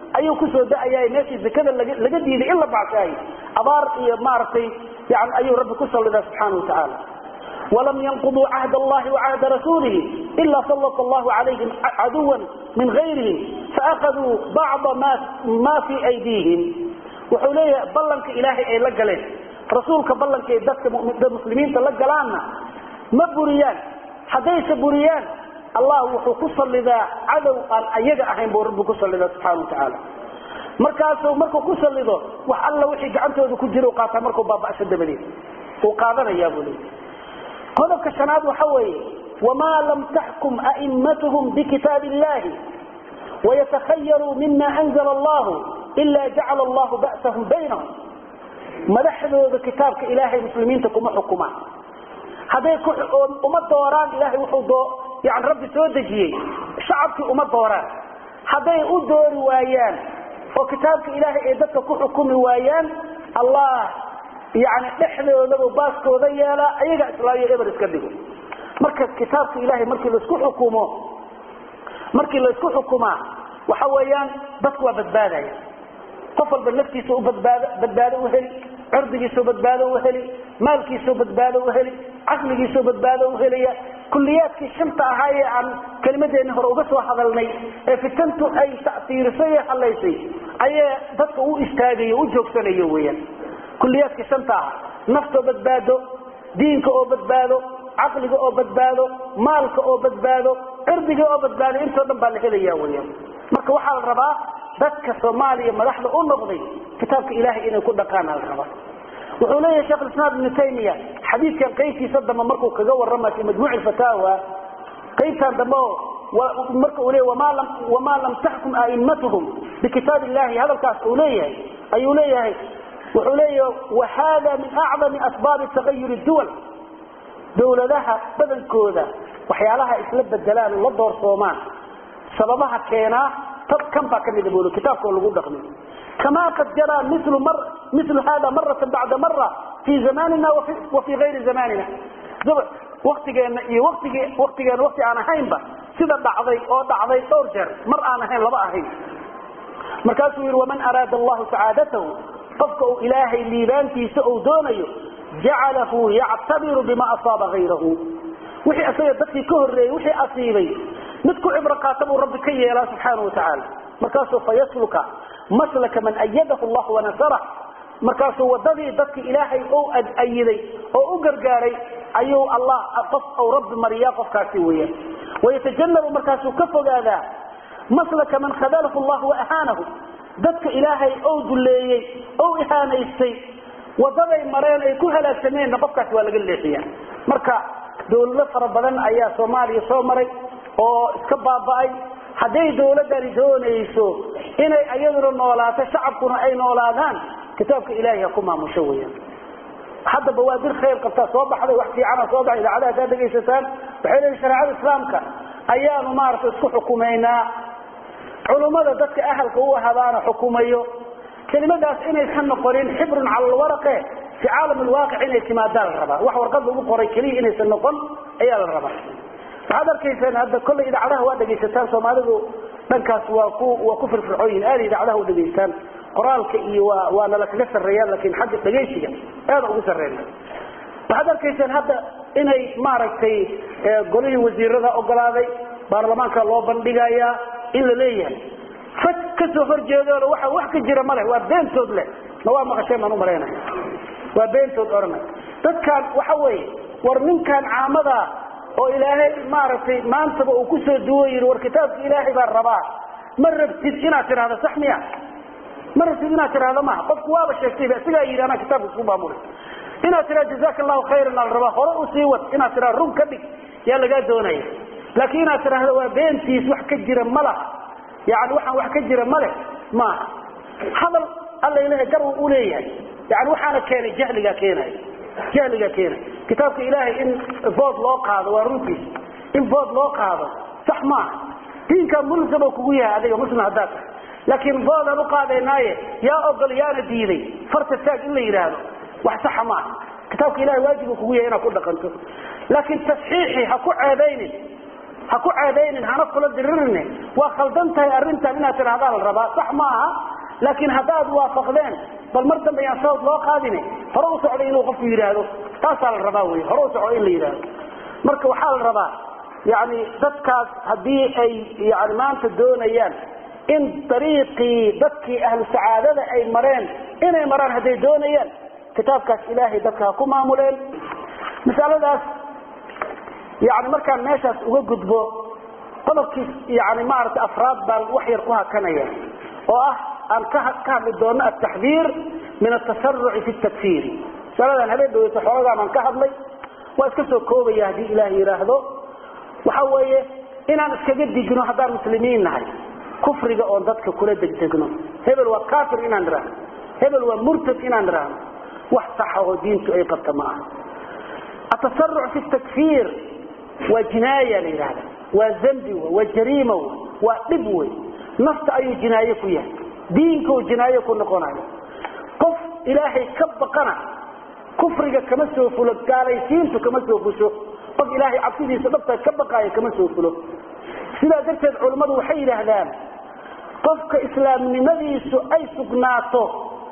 ayuu kusoo da-aya meeshii zakada laga diiday in la baxshaayo abaar iyo maaragtay yani ayuu rabbi ku sallidaa subxaana wa tacaala walam yanquduu cahd allahi wacahda rasuulihi ila sallata allahu calayhim caduwan min gayrihim faakaduu bacda ma fii aydiihim wuxuu leeyahay ballanka ilaahay ay la galeen rasuulka ballanka ay dadka muslimiinta la galaanna ma buriyaan haddayse buriyaan allah wuxuu ku sallidaa cadow aan ayaga ahayn buu rabbi ku sallidaa subxana wa tacaala markaasuu markuu ku sallido wax alla wixii gacantooda ku jira u qaataa markuu baaba'sho dabadeed uu qaadanayaa buu leeyahy qodobka shanaad waxa weeye wamaa lam taxkum a'immatuhum bikitaabi illahi wayatakhayaruu mima anzala allahu ila jacala allahu ba'sahum baynahum madaxdooda kitaabka ilaahay muslimiinta kuma xukumaan hadday uma dooraan ilahay wuxuu doo yani rabbi soo dejiyey shacabkii uma dooraan hadday u doori waayaan oo kitaabka ilaahay ay dadka ku xukumi waayaan allah yani dhexdoodaba baaskooda yeelaa ayaga islaayo eber iska dhigo marka kitaabka ilahay markii laisku xukumo markii laisku xukumaa waxa weeyaan dadku waa badbaadaya qof walba naftiisa u badbaado badbaado u heli cirdigiisuu badbaado u heli maalkiisuu badbaado u heli caqligiisuu badbaado u helaya kuliyaadkii shanta ahaa ee aan kelimadeeni hore uga soo hadalnay ee fitantu ay tasiirisay ee halaysay ayee dadka u istaagayo u joogsanayo weyaan kuliyaadkii shanta aha naftoo badbaado diinka oo badbaado caqliga oo badbaado maalka oo badbaado cirdiga oo badbaado intoo dhan baa la helaya weyaan marka waxaa la rabaa dadka soomaaliya madaxda u noqday kitaabka ilahay inay ku dhaqaana la rabaa wuxuu leeyahay shekh islaam ibnu taymiya xadiidkan qaybtiisa dambe markuu kaga warama fi majmuuc fataawa qaybtan dambe marka uu leey wamaa lam taxkum a'immatuhum bikitaab illahi hadalkaas uu leeyahay ayuu leeyahay wuxuu leeyahay wahada min acdami asbaabi tagayur duwal dowladaha badankooda waxyaalaha isla bedelaan la doorsoomaan sababaha keenaa tad kan baa kamida bul kitaabkao lagu dhaqmi kama qad jaraa mil hada marata bacda mara fi zamanina wa fi ayri zamanina waktigeena iyo wtigi waktigeena wakti aan ahaynba sida dhacday oo dhacday dhowr jeer mar aan ahayn laba ahayn markaasuu yihi waman araada allahu sacaadatahu qofka uu ilaahay liibaantiisa uu doonayo jacalahu yactabiru bima asaaba hayrahu wixii isaga dadkii ka horeeyey wixii asiibay mid ku cibro qaata buu rabbi ka yeelaa subxaana wa tacaala markaasuu fayasluka maslaka man ayadahu allah wanasarah markaasuu wadadii dadki ilaahay ou ayiday oo u gargaaray ayuu allah qof ou rabbi mariyaa qofkaasi weyaan wayatajannabu markaasuu ka fogaadaa maslaka man khadalahu llah waahaanahu dadka ilaahay ou duleeyey ou ihaanaystay wadaday mareen ay ku halaagsameenna qofkaasi waa laga leexiya marka dawlado fara badan ayaa soomaaliya soo maray oo iska baaba'ay hadday dawladani doonayso inay ayaduna noolaato shacabkuna ay noolaadaan kitaabka ilahay ha ku maamusho weyaan hadda bawaadir khayr qabtaa soo baxday wax fiicana soo baxay idaacadaha kaa dhegaysataan waxay leeyihin shareecada islaamka ayaanu maaragtay isku xukumaynaa culummada dadka ahalka u ahabaana xukumayo kelimadaas inaysan noqonin xibrun cala alwaraqe fi caalam alwaaqic inay timaadaa la rabaa wax warqad lagu qoray keliya inaysan noqon ayaa la rabaa waxaad arkaysaan hadda kollay idaacadaha waa dhegaysataan soomaalidu dhankaas waa ku waa ku firfircooyin aada idaacadaha u dhegaystaan qoraalka iyo waa waa nala kaga sarreeyaan laakiin xagga dhegaysiga aada ugu sarreena waxaad arkaysaan hadda inay maaragtay golihii wasiirada ogolaaday baarlamaanka loo bandhigayaa in la leeyahay faj kasoo horjeedoona waxa wax ka jira maleh waa beentood leh ma waa maqasheen baan u malaynaya waa beentood odhanay dadkaan waxa weeye war ninkaan caamadaa oo ilaahay maaragtay maantaba uu kusoo duwo yidhi war kitaabka ilaahay baan rabaa ma rabtid inaad tidhahdo sax miya ma rabtid inaad tidhahdo maha qofku waaba sheegtayba isagaa yidhi anaa kitaabka isku maamulay inaad tidhahdo jazaka allahu khayran ala rabaa hore usii wad inaad tidhahdo run ka dhig yaa lagaa doonaya laakiin inaad tidhahdo waa beentiis wax ka jira ma laha yani waxaan wax ka jira male maaha hadal alla ilahay gar u leeyahay yani waxaana keenay jahligaa keenay jahligaa keenay kitaabka ilaahay in bood loo qaado waa runtiis in bood loo qaado sax maaha diinkaa mulsamo kugu yahay adiga muslim haddaa tahay laakiin boodaan u qaadaynaaye yaa ogol yaana diiday farta taag in la yidhaahdo wax saxa maaha kitaabka ilahay waajibu kugu yahay inaad ku dhaqanto laakiin tasxiixi ha ku ceebaynin ha ku ceedaynin hana kula diririne waa khaldan tahay arrintan inaad tidhahdaa la rabaa sax ma aha laakiin haddaad waafaqdeen bal mar dambe yaan sawd loo qaadine hore u socday inuu qofku yidhaahdo taasaa la rabaa wey hore u socdo in la yidhaahdo marka waxaa la rabaa yani dadkaas haddii ay yani maanta doonayaan in dariiqii dadkii ahlu sacaadada ay mareen inay maraan hadday doonayaan kitaabkaas ilaahay dadka ha ku maamuleen masaladaas yani markaan meeshaas uga gudbo qodobkii yani maaragtay afraad baan wax yar ku hakanaya oo ah aan ka hadli doono ataxdiir min atasaruci fi takfiiri masaladan habeen dhaweyta xoogagaan aan ka hadlay waa iska soo koobaya haddii ilaah yidhaahdo waxa weeye inaan iskaga digno haddaan muslimiin nahay kufriga oon dadka kula degdegno hebel waa kafir inaan idhaahno hebel waa murtad inaan idhaahno wax saxa oo diintu ay qabta ma aha atasaruc fi takfiir waa jinaaya la yidhahda waa zambi w waa jariima w waa dhib wey nafta ayuu jinaaye ku yahay diinkau jinaaye ku noqonayo qof ilaahay ka baqana kufriga kama soo fulo gaalaysiintu kama soo fusho qof ilaahay cabsidiisa dhabta ka baqaayo kama soo fulo sidaa darteed culammadu waxay yidhaahdaan qofka islaamnimadiisu ay sugnaato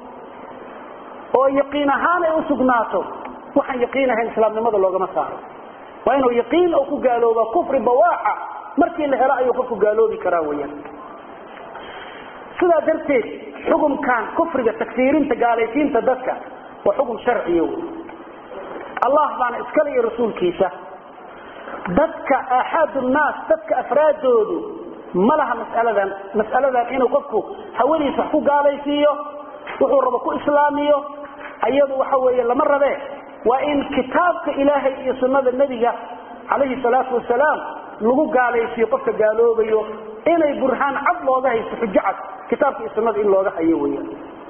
oo yaqiin ahaan ay u sugnaato waxaan yaqiin ahayn islaamnimada loogama saaro waa inuu yaqiin oo ku gaalooba kufri bawaaxa markii la helo ayuu qofku gaaloobi karaa weyaan sidaa darteed xukunkan kufriga takfiirinta gaalaysiinta dadka waa xukun sharciya wey allah baana iskale iyo rasuulkiisa dadka aaxaad nnaas dadka afraadoodu ma laha masaladan masaladan inuu qofku hawadiisa wax ku gaalaysiiyo wuxuu rabo ku islaamiyo ayadu waxa weeye lama rabe waa in kitaabka ilaahay iyo sunnada nebiga calayhi salaatu wasalaam lagu gaalaysiiyo qofka gaaloobayo inay burhaan cad looga haysto xujo cad kitaabka iyo sunnada in looga hayo weya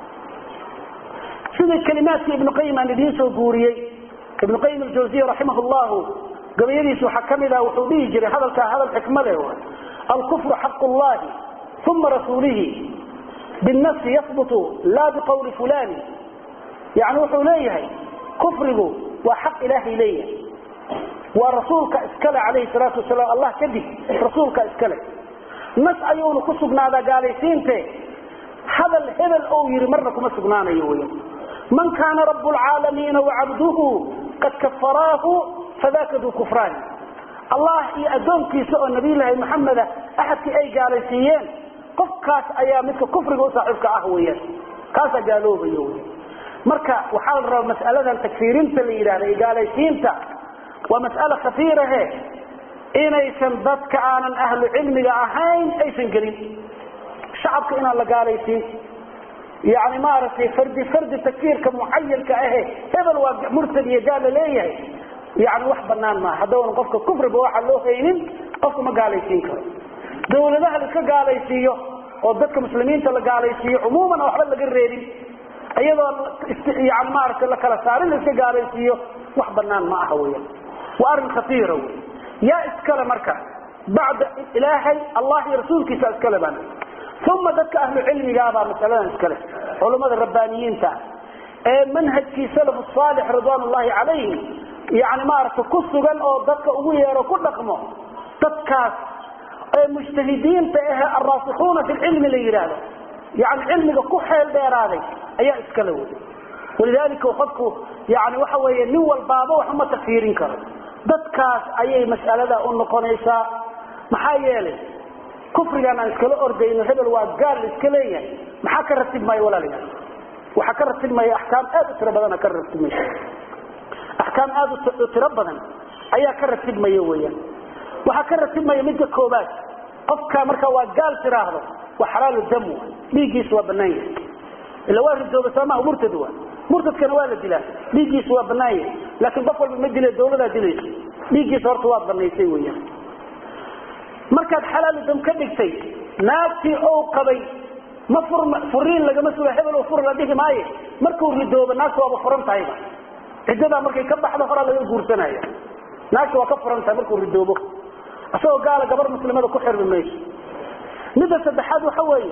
sidii kalimaadkii ibnu qayim aan idiin soo guuriyey ibnu qayim aljawsiya raximah llahu gabayadiisa waxaa ka mid ah wuxuu dhihi jiray hadalkaa hadal xikmade alkufru xaq llahi uma rasuulihi binafsi yahbutu laa biqawli fulani yani wuxuu leeyahay kufrigu waa xaq ilaahay leeyahay waa rasuulka iskale calayhi salaatu wasalaam allah kadib rasuulka iskale nas ayuuna ku sugnaadaa gaalaysiinte hadal hebel ou yidhi marna kuma sugnaanayo wy man kaana rabu lcaalamiina wacabduhu qad kafaraahu fadaka duu kufraani allah iyo addoonkiisa oo nabiyulaahi maxameda axadkii ay gaalaysiiyeen qofkaas ayaa midka kufriga u saaxiibka ah weyaan kaasaa gaaloobayo wy marka waxaa la rabaa mas'aladan takfiirinta la yidhahda iyo gaalaysiinta waa mas'ale khafiirahe inaysan dadka aanan ahlu cilmiga ahayn aysan gelin shacabka inaan la gaalaysiin yani maaragtay fardi fardi takfiirka mucayanka ahe hebel waa murtad iyo gaal la leeyahay yani wax banaan maaha haddoonan qofka kufriba waxa loo haynin qofka ma gaalaysiin karo dawladaha laiska gaalaysiiyo oo dadka muslimiinta la gaalaysiiyo cumuuman waxba laga reebin iyadoo yani maaragtay la kala saarin laiska gaalaysiiyo wax banaan ma aha weya waa arrin khatiira wey yaa iskale marka bacda ilaahay allah iyo rasuulkiisa iskale baan uma dadka ahlu cilmigaabaa masaladan iskale culummada rabbaaniyiinta ee manhajkii salafu saalix ridwaan ullahi calayhim yani maaragtay ku sugan oo dadka ugu yeero ku dhaqmo dadkaas ee mujtahidiinta ahe alraasikuuna fi lcilmi la yidhaahdo yani cilmiga ku xeel dheeraaday ayaa iskale wey walidalika qofku yani waxa weeye nin walbaaba wax uma takfiirin karo dadkaas ayay mas'alada u noqonaysaa maxaa yeelay kufrigan aan iskala ordayno hebel waa gaal iska leeyahay maxaa ka ratibmaya walaalayaal waxaa ka ratibmaya axkaam aad u tiro badan ka ratibmaysa axkaam aad u tiro badan ayaa ka ratibmaya weeyaan waxaa ka ratibmaya midka koobaad qofka marka waa gaal tiraahdo waa xalaalu dam dhiiggiisu waa banaan yahay ila waa ridooba soomaa murtad waa murtadkana waa la dilaa dhiiggiisu waa banaan yahay laakiin qof walba ma dile dawladaa dilayso dhiiggiisa horta waad banaysay weeyaan markaad xalaalu dam ka dhigtay naagtii ou qabay ma fur furiin lagama suga hebel oo fur la dhihi maayo markuu ridoobo naagta waaba furan tahayba ciddadaa markay ka baxdo horaa laga guursanaya naagta waa ka furan tahay markuu ridoobo isagoo gaala gabar muslimada ku xirmi mayso midda saddexaad waxa weeye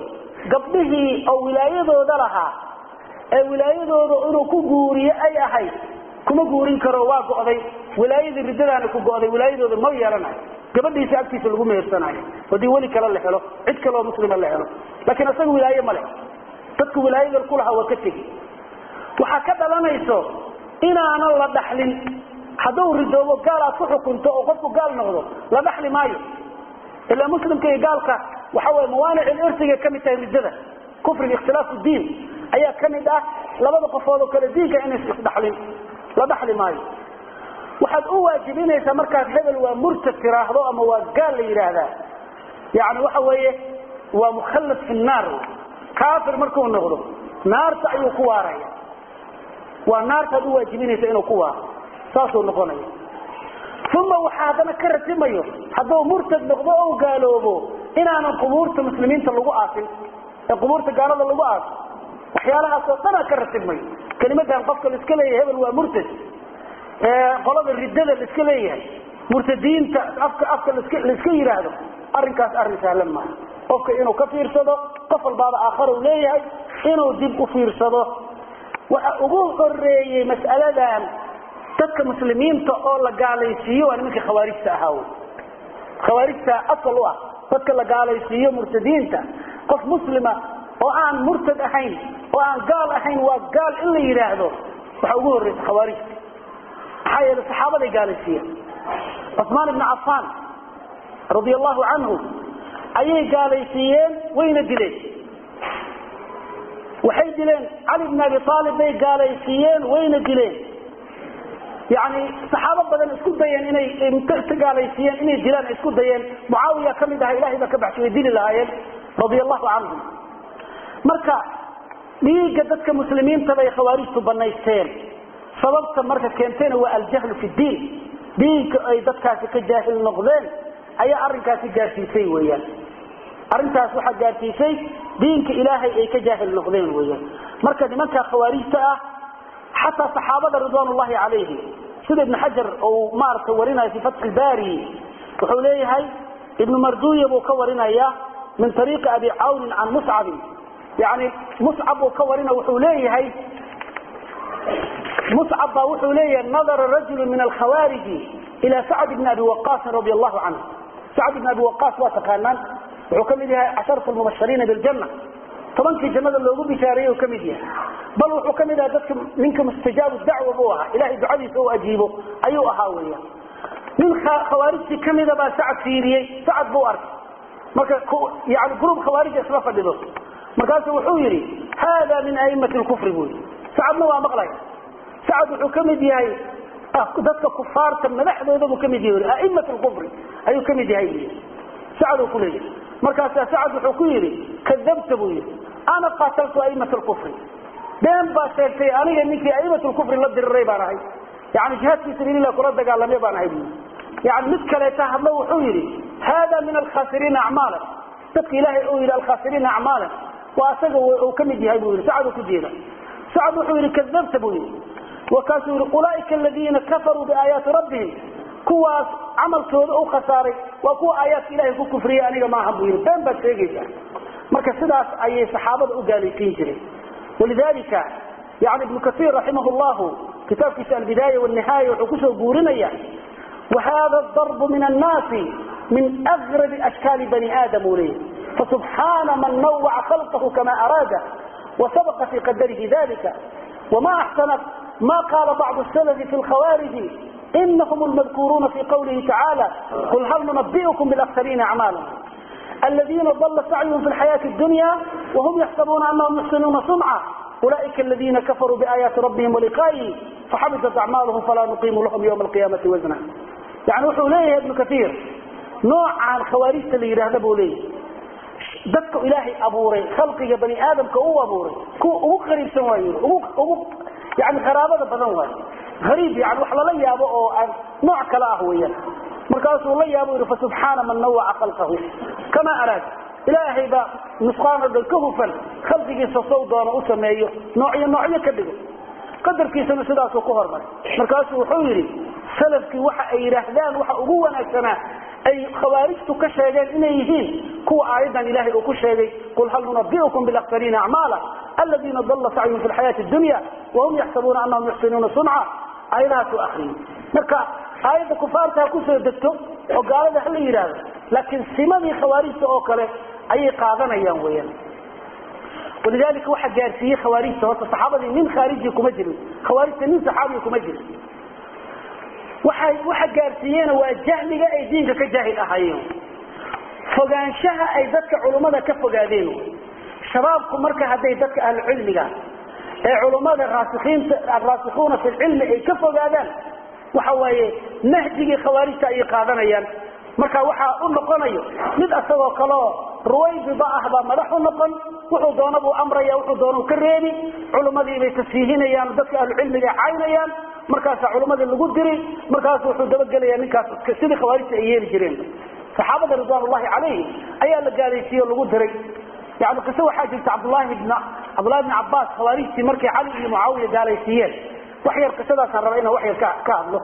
gabdhihii oo wilaayadooda lahaa ee wilaayadooda inuu ku guuriye ay ahayd kuma guurin karo waa go'day wilaayadii riddadaana ku go'day wilaayadooda ma yeelanayo gabadhiisa agtiisa lagu mehersanayo haddii weli kale la helo cid kaleoo muslima la helo laakiin isaga wilaaye ma leh dadka wilaayada ku lahaa waa ka tegi waxaa ka dhalanayso inaanan la dhaxlin hadduu ridoobo gaal aad ku xukunto oo qofku gaal noqdo la dhaxli maayo ilaa muslimka iyo gaalka waxa way mawaanic irsigay ka mid tahay riddada kufriga ikhtilaafu diin ayaa ka mid ah labada qofood oo kale diinka inays isdhaxlin la dhaxli maayo waxaad u waajibinaysaa markaas hebel waa murtad tiraahdo ama waa gaal la yidhaahdaa yani waxa weeye waa mukhallad fi naar kaafir markuu noqdo naarta ayuu ku waaraya waa naartaad u waajibinaysa inuu ku waaro saasuu noqonaya uma waxaa haddana ka ratimayo hadduu murtad noqdo o gaaloobo inaanan qubuurta muslimiinta lagu aasin ee qubuurta gaalada lagu aaso waxyaalahaas oo dhanaa ka ratibmayo kelimadan qofka laiska leeyahay hebel waa murtad qolada riddada laiska leeyahay murtadiinta afka afka laiska yidhaahdo arrinkaas arrin sahlan maaha qofka inuu ka fiirsado qof walbaaba aakhara u leeyahay inuu dib u fiirsado waxa ugu horeeyey mas'aladan dadka muslimiinta oo la gaalaysiiyo waa nimanka khawaarijta ahaa wy khawaarijta asal u ah dadka la gaalaysiiyo murtadiinta qof muslima oo aan murtad ahayn oo aan gaal ahayn waa gaal in la yidhaahdo waxa ugu horreysa khawaarijta maxaa yeele saxaabaday gaalaysiiyeen cusmaan ibni cafaan radi allahu canhu ayay gaalaysiiyeen wayna dileen waxay dileen cali bn abi aalib bay gaalaysiiyeen wayna dileen yani saxaabo badan isku dayeen inay ka gaalaysiiyeen inay dilaan ay isku dayeen mucaawiya ka mid aha ilahay baa ka baxshay way dili lahaayeen radia allahu canhum marka dhiigga dadka muslimiinta bay khawaarijtu banaysteen sababta marka keentayna waa aljahlu fi diin diinka ay dadkaasi ka jaahil noqdeen ayaa arrinkaasi gaarsiisay weyaan arrintaas waxaa gaarsiisay diinka ilaahay ay ka jaahil noqdeen weyaan marka nimanka khawaarijta ah xataa saxaabada ridwan ullahi calayhi sida ibn xajar uu maaragtay warinayo fi fatxi ilbari wuxuu leeyahay ibnu marduya buu ka warinaya min ariiqi abi cawnin can muscabin yani muscab buu ka warina wuxuu leeyahay muscab baa wuxuu leeyahay nadara rajulu min alkhawaariji ila sacd bni abi waqaasin radi allahu canhu sacd bni abi waqaas waa taqaanaan wuxuu ka mid yahay casharatu lmubashiriina biljanna tobankii jannada loogu bishaareeyey ka mid yahay bal wuxuu ka mid ahaa dadka ninka mustajaabu dacwa buu ahaa ilahay ducadiisa u ajiibo ayuu ahaa weya nin khawaarijtii kamida baa sacad fiiriyey sacad buu arkay marka yani gruub khawaarija isla fadhido markaasu wuxuu yidhi hada min aimati lkufri buu yidhi sacadna waa maqlaya sacad wuxuu ka mid yahay dadka kufaarta madaxdooda buu kamid yahay aimat lkufri ayuu ka mid yahay buu sacad uu kuleeyahay markaasaa sacad wuxuu ku yidhi kadabta buu yidhi ana qataltu aimat lkufri been baa sheegtay aniga ninkii aimat lkufri la diriray baan ahay yani jihaad fi sabiililah kula dagaalamay baan ahay buu yani mid kaleeta hadlo wuxuu yidhi hada min alkhasiriina acmaala dadka ilaahay uu yidhi alkhasiriina acmaala waa asaga uu ka mid yahay buu yidhi sacad uu ku jeeda sacad wuxuu yidhi kadabta buu yidhi wakaasuu yidhi ulaaika aladiina kafaruu biaayaati rabbihim kuwaas camalkooda u khasaaray waa kuwa aayaadka ilahay ku kufriyey aniga maaha buu yidhi been baad sheegaysaa marka sidaas ayay saxaabada u gaalaysiin jireen walidalika yani ibnu kasiir raximah llahu kitaabkiisa albidaaya wanihaaya wuxuu kusoo guurinaya wahada darbu min annaasi min agrabi ashkaali bani aadam uu leeyahy fasubxaana man nawaca khalqahu kama araada wasabaqa fi qadarihi dalika wama axsana ma qaala bacdu salafi fi lkhawaariji inahum lmadkuruuna fi qawlihi tacaala qul hal nunabi'ukum bilaksariina acmaala الذين ضل سعيهم في الحياة الدنيا وهم يحسبون أنهم يحسنون صنعا أولئك الذين كفروا بآيات ربهم ولقائه فحبطت أعمالهم فلا نقيم لهم يوم القيامة وزنا يعني وحو ليه ابن كثير نوع عن خواريج اللي يرهدبوا ليه دك إلهي أبوري خلقي بني آدم كأو أبوري كو أبو غريب سواير أبو أبو يعني غرابة بدنواي غريب يعني وحلا لي أبو نوع كلا هويا markaasuu la yaabo yidhi fasubxaana man nawaca khalqahu kama araad ilaahay baa nusqaan o dhan ka hufan khalqigiisa sow doono u sameeyo noocyo noocyo ka dhigo qadarkiisana sidaasuu ku hormaray markaasuu wuxuu yidhi salafkii waxa ay yidhaahdaan waxa ugu wanaagsanaa ay khawaarijtu ka sheegeen inay yihiin kuwa aayadan ilahay uu ku sheegay qul hal nunabi'ukum bilaksariina acmaala aladiina dalla sacyuhum fi lxayaati dunya wahum yaxsabuuna anahum yuxsinuuna sunca aayadahaasuu akriyay marka aayadda kufaarta ha kusoo degto oo gaalada hala yidhaahdo laakiin simadii khawaarijta oo kale ayay qaadanayaan weyaan walidalika waxaa gaarsiiyey khawaarijta horta saxaabadii nin khaariji kuma jirin khawaarijta nin saxaabiya kuma jirin waxa waxa gaarsiiyena waa jahliga ay diinka ka jaahil ahaayeen fogaanshaha ay dadka culummada ka fogaadeen shabaabku marka hadday dadka ahlucilmiga ee culummada raasikiinta araasikuuna fi lcilmi ay ka fogaadaan waxa waaye nahjigii khawaarijta ayay qaadanayaan marka waxaa u noqonayo mid asagoo kaleo ruwaybida ah baa madax u noqon wuxuu doona buu amraya wuxuu doona ka reebi culummadii bay tasfiihinayaan dadka ahlucilmiga caynayaan markaasaa culummadii lagu diri markaasu wuxuu dabagelaya ninkaas sidii khawaarijta ay yeeli jireen saxaabada ridwan ullahi calayhi ayaa la gaalaysiiye o lagu diray yani qiso waxaa jirta cabdulahi bn cabdullahi bni cabaas khawaarijtii markay cali iyo mucaawiya gaalaysiiyeen wax yar qisadaasaan raba inaan wax yar ka ka hadlo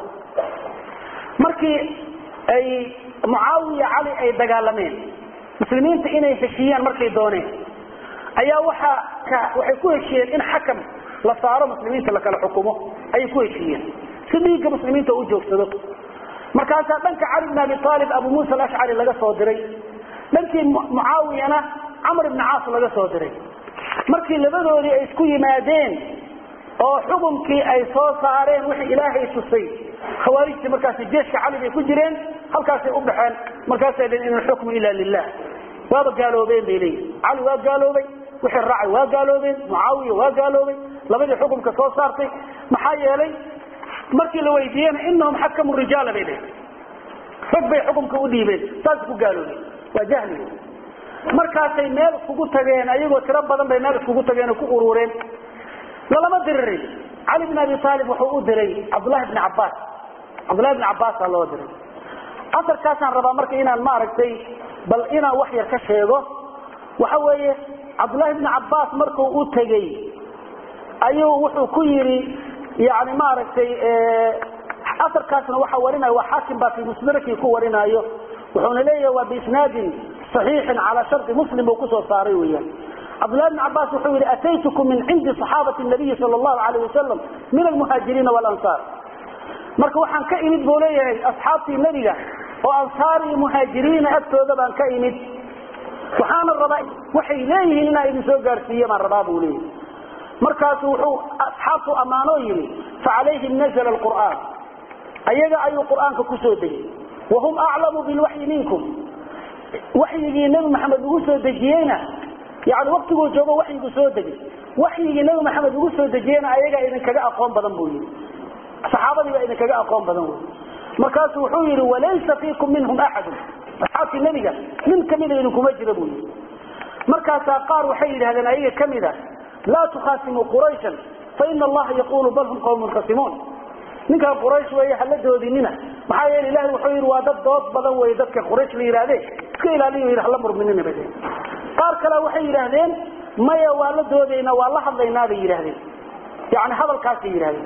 markii ay mucaawiya cali ay dagaalameen muslimiinta inay heshiiyaan markay dooneen ayaa waxa waxay ku heshiiyeen in xakam la saaro muslimiinta la kala xukumo ayay ku heshiiyeen si dhiigga muslimiinta u joogsado markaasaa dhanka cali bn abi aalib abu muusa alashcari laga soo diray dhankii mucaawiyana camr ibni caas laga soo diray markii labadoodii ay isku yimaadeen oo xukumkii ay soo saareen wixii ilaahay tusay khawaarijtii markaasi jeeshka cali bay ku jireen halkaasay u baxeen markaasay dheen in alxukmu ila lilah waaba gaaloobeen bay leeyihin cali waa gaaloobay wixii raacay waa gaaloobeen mucaawiya waa gaaloobay labadii xukumka soo saartay maxaa yeelay markii la weydiiyena inahum xakamu rijaala bay dheheen rag bay xukumka u dhiibeen saas ku gaaloobeen waa jahliga markaasay meel iskugu tageen ayagoo tiro badan bay meel iskugu tageen oo ku urureen lalama diririn cali bn abi aalib wuxuu u diray cabdullahi bni cabaas cabdullahi bni cabaasaa loo diray asarkaasaan rabaa marka inaan maaragtay bal inaan wax yar ka sheego waxa weeye cabdullahi bni cabaas markuu u tegey ayuu wuxuu ku yidhi yani maaragtay asarkaasna waxa warinaya waa xaakim baa fi musnadkii ku warinaayo wuxuuna leeyahay waa biisnaadin صaxiixin calaa shardi muslim buu kusoo saaray weyaan cabdullahi bn cabaas wuxuu yihi ataytukum min cindi صaxaabati nabiyi sal اlahu alayh wasalam min almuhaajiriina wاlansaar marka waxaan ka imid buu leeyahay asxaabtii nebiga oo ansaar iyo muhaajiriina agtooda baan ka imid waxaana rabaa waxay leeyihiin inaa idin soo gaarsiiye baan rabaa buu leeyahay markaasu wuxuu asxaabtu ammaanoo yimi facalayhim nazla qur'aan ayaga ayuu qur'aanka kusoo degay wahum aclamu bilwaxyi minkum waxyigii nebi maxamed ugu soo dejiyeyna yani waktiguu joogo waxyigu soo degay waxyigii nebi maxamed ugu soo dejiyeyna ayagaa idinkaga aqoon badan buu yidhi saxaabadii baa idinkaga aqoon badan wey markaasu wuxuu yidhi walaysa fiikum minhum axadun asxaabtii nebiga nin kamida idinkuma jira buu yidhi markaasaa qaar waxay yidhahdeen ayaga kamid a laa tukhasimuu qurayshan faina allaha yaqulu bal hum qawmun khasimuun ninkaan quraysh weeye hala doodinina maxaa yeele ilahi wuxuu yidhi waa dad dood badan wey dadka quraysh la yidhahde iska ilaaliyo yidhi hala murminina bay qaar kale waxay yidhaahdeen maya waa la doodaynaa waa la hadlaynaa bay yidhahdeen yani hadalkaasay yidhahdeen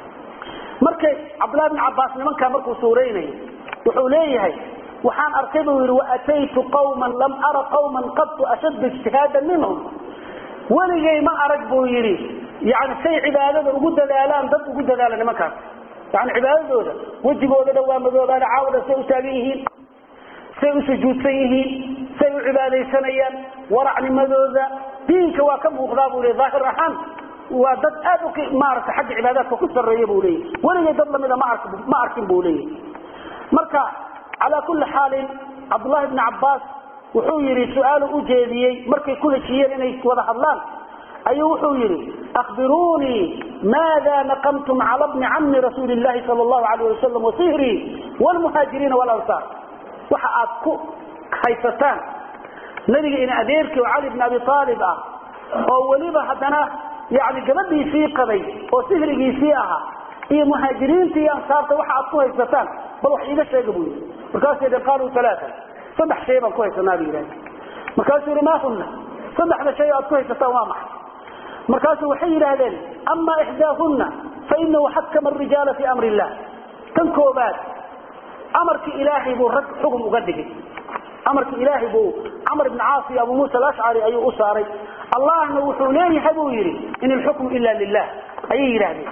markay cabdullahi bn cabaas nimankaa markuu suuraynayo wuxuu leeyahay waxaan arkay buu yidhi waataytu qawman lam ara qawman qadtu ashadda ijtihaadan minhum weligay ma arag buu yidhi yani say cibaadada ugu dadaalaan dad ugu dadaala nimankaas yani cibaadadooda wejigooda dhan waa madoobaana caawada say u taagan yihiin say u sujuudsan yihiin say u cibaadaysanayaan waracnimadooda diinka waa ka muuqdaa buu le daahir ahaan waa dad aad u maarata xagga cibaadaadka ku sarreeya buu leeyahy weligay dad lamida ma ark ma arkin buu leeyahy marka calaa kulli xaalin cabdullahi bni cabbaas wuxuu yidhi su-aalu u jeediyey markay ku heshiiyeen inay wada hadlaan ayuu wuxuu yidhi akhbiruunii maada naqamtum cala bni cammi rasuuli llahi sal allahu alayh wasalam wasihrii wlmuhaajiriina walansaar waxa aad ku haysataan nabiga ina adeerkii oo cali bn abi aalib ah oo weliba haddana yani gabadhiisii qabay oo sihrigiisii ahaa iyo muhaajiriinta iyo ansaarta waxa aad ku haysataan bal wax iiga sheega buu yidhi markaasuu yidhi qaaluu alaaa saddex shay baan ku haysanaa bu yidhahda markaasuu yidhi maa hunna saddexda shay aad ku haysataan waa maxay markaasuu waxay yidhaahdeen ama ixdaahunna fainahu xakama arijaala fii amri illah tan koobaad amarkii ilaahay buu rag xugum uga dhigay amarkii ilaahay buu camr ibn caas iyo abu muusa alashcari ayuu u saaray allahna wuxuu leeyahay buu yidhi in ilxukmu ila lilah ayay yidhaahdeen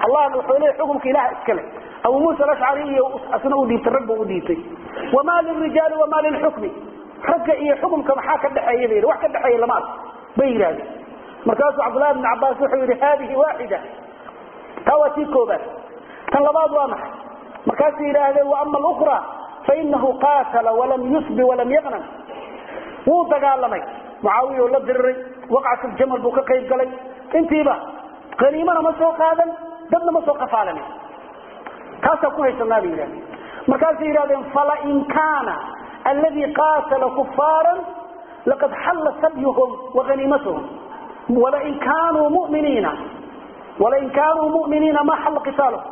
allahna wuxuu leeyahy xukumka ilaha iskale abu muusa alashcari iyo asna u dhiibtay rag buu u dhiibtay wamaa lirijaali wamaa lilxukmi ragga iyo xukumka maxaa ka dhexeeya bay yidhi wax ka dhexeeya lama arko bay yidhahdeen markaasuu cabdullahi bn cabaas wuxuu yidhi haadihi waaxida taa waa tii koobaad tan labaad waa maxay markaasay yidhaahdeen waama alukra fainahu qaatala walam yusbi walam yaqnam wuu dagaalamay mucaawiya oo la diriray waqcatuljamal buu ka qayb galay intiiba qaniimana ma soo qaadan dadna ma soo qafaalanin taasaan ku haysanaa bay yidhahdeen markaasay yidhahdeen falain kaana alladii qaatala kufaaran laqad xalla sabyuhum waaniimatuhum walain kaanuu muminiina walain kaanuu muminiina ma xalla qitaaluhum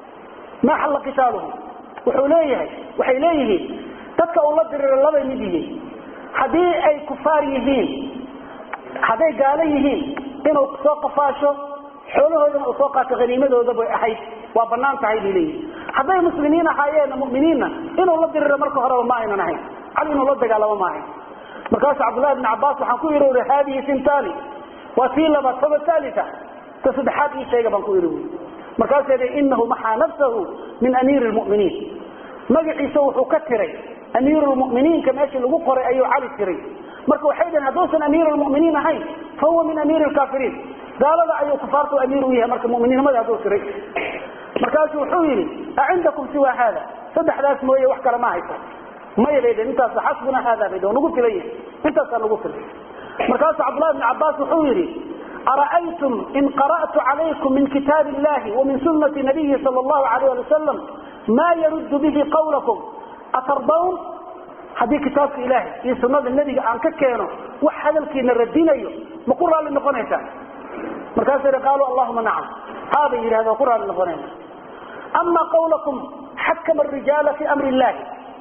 ma xalla qitaaluhum wuxuu leeyahay waxay leeyihiin dadka uu la dirira labay mid yihiin haddii ay kufaar yihiin hadday gaalo yihiin inuu soo qafaasho xoolahoodana uu soo qaato haniimadooda bay ahayd waa banaan tahay bay leeyihin hadday muslimiin ahaayeenna muminiinna inuu la diriro marka horeba ma aynan ahayn cali inuu la dagaalamo ma ahayn markaasu cabdullahi bn cabaas waxaan ku yidhi uri haadihi sintani waa tii labaad faba thalita ta saddexaad ii sheega baan ku yidhi ui markaasuu yidhi inahu maxaa nafsahu min amiiri lmuminiin magaciisa wuxuu ka tiray amiirulmuminiinka meeshii lagu qoray ayuu cali tiray marka waxay dhaheen hadduusan amiirulmuminiin ahayn fa huwa min amiiri lkaafiriin gaalada ayuu kufaartu amiir u yahay marka muminiinimada hadduu tiray markaasu wuxuu yidhi acindakum siwa haada saddexdaas mooye wax kale ma haysa maya bay dheen intaas xasbuna haada bay dheen nagu filan yahay intaasaa nagu filan markaasu cabdullahi bn cabaas wuxuu yidhi ara'aytum in qara'tu calaykum min kitaab illahi wamin sunati nabiyi sal allahu alayh ali wasalam maa yaruddu bihi qawlakum atardawn haddii kitaabka ilaahay iyo sunada nebiga aan ka keeno wax hadalkiina radinayo ma ku raalli noqonaysaa markaasuu yidhi qaaluu allahuma nacam haa bay yidhahdeen ku raalli noqonayna ama qawlakum xakama arijaala fi amri illahi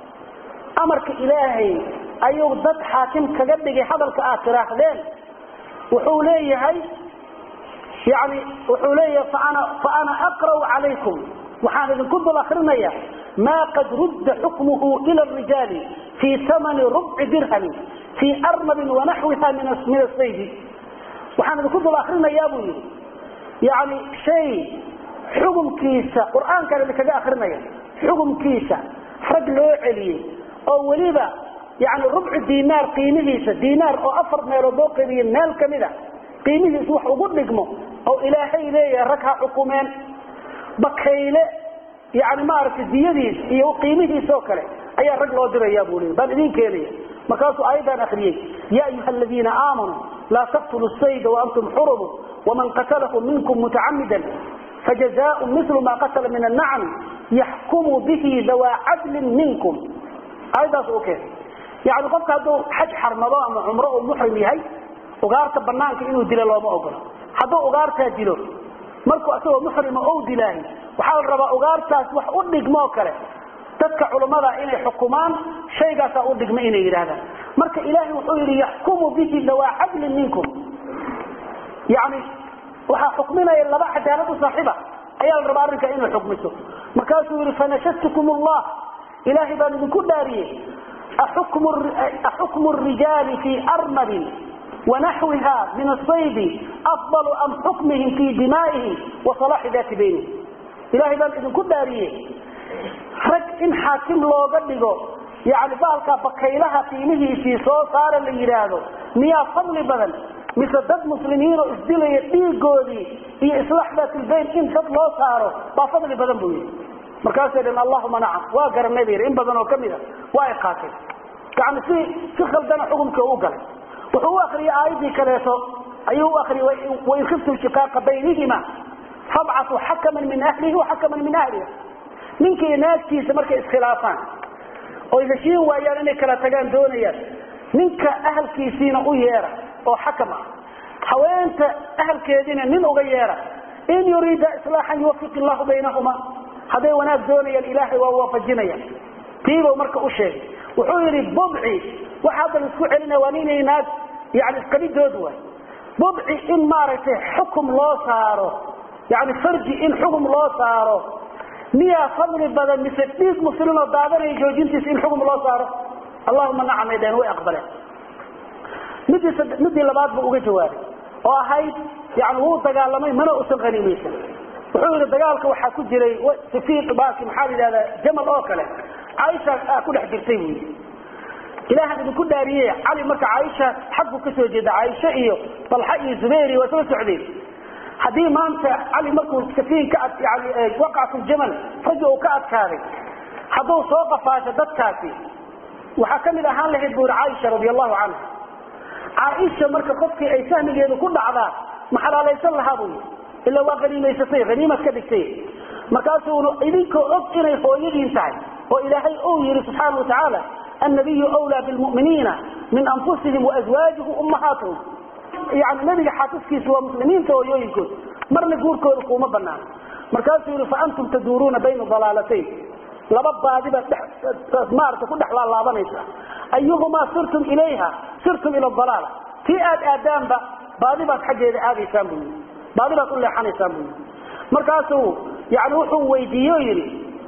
amarka ilaahay ayuu dad xaakim kaga dhigay hadalka aad tiraahdeen wuxuu leeyahay yani wuxuu leeyahay faana faana aqra'u calaykum waxaan idinku dul akrinaya ma qad rudda xukmuhu ila rijaali fii amani rubci dirhamin fii arnabin wanaxwiha min asaydi waxaan idinku dul akrinayaa buu yidhi yani shay xukumkiisa qur'aankaan idinkaga akrinaya xukumkiisa rag loo celiyey oo weliba yani rubci dinaar qiimihiisa dinaar oo afar meelood loo qeybiyey meel kamida qiimihiisa wax ugu dhigmo oo ilaahay leeyahay rag ha xukumeen bakayle yani maaragtay diyadiis iyo qiimihiisa oo kale ayaa rag loo diraya buu leey baan idin keenaya markaasuu aayaddan akriyey ya ayuha aladiina aamanuu laa taqtulu sayda waantum xurumu waman qatalahu minkum mutacamidan fajazaء mil ma qatla min الnacm yaxkumu bihi dawaa cadlin minkum aayaddaas u keen yani qofka hadduu xaj xarmado ama cumro uu muxrim yahay ugaarta banaanka inuu dilo looma ogolo hadduu ugaartaa dilo markuu asagoo muxrima ou dilaahi waxaa la rabaa ugaartaas wax u dhigmoo kale dadka culummada inay xukumaan shaygaasaa u dhigma inay yidhaahdaan marka ilaahay wuxuu yidhi yaxkumu bihi dawaa cadlin minkum yani waxaa xukminaya laba cadaalad u saaxiiba ayaa la rabaa arrinkaa inay xukmiso markaasuu yidhi fanashadtukum allah ilaahay baan idinku dhaariyey axukmu rijaali fii arnabin wanaxwiha min asaydi afdalu am xukmihim fii dimaa'ihim wa salaaxi daati baynihim ilahay baan idinku dhaariyey rag in xaakim looga dhigo yani baalkaa bakaylaha qiimihiisii soo saara la yidhaahdo miyaa fadli badan mise dad muslimiinoo isdilaya dhiigoodii iyo islaax daatilbayn in dad loo saaro baa fadli badan buu yidhi markaasay dhan allahuma nacam waa garanay ba yidhi in badan oo kamid a waa ay qaatay yani si si khaldana xukumkii u galay wuxuu u akriyay aayaddii kaleeto ayuu u akriyay wain khiftum shiqaaqa baynihima fabcatuu xakaman min ahlihi waxakaman min ahliha ninkii naagtiisa markay iskhilaafaan oy heshiin waayaan inay kala tagaan doonayaan ninka ahalkiisiina u yeera oo xakam ah haweenta ahalkeediina nin uga yeera in yuriida islaaxan yuwafiq illahu baynahuma hadday wanaag doonayaan ilaahay waa waafajinaya tiibuu marka u sheegay wuxuu yidhi budci waxa hadda la isku celinaya waa ninay naag yani isqabidood waay budci in maaragtay xukum loo saaro yani farji in xukum loo saaro miyaa fadli badan mise dhiig muslimoo daadanaya joojintiisa in xukum loo saaro allahuma nacamay dheen way aqbaleen midii midii labaad buu uga jawaabay oo ahayd yani wuu dagaalamay mana usan haniimaysan wuxuu yidhi dagaalka waxaa ku jiray safiiq baaki maxaa la yidhahdaa jamal oo kale caaisha aa ku dhex jirtay buu yidhi ilaahan idinku dhaariye cali marka caaisha xaggu ka soo jeeda caaisha iyo dalxa iyo zubayr iyo waa soo socdeen haddii maanta cali markuu safiin ka ad yani waqacatu ljamal raggi uu ka adkaaday hadduu soo qafaasho dadkaasi waxaa ka mid ahaan lahayd buu yidhi caaisha radi allahu canha caaisha marka qofkii ay sahmigeedu ku dhacdaa ma xalaalaysan lahaa buu yidhi ilaa waa haniimaysatay haniimaad ka dhigtay markaasuu idinkoo og inay hooyadiin tahay oo ilaahay uu yidhi subxaana wa tacaala annabiyu wlaa bilmu'miniina min anfusihim waazwaajihi ummahaatuhum yani nebiga xaasaskiisa waa muslimiinta hooyooyinkood marna guurkooda kuuma banaano markaasuu yihi faantum taduuruuna bayna dalaalatayn laba baadi baad maarata ku dhex laalaabanaysa ayuhumaa sirtum ilayha sirtum ila dalaala tii aad aadaanba baadi baad xaggeeda aadaysaan buu yii baadi baad u leexanaysaan buu yii markaasuu yani wuxuu weydiiye o yidhi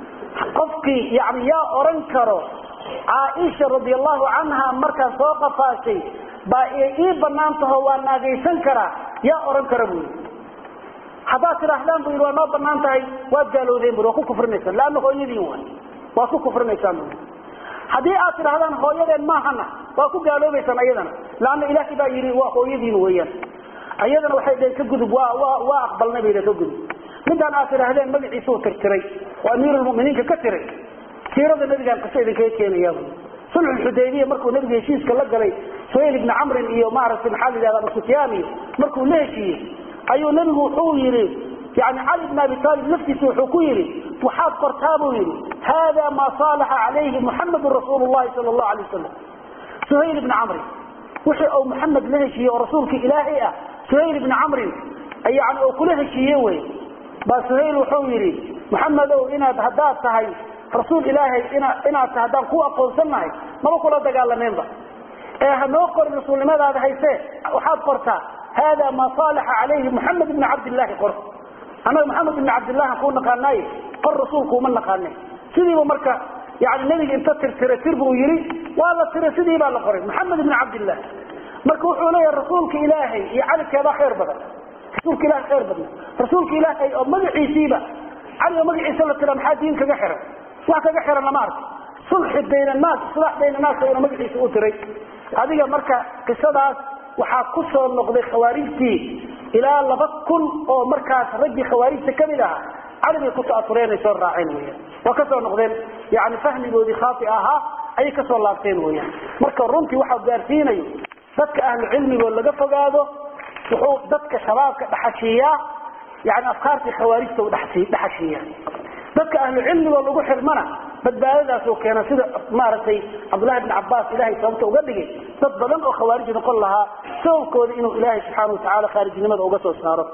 qofkii yani yaa oran karo caaisha radi allahu canha markaan soo qafaashay baa ii banaan taho waa naagaysan karaa yaa oran kara buu yii haddaad tidhaahdaan bu yidhi waa noo banaan tahay waad gaalowdeen bui waa ku kufrinaysaan laanna hooyadiin waay waad ku kufrinaysaan bui haddii aad tidhahdaan hooyadeen maahana waa ku gaaloobaysaan ayadana laanna ilaahay baa yidhi waa hooyadiin weeyaan ayadana waxay dhaheen ka gudub waa waa waa aqbalnay bay dhaheen ka gudub midaan aad tidhaahdeen magaciisuu tirtiray oo amiirulmu'miniinka ka tiray siirada nabigaan qiso idinkaga keenayaa bui sulxulxudaybiya markuu nabiga heshiiska la galay suhayl ibni camrin iyo maaragtay maxaa la yidhahda abu sufyaan iyo markuu la heshiiyey ayuu nabigu wuxuu yidhi yani cali bn abi aalib laftiisa wuxuu ku yidhi waxaad qortaa buu yidhi hada maa saalaxa calayhi muxamedun rasuulu llahi sala allahu alay wasalam suhayl ibni camrin wixii uu muxamed la heshiiyey oo rasuulka ilaahay ah suhayl ibni camrin yani oo kula heshiiye wey baa suhayl wuxuu yidhi muxamedow inaad haddaad tahay rasuul ilaahay ina inaad tahay haddaan ku aqoonsannahay maba kula dagaalameenba ee hanoo qorin rasuulnimadaada haysee waxaad qortaa hada maa saalaxa calayhi muxamed ibni cabdillahi qor annaga maxamed ibni cabdillahan kuu naqaanaaye qor rasuulkuuma naqaane sidiiba marka yani nebiga inta tirtira tir buu yidhi waa la tiray sidii baa la qoray maxamed ibni cabdillah marka wuxuu leeyahay rasuulka ilaahay iyo calikeedaa khayr badan rasuulka ilahay khayr badan rasuulka ilaahay oo magaciisiiba cali oo magaciisa la tira maxaa diin kaga xiran wax kaga xiran lama arko sulxi bayn annaas islaax bayn annaas inuu magaciisa u tiray adiga marka qisadaas waxaa ku soo noqday khawaarijtii ilaa laba kun oo markaas raggii khawaarijta kamid ahaa cali bay ku ta'asureen ay soo raaceen weyaan waa kasoo noqdeen yani fahmigoodii khaati ahaa ayay kasoo laabteen weyaan marka runtii waxaa gaarsiinayo dadka ahlu cilmigoo laga fogaado wuxuu dadka shabaabka dhaxashiiyaa yani afkaartii khawaarijta u dhaxashiiya dadka ahlu cilmigoo lagu xirmana badbaadadaasoo keena sida maaragtay cabdullahi bn cabaas ilahay sababta uga dhigay dad badan oo khawaarij noqon lahaa sababkooda inuu ilaahay subxaana watacaala khaarijnimada uga soo saaro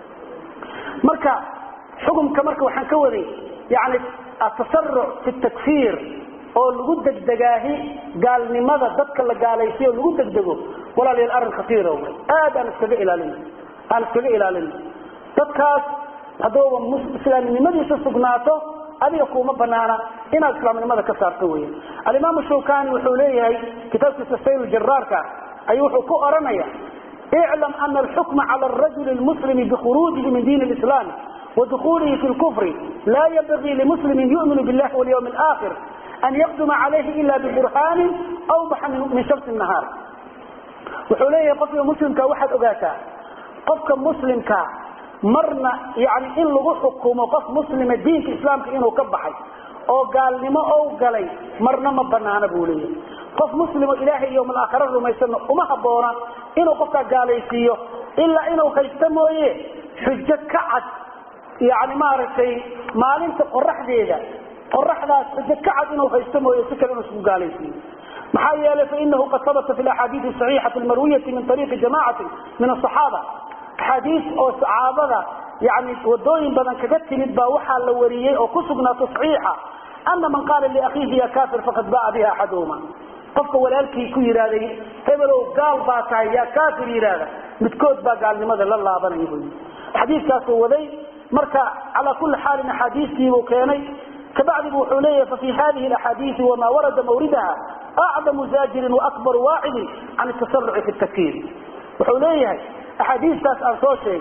marka xukumka marka waxaan ka waday yani atasaruc fi takfiir oo lagu degdegaahi gaalnimada dadka la gaalaysiyo lagu degdego walaalayaal arrin khatiira wey aad aan iskaga ilaalina aan iskaga ilaalina dadkaas haddooba islaamnimadiisa sugnaato adiga kuuma banaana inaad islaamnimada ka saarto weya alimaam shawkani wuxuu leeyahay kitaabkiisa sayl jaraarka ayuu wuxuu ku oranaya iclam ana alxukma cala arajuli lmuslimi bikhuruujihi min diin lislaam wadukuulihi fi lkufri laa yanbagii limuslimin yuminu billahi walyawmi alaakhir an yaqduma calayhi ila biburhaanin awbaxa min shamsi nahaar wuxuu leeyahay qofka muslimka waxaad ogaataa qofka muslimka marna yani in lagu xukumo qof muslima diinka islaamka inuu ka baxay oo gaalnimo ou galay marna ma banaana buu leeyahy qof muslimo ilaahay yowm alaakhira rumaysano uma haboona inuu qofkaa gaalaysiiyo ilaa inuu haysto mooye xujo ka cad yani maaragtay maalinta qoraxdeeda qoraxdaas xujo ka cad inuu haysto mooye si kale inuu isku gaalaysiiyo maxaa yeelay fainahu qad habata fi axaadiii saxiixati marwiyati min ariiqi jamacati min asaxaaba axaadiis oo saxaabada yani wadooyin badan kaga timid baa waxaa la wariyey oo ku sugnaato saxiixa ana man qaala liakhiihi ya kafir faqad ba'a biha axaduhuma qofka walaalkii ku yidhahday hebelow gaal baa tahay yaa kafir yidhaahda midkood baa gaalnimada la laabanaya bu xadiiskaasuu waday marka calaa kuli xaalin axaadiistiibuu keenay kabacdibu wuxuu leeyahay fafi hadihi axaadiisi wama warada mawridaha acdamu zaajirin waakbaru waacidin can tasaruci fi takfiir wuxuu leeyahay axaadiistaas aan soo sheegay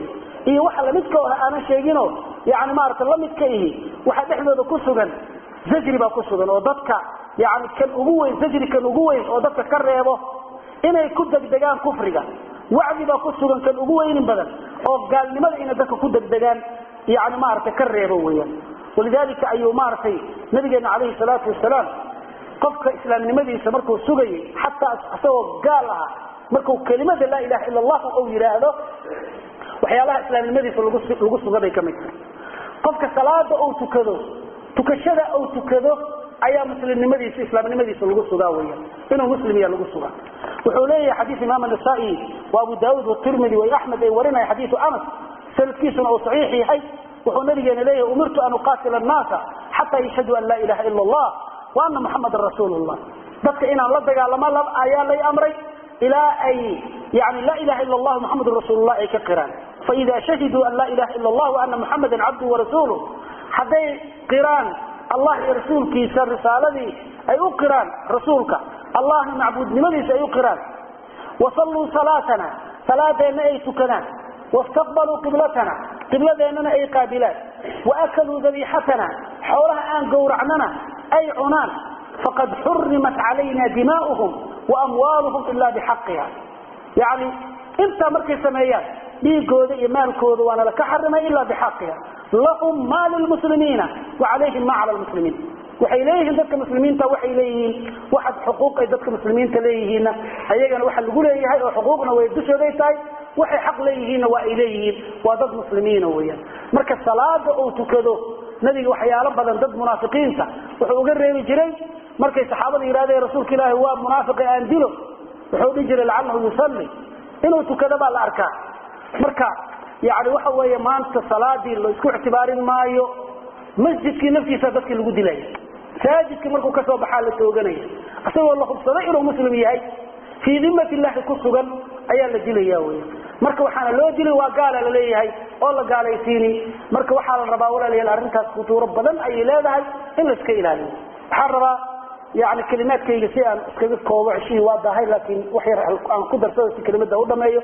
iyo waxa lamidka oha aanan sheegino yani maarata lamidka ihi waxa dhexdooda ku sugan zajri baa ku sugan oo dadka yani kan ugu weyn zajri kan ugu weyn oo dadka ka reebo inay ku degdegaan kufriga wacdi baa ku sugan kan ugu weynin badan oo gaalnimada inay dadka ku degdegaan yani maarata ka reebo weyaan walidalika ayuu maaragtay nabigeena calayhi salaatu wasalaam qofka islaamnimadiisa markuu sugayay xataa isagoo gaal ah markuu kelimada laa ilaha ila allah u yidhaahdo waxyaalaha islaamnimadiisa lagu suga bay ka mid tahay qofka salaada uu tukado tukashada uu tukado ayaa muslimnimadiisa islaamnimadiisa lagu sugaa weya inuu muslim ya lagu sugaa wuxuu leeyahay xadiis imaam anasai wa abu daauud watirmidi wa axmed ay warinaya xadiisu anas sanadkiisuna uu saxiix yahay wuxuu nabigeena leeyahay umirtu an uqaatila annaasa xataa yashhaduu an laa ilaha ila allah wa ana muxamadan rasuulu llah dadka inaan la dagaalamo ayaa lay amray ilaa ay yani laa ilaha ila allah muxamadun rasuulullah ay ka qiraan faida shahiduu an laa ilaha ila allah waana muxamadan cabduhu warasuuluh hadday qiraan allah iyo rasuulkiisa risaaladii ay u qiraan rasuulka allahna macbuudnimadiisa ay u qiraan wasalluu salaatana salaadeenna ay tukadaan wastaqbaluu qiblatana qibladeennana ay qaabilaan waakaluu dabiixatana xoolaha aan gowracnana ay cunaan faqad xurimat calayna dimaa'uhum waamwaaluhum ila bixaqiha yani intaa markay sameeyaan dhiigooda iyo maalkooda waana laka xarimay ila bixaqiha lahum ma lilmuslimiina wacalayhim ma cala lmuslimiin waxay leeyihiin dadka muslimiinta waxay leeyihiin waxaad xuquuq ay dadka muslimiinta leeyihiinna ayagana waxa lagu leeyahay oo xuquuqna way dushooday tahay waxay xaq leeyihiinna waa ay leeyihiin waa dad muslimiina weyaan marka salaada uu tukado nabiga waxyaalo badan dad munaafiqiinta wuxuu uga reebi jiray markay saxaabada yidhahdeen rasuulka ilaahi waa munaafiqi aan dilo wuxuu dhihi jiray lacalahu yusalli inuu tukado baa la arkaa marka yani waxa weeye maanta salaadii la isku ictibaarin maayo masjidkii naftiisa dadkii lagu dilaya masaajidkii markuu kasoo baxaa la tooganaya isagoo la hubsaday inuu muslim yahay fii dimat illahi ku sugan ayaa la dilaya wy marka waxaana loo dilay waa gaala laleeyahay oo la gaalaysiini marka waxaa la rabaa walaalayaal arrintaas khutuuro badan ayay leedahay in la iska ilaaliyo waxaan rabaa yani kelimaadkayga si aan iskaga koobo ceshihii waa dahay laakiin wax yar aan ku darsado si kelimada u dhameeyo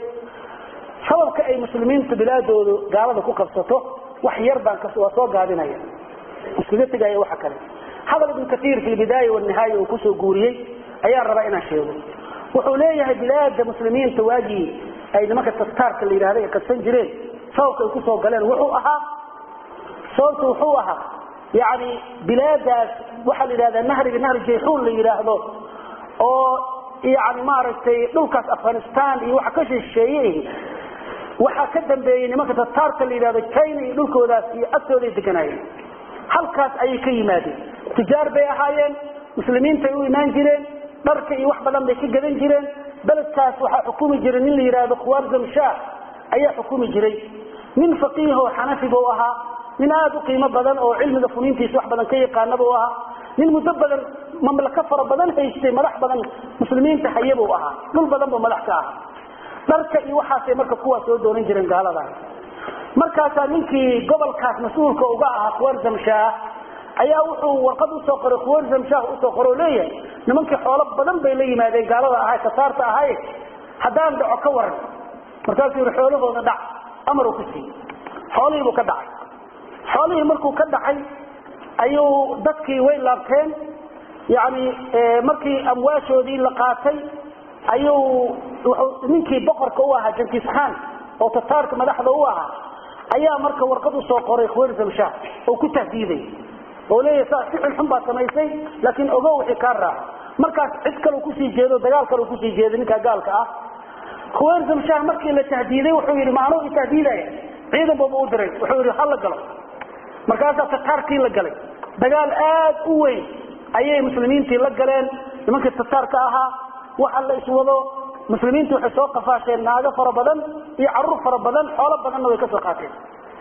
sababka ay muslimiinta bilaadoodu gaalada ku qabsato wax yar baan waa soo gaabinaya iskaga tegaya waxa kale hadal ibn kaiir fi bidaaya wanihaaya uu kusoo guuriyey ayaan rabaa inaan sheego wuxuu leeyahay bilaada muslimiinta waagii ay nimanka tastaarka la yidhahda ay qabsan jireen sababka ay kusoo galeen wuxuu ahaa sababta wuxuu ahaa yani bilaadaas waxaa la yidhahdaa nahriga nahri jayxuun la yidhaahdo oo yani maaragtay dhulkaas afghanistan iyo waxa ka shisheeye waxaa ka dambeeyey nimanka tataarka la yidhahdo china iyo dhulkoodaas iyo agtooday deganaayeen halkaas ayay ka yimaadeen tijaar bay ahaayeen muslimiintay u imaan jireen dharka iyo wax badan bay ka gadan jireen beledkaas waxaa xukumi jiray nin la yidhaahdo khawarzam shah ayaa xukumi jiray nin faqiihoo xanafiba u ahaa nin aada u qiimo badan oo cilmiga funiintiisa wax badan ka yaqaanaba u ahaa nin muddo badan mamlako fara badan haystay madax badan muslimiinta hayaba u ahaa dhul badan buu madax ka ahaa dharka iyo waxaasay marka kuwaa soo doonan jireen gaalada markaasaa ninkii gobolkaas mas-uulka uga ahaa khawarzam shah ayaa wuxuu warqad usoo qoray khawarzam shah usoo qoro leeyahay nimankii xoolo badan bay la yimaadeen gaalada ahay tataarta ahay haddaan dhaco ka waran markaasuu yihi xoolahooda dhac amaruu ku siiyey xoolihiibuu ka dhacay xoolihii markuu ka dhacay ayuu dadkii way laabteen yani markii amwaashoodii la qaatay ayuu ninkii boqorka u ahaa jankis khan oo tataarka madaxda u ahaa ayaa marka warqad usoo qoray khawarzam shah oo ku tahdiiday oo leeyahay saa si xunxun baad samaysay laakiin ogo wixii kaa raaco markaas cid kale kusii jeedo dagaal kale kusii jeedo ninkaa gaalka ah khawarzam shah markii la tahdiiday wuxuu yidhi maanuu itahdiidaya ciidan baba u diray wuxuu yidhi hala galo markaasaa tataarkii la galay dagaal aad u weyn ayay muslimiintii la galeen nimankii tataarka ahaa waxa la iswado muslimiintu waxay soo qafaasheen naago fara badan iyo caruur fara badan xoolo badanna way ka soo qaateen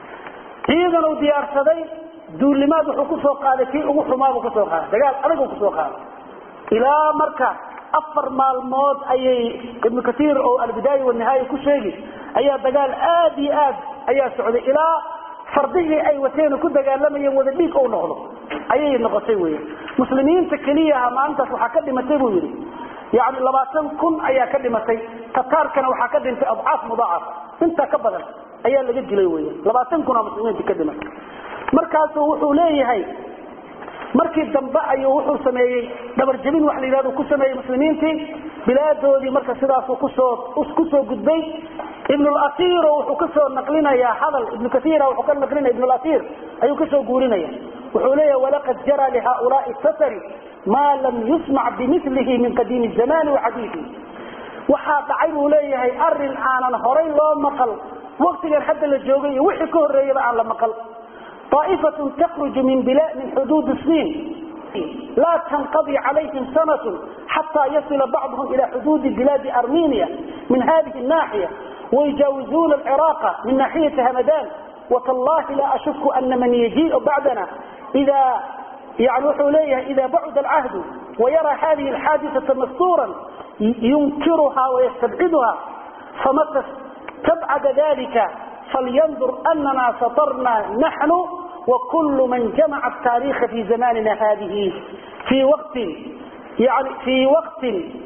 ciidan uu diyaarsaday duulimaad wuxuu kusoo qaaday kii ugu xumaabuu kasoo qaaday dagaal adag kusoo qaaday ilaa marka afar maalmood ayay ibnu katiir oo albidaaya wanihaaya ku sheegi ayaa dagaal aad iyo aad ayaa socday ilaa fardihii ay wateen ku dagaalamayeen wada dhiig ou noqdo ayay noqotay wey muslimiinta keliyaha maalintaas waxaa ka dhimatay buu yidhi yani labaatan kun ayaa ka dhimatay tataarkana waxaa ka dhintay adcaaf mudaacaf intaa ka badan ayaa laga dilay weya labaatan kun oo muslimiinta ka dhimay markaasuu wuxuu leeyahay markii dambe ayuu wuxuu sameeyey dhabarjabin wax la yidhahdo ku sameeyey muslimiintii bilaadoodii marka sidaasuu kusoo kusoo gudbay ibnulasiiro wuxuu kasoo naqlinayaa hadal ibnu kaiira wuxuu ka naqlinaya ibnulasiir ayuu kasoo guurinaya wuxuu leeyahay walaqad jara lihaulaai satari maa lam yusmac bimilihi min qadiimi zamani waxadiihi waxaa dhacay buu leeyahay arin aanan horay loo maqal waktigan hadda la joogay iyo wixii ka horeeyaba aan la maqal طائفة تخرج من بلاد من حدود الصين لا تنقضي عليهم سنة حتى يصل بعضهم إلى حدود بلاد أرمينيا من هذه الناحية ويجاوزون العراق من ناحية همدان وتالله لا أشك أن من يجيء بعدنا إذا يعني حليه إذا بعد العهد ويرى هذه الحادثة مستورا ينكرها ويستبعدها فمتى تبعد ذلك فلينظر أننا سطرنا نحن وكل من جمع التاريخ في زماننا هذه في وقت يعني في وقت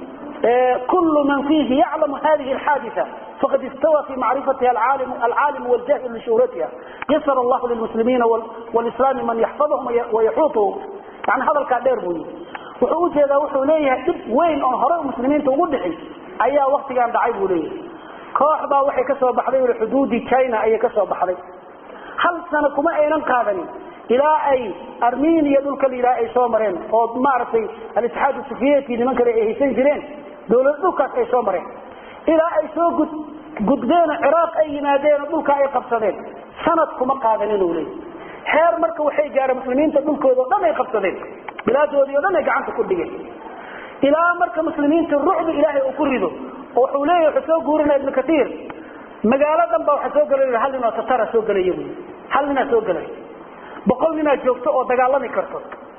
كل من فيه يعلم هذه الحادثة فقد استوى في معرفتها العالم العالم والجاهل لشهرتها يسر الله للمسلمين والإسلام من يحفظهم ويحوطهم يعني هذا الكادير بني وحوش هذا وحو ليه وين أنهروا المسلمين تقول أيها وقت كان دعيب ليه koox baa waxay ka soo baxday ul xuduudii china ayay ka soo baxday hal sano kuma aynan qaadanin ilaa ay armenia dhulka la yidhaha ay soo mareen oo maaragtay alitixaad sufiyeti niman kale ay haysan jireen dawlad dhulkaas ay soo mareen ilaa ay soo gud gudbeenoo ciraaq ay yimaadeenoo dhulka ay qabsadeen sanad kuma qaadanin uu leey heer marka waxay gaareen muslimiinta dhulkooda o dhan ay qabsadeen bilaadoodii o dhan ay gacanta ku dhigeen ilaa marka muslimiinta rucda ilaahay uu ku rido wuxuu leeyahy wuxuu soo guurinaya ibnu kaiir magaalo dhan baa waxaa soo gelay hal nin oo tatara soo gelaya buy hal ninaa soo gelay boqol ninaa joogto oo dagaalami karto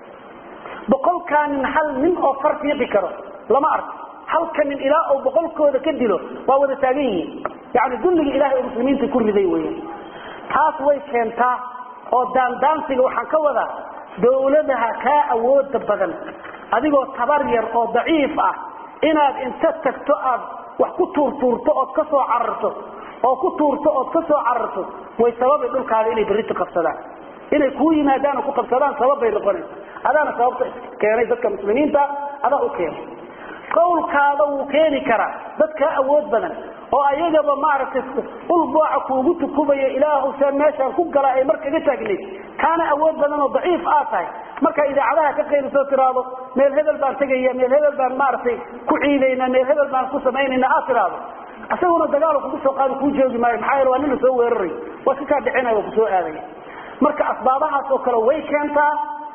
boqolkaa nin hal nin oo far fiiqi karo lama arko halka nin ilaa uu boqolkooda ka dilo waa wada taagan yihiin yani dulliga ilahay oo muslimiinta ku riday weyan taas way keentaa oo daandaansiga waxaan ka wadaa dawladaha kaa awooda badan adigoo tabar yar oo daciif ah inaad inta tagto aad wax ku tuurtuurto ood ka soo cararto oo ku tuurto ood ka soo cararto way sababay dhulkaada inay berrito qabsadaan inay kuu yimaadaan oo ku qabsadaan sababbay noqonaysa adaana sababta keenay dadka muslimiinta adaa u keenay qawlkaada wuu keeni karaa dad kaa awood badan oo ayagaba maaragtay ulbooca kuugu tukubaya ilaahu see meeshaan ku gala ay mar kaga taagnayd kaana awood badan oo daciif aad tahay markaa idaacadaha ka qaylisoo tiraado meel hebel baan tegaya meel hebel baan maaragtay ku ciidayna meel hebel baan ku samaynayna aad tiraado isaguna dagaal kugu soo qaado kuu joogi maayo maxaa yeele waa nin la soo weeraray waa si kaa dhicinaya waa kusoo aadaya marka asbaabahaas oo kale way keentaa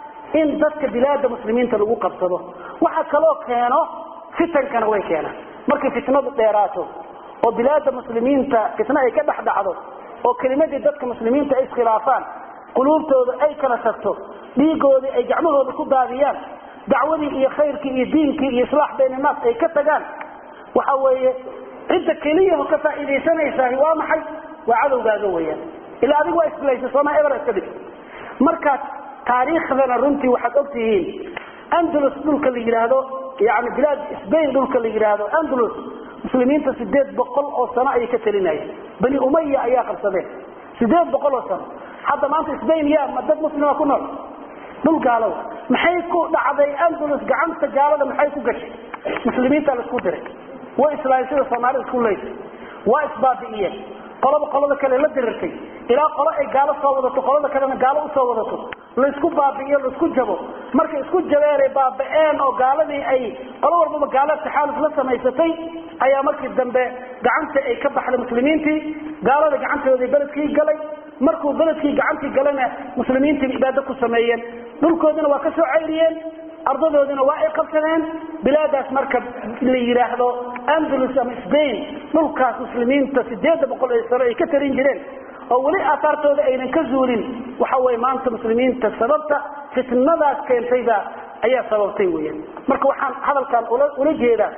in dadka bilaada muslimiinta lagu qabsado waxa kaloo keeno fitankana way keenaan markay fitnadu dheeraato oo bilaada muslimiinta fitna ay ka dhex dhacdo oo kelimadii dadka muslimiinta ay iskhilaafaan quluubtooda ay kala tagto dhiigoodii ay gacmahooda ku daadiyaan dacwadii iyo khayrkii iyo diinkii iyo islaax baynanaas ay ka tagaan waxa weeye cidda keliyaho ka faa'iidaysanaysaah waa maxay waa cadowgaaga weyaan ilaa adigu waa islaysa sooma eber iska dhig markaas taariikhdana runtii waxaad og tihiin andalus dhulka la yidhaahdo yani bilaad sbain dhulka la yidhaahdo andalus muslimiinta sideed boqol oo sano ayay ka talinayeen bani umaya ayaa qabsadeen sideed boqol oo sano hadda maanta sbain ya ma dad muslima ku nool dhul gaalow maxay ku dhacday andalus gacanta gaalada maxay ku gashay muslimiinta la isku diray way islaayeen sida soomaalida isku leysay waa isbaabi'iyeen qolaba qolada kale la dirirtay ilaa qolo ay gaalo soo wadato qolada kalena gaalo usoo wadato laysku baabi'iyo laisku jabo markay isku jabeen ay baaba'een oo gaaladii ay qolo walbaba gaalo taxaaluf la samaysatay ayaa markii dambe gacanta ay ka baxday muslimiintii gaalada gacantooda beledkii galay markuu beledkii gacantii galana muslimiintii ibaado ku sameeyeen dhulkoodina waa ka soo cayriyeen ardadoodina waa ay qabsadeen bilaadaas marka la yidhaahdo andalus ama sbain dhulkaas muslimiinta sideeda boqol ee sano ay ka tarin jireen oo weli aahaartooda aynan ka zuulin waxa weye maanta muslimiinta sababta fitnadaas keentayba ayaa sababtay weyan marka waxaan hadalkan ula jeedaa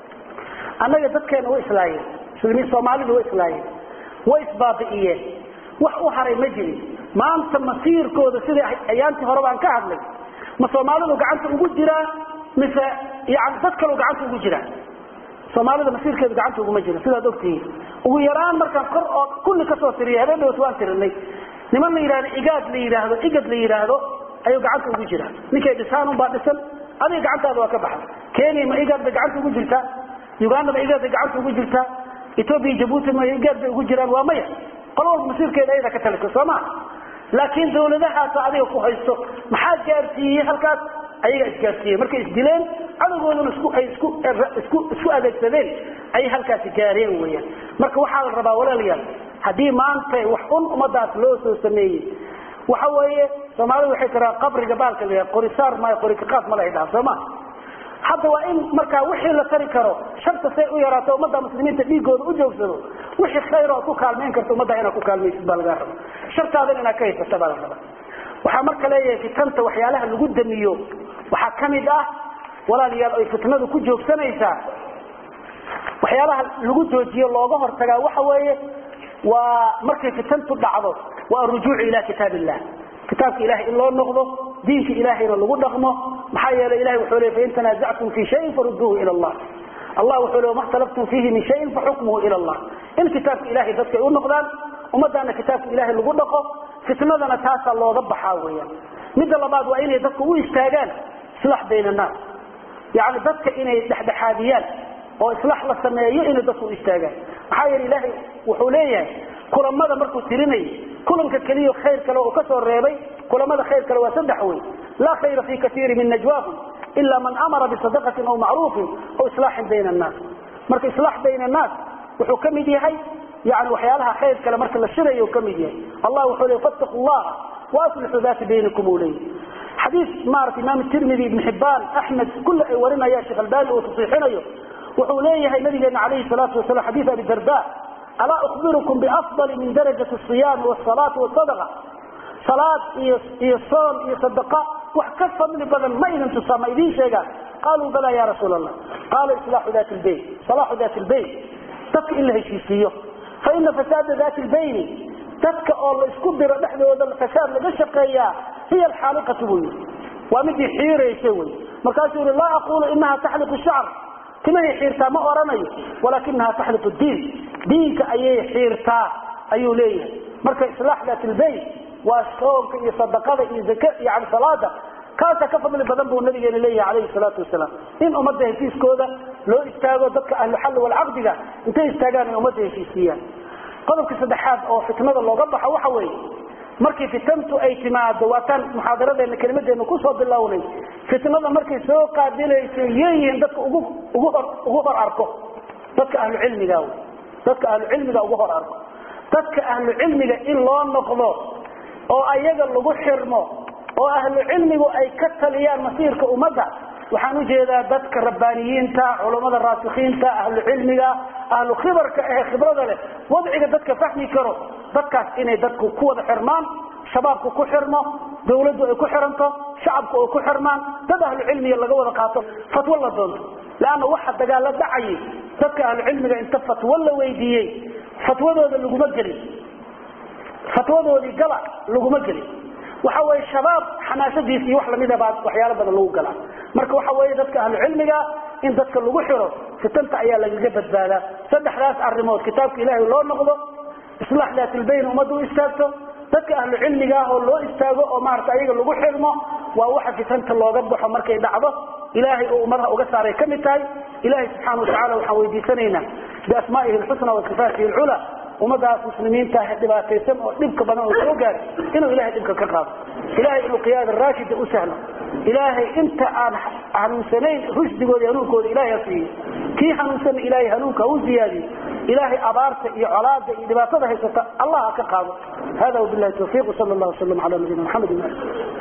annaga dadkeena way islaayeen muslimiin soomaalidu way islaayeen way isbaabi'iyeen wax u haray ma jirin maanta masiirkooda sidai ayaantii hore baan ka hadlay ma soomaalidu gacanta ugu jiraa mise yani dad kaloo gacanta ugu jiraa soomaalida masiirkeedu gacanta uguma jira sidaad ogtihiin ugu yaraan markaan kor oo kulli kasoo tiriya habeen dhawt waan tirinay niman la yidhahdo igaad la yidhaahdo igad la yidhaahdo ayuu gacanta ugu jiraa ninkay dhisaan unbaa dhisan adiga gacantaada waa ka baxay kenya ma igaad bay gacanta ugu jirtaa uganda ma igaad bay gacanta ugu jirtaa ethoobia jabuuti ma igaad bay ugu jiraan waa maya qol walba masiirkeeda ayada ka talisa soo maa laakiin dawladahaasa adiga ku haysto maxaa gaarsiiyey halkaas ayaga isgaarsiiyey markay isdileen cadowgooduna isku ay isku isku isku adeegsadeen ayay halkaasi gaareen weeyaan marka waxaa la rabaa walaalayaal haddii maanta wax un ummadaas loo soo sameeyey waxa weeye soomaalida waxay tiraa qabriga baalka la yidhaha qorisaar maayo qorikaqaad ma lahay dhaha soo ma hadda waa in markaa wixii la tari karo sharta say u yaraato ummadda muslimiinta dhiigooda u joogsado wixii khayr oo ku kaalmayn karta ummadda inaad ku kaalmaysid baa lagaa raba shartaadan inaad ka haysata baa la raba waxaa marka leeyahay fitanta waxyaalaha lagu damiyo waxaa kamid ah walaalayaal ay fitnadu ku joogsanaysaa waxyaalaha lagu joojiyo looga hortagaa waxa weeye waa markay fitantu dhacdo waa arujuucu ila kitaab illah kitaabka ilahay in loo noqdo diinka ilahayna lagu dhaqmo maxaa yeelay ilahay wuxuu leey fain tanazactum fi shayin faruduuhu ila allah allah wuxuu le ma khtalaftum fiihi min shayin faxukmuhu ila allah in kitaabka ilahay dadka ay u noqdaan ummadana kitaabka ilahay lagu dhaqo fitnadana taasaa looga baxaa weeyaan midda labaad waa inay dadku u istaagaan islaax bayn annaas yani dadka inay dhexdhexaadiyaan oo islaax la sameeyo inay dadku u istaagaan maxaa yeele ilaahay wuxuu leeyahay kulamada markuu tirinay kulanka keliya khayr kale uu ka soo reebay kulamada khayr kale waa saddex wey laa khayra fi kaiiri min najwaahum ila man amara bisadaqatin aw macruufin aw islaaxin bayna annaas marka islaax bayna annaas wuxuu ka mid yahay yani waxyaalaha khayr kale marka la shirayo ka mid yahay allah wuxuu leey fattaqu llaha waaslixuu daati baynikum uu leeyahy xadiis maarata imaam tirmidi ibn xibaan axmed kulle ay warinayaan sheekh albani uu tasiixinayo wuxuu leeyahay nabigeena calayhi salaatu wasalam xadiis abi darda alaa ukhbirukum biafdali min darajati asiyaami wasalaati wasadaqa salaad iyo iyo soon iyo sadaqa wax ka fadli badan ma idin tusaa ma idiin sheegaan qaaluu bala ya rasuul allah qaala islaaxu dati lbayn salaaxu dati lbayn dadka in la heshiisiiyo fa ina fasaada dati lbayni dadka oo la isku diro dhexdooda fasaad laga shaqeeyaa hiya alxaaliqatu buu yii waa midii xiiraysa wey markaasuu yihi laa aqulu inaha taxliqu shacr timahay xiirtaa ma oranayo walakinaha taxliqu diin diinka ayay xiirtaa ayuu leeyahay marka islaax dat lbayt waa soonka iyo sadaqada iyo zak yani salaada kaasaa ka fadli badan buu nabigeena leeyahay calayhi salaatu wasalaam in ummadda heshiiskooda loo istaago dadka ahluxalli walcaqdiga intay istaagaan ay ummadda heshiisiiyaan qodobka saddexaad oo fitnada looga baxo waxa weeye markii fitantu ay timaado waataan muxaadaradeena kelimadeena kusoo bilownay fitnada markay soo qaabilayso yeeyihiin dadka ugu ugu hor ugu hor arko dadka ahlucilmiga dadka ahlucilmiga ugu hor arko dadka ahlucilmiga in loo noqdo oo ayaga lagu xirmo oo ahlucilmigu ay ka taliyaan masiirka ummadda waxaan ujeedaa dadka rabbaaniyiinta culammada raasikiinta ahlu cilmiga ahlu khibarka ee khibrada leh wadciga dadka fahmi karo dadkaas inay dadku ku wada xirmaan shabaabku ku xirmo dawladdu ay ku xiranto shacabku ay ku xirmaan dad ahlu cilmiga laga wada qaato fatwo la doonto leanna waxa dagaalo dhacayay dadka ahlu cilmiga inta fatwo la weydiiyey fatwadooda laguma gelin fatwadoodii gala laguma gelin waxa weye shabaab xamaasadiis iyo wax lamida baa waxyaalo badan lagu galaa marka waxa weeye dadka ahlu cilmiga in dadka lagu xiro fitanta ayaa lagaga badbaadaa saddexdaas arimood kitaabka ilaahay loo noqdo islaax daatilbayn ummadda u istaagto dadka ahlu cilmiga ah oo loo istaago oo maarata ayaga lagu xirmo waa waxa fitanta looga baxo markay dhacdo ilaahay oo ummadaha uga saaray ka mid tahay ilahay subxaana watacala waxaan weydiisanaynaa biasmaa'ihi alxusna wa sifaatihi alculaa ummadaas muslimiinta ah dhibaataysan oo dhibka badan oo soo gaari inuu ilahay dhibka ka qaado ilahay inuu qiyaada raashida u sahlo ilaahay inta aan hanuunsanayn rushdigooda hanuunkooda ilahay ha siiyo kii hanuunsanna ilahay hanuunka ha u ziyaadiyo ilaahay abaarta iyo colaada iyo dhibaatada haysata allah ha ka qaado hada wabilahi tawfiiq sal llah wasalam ala nabiyina maxamed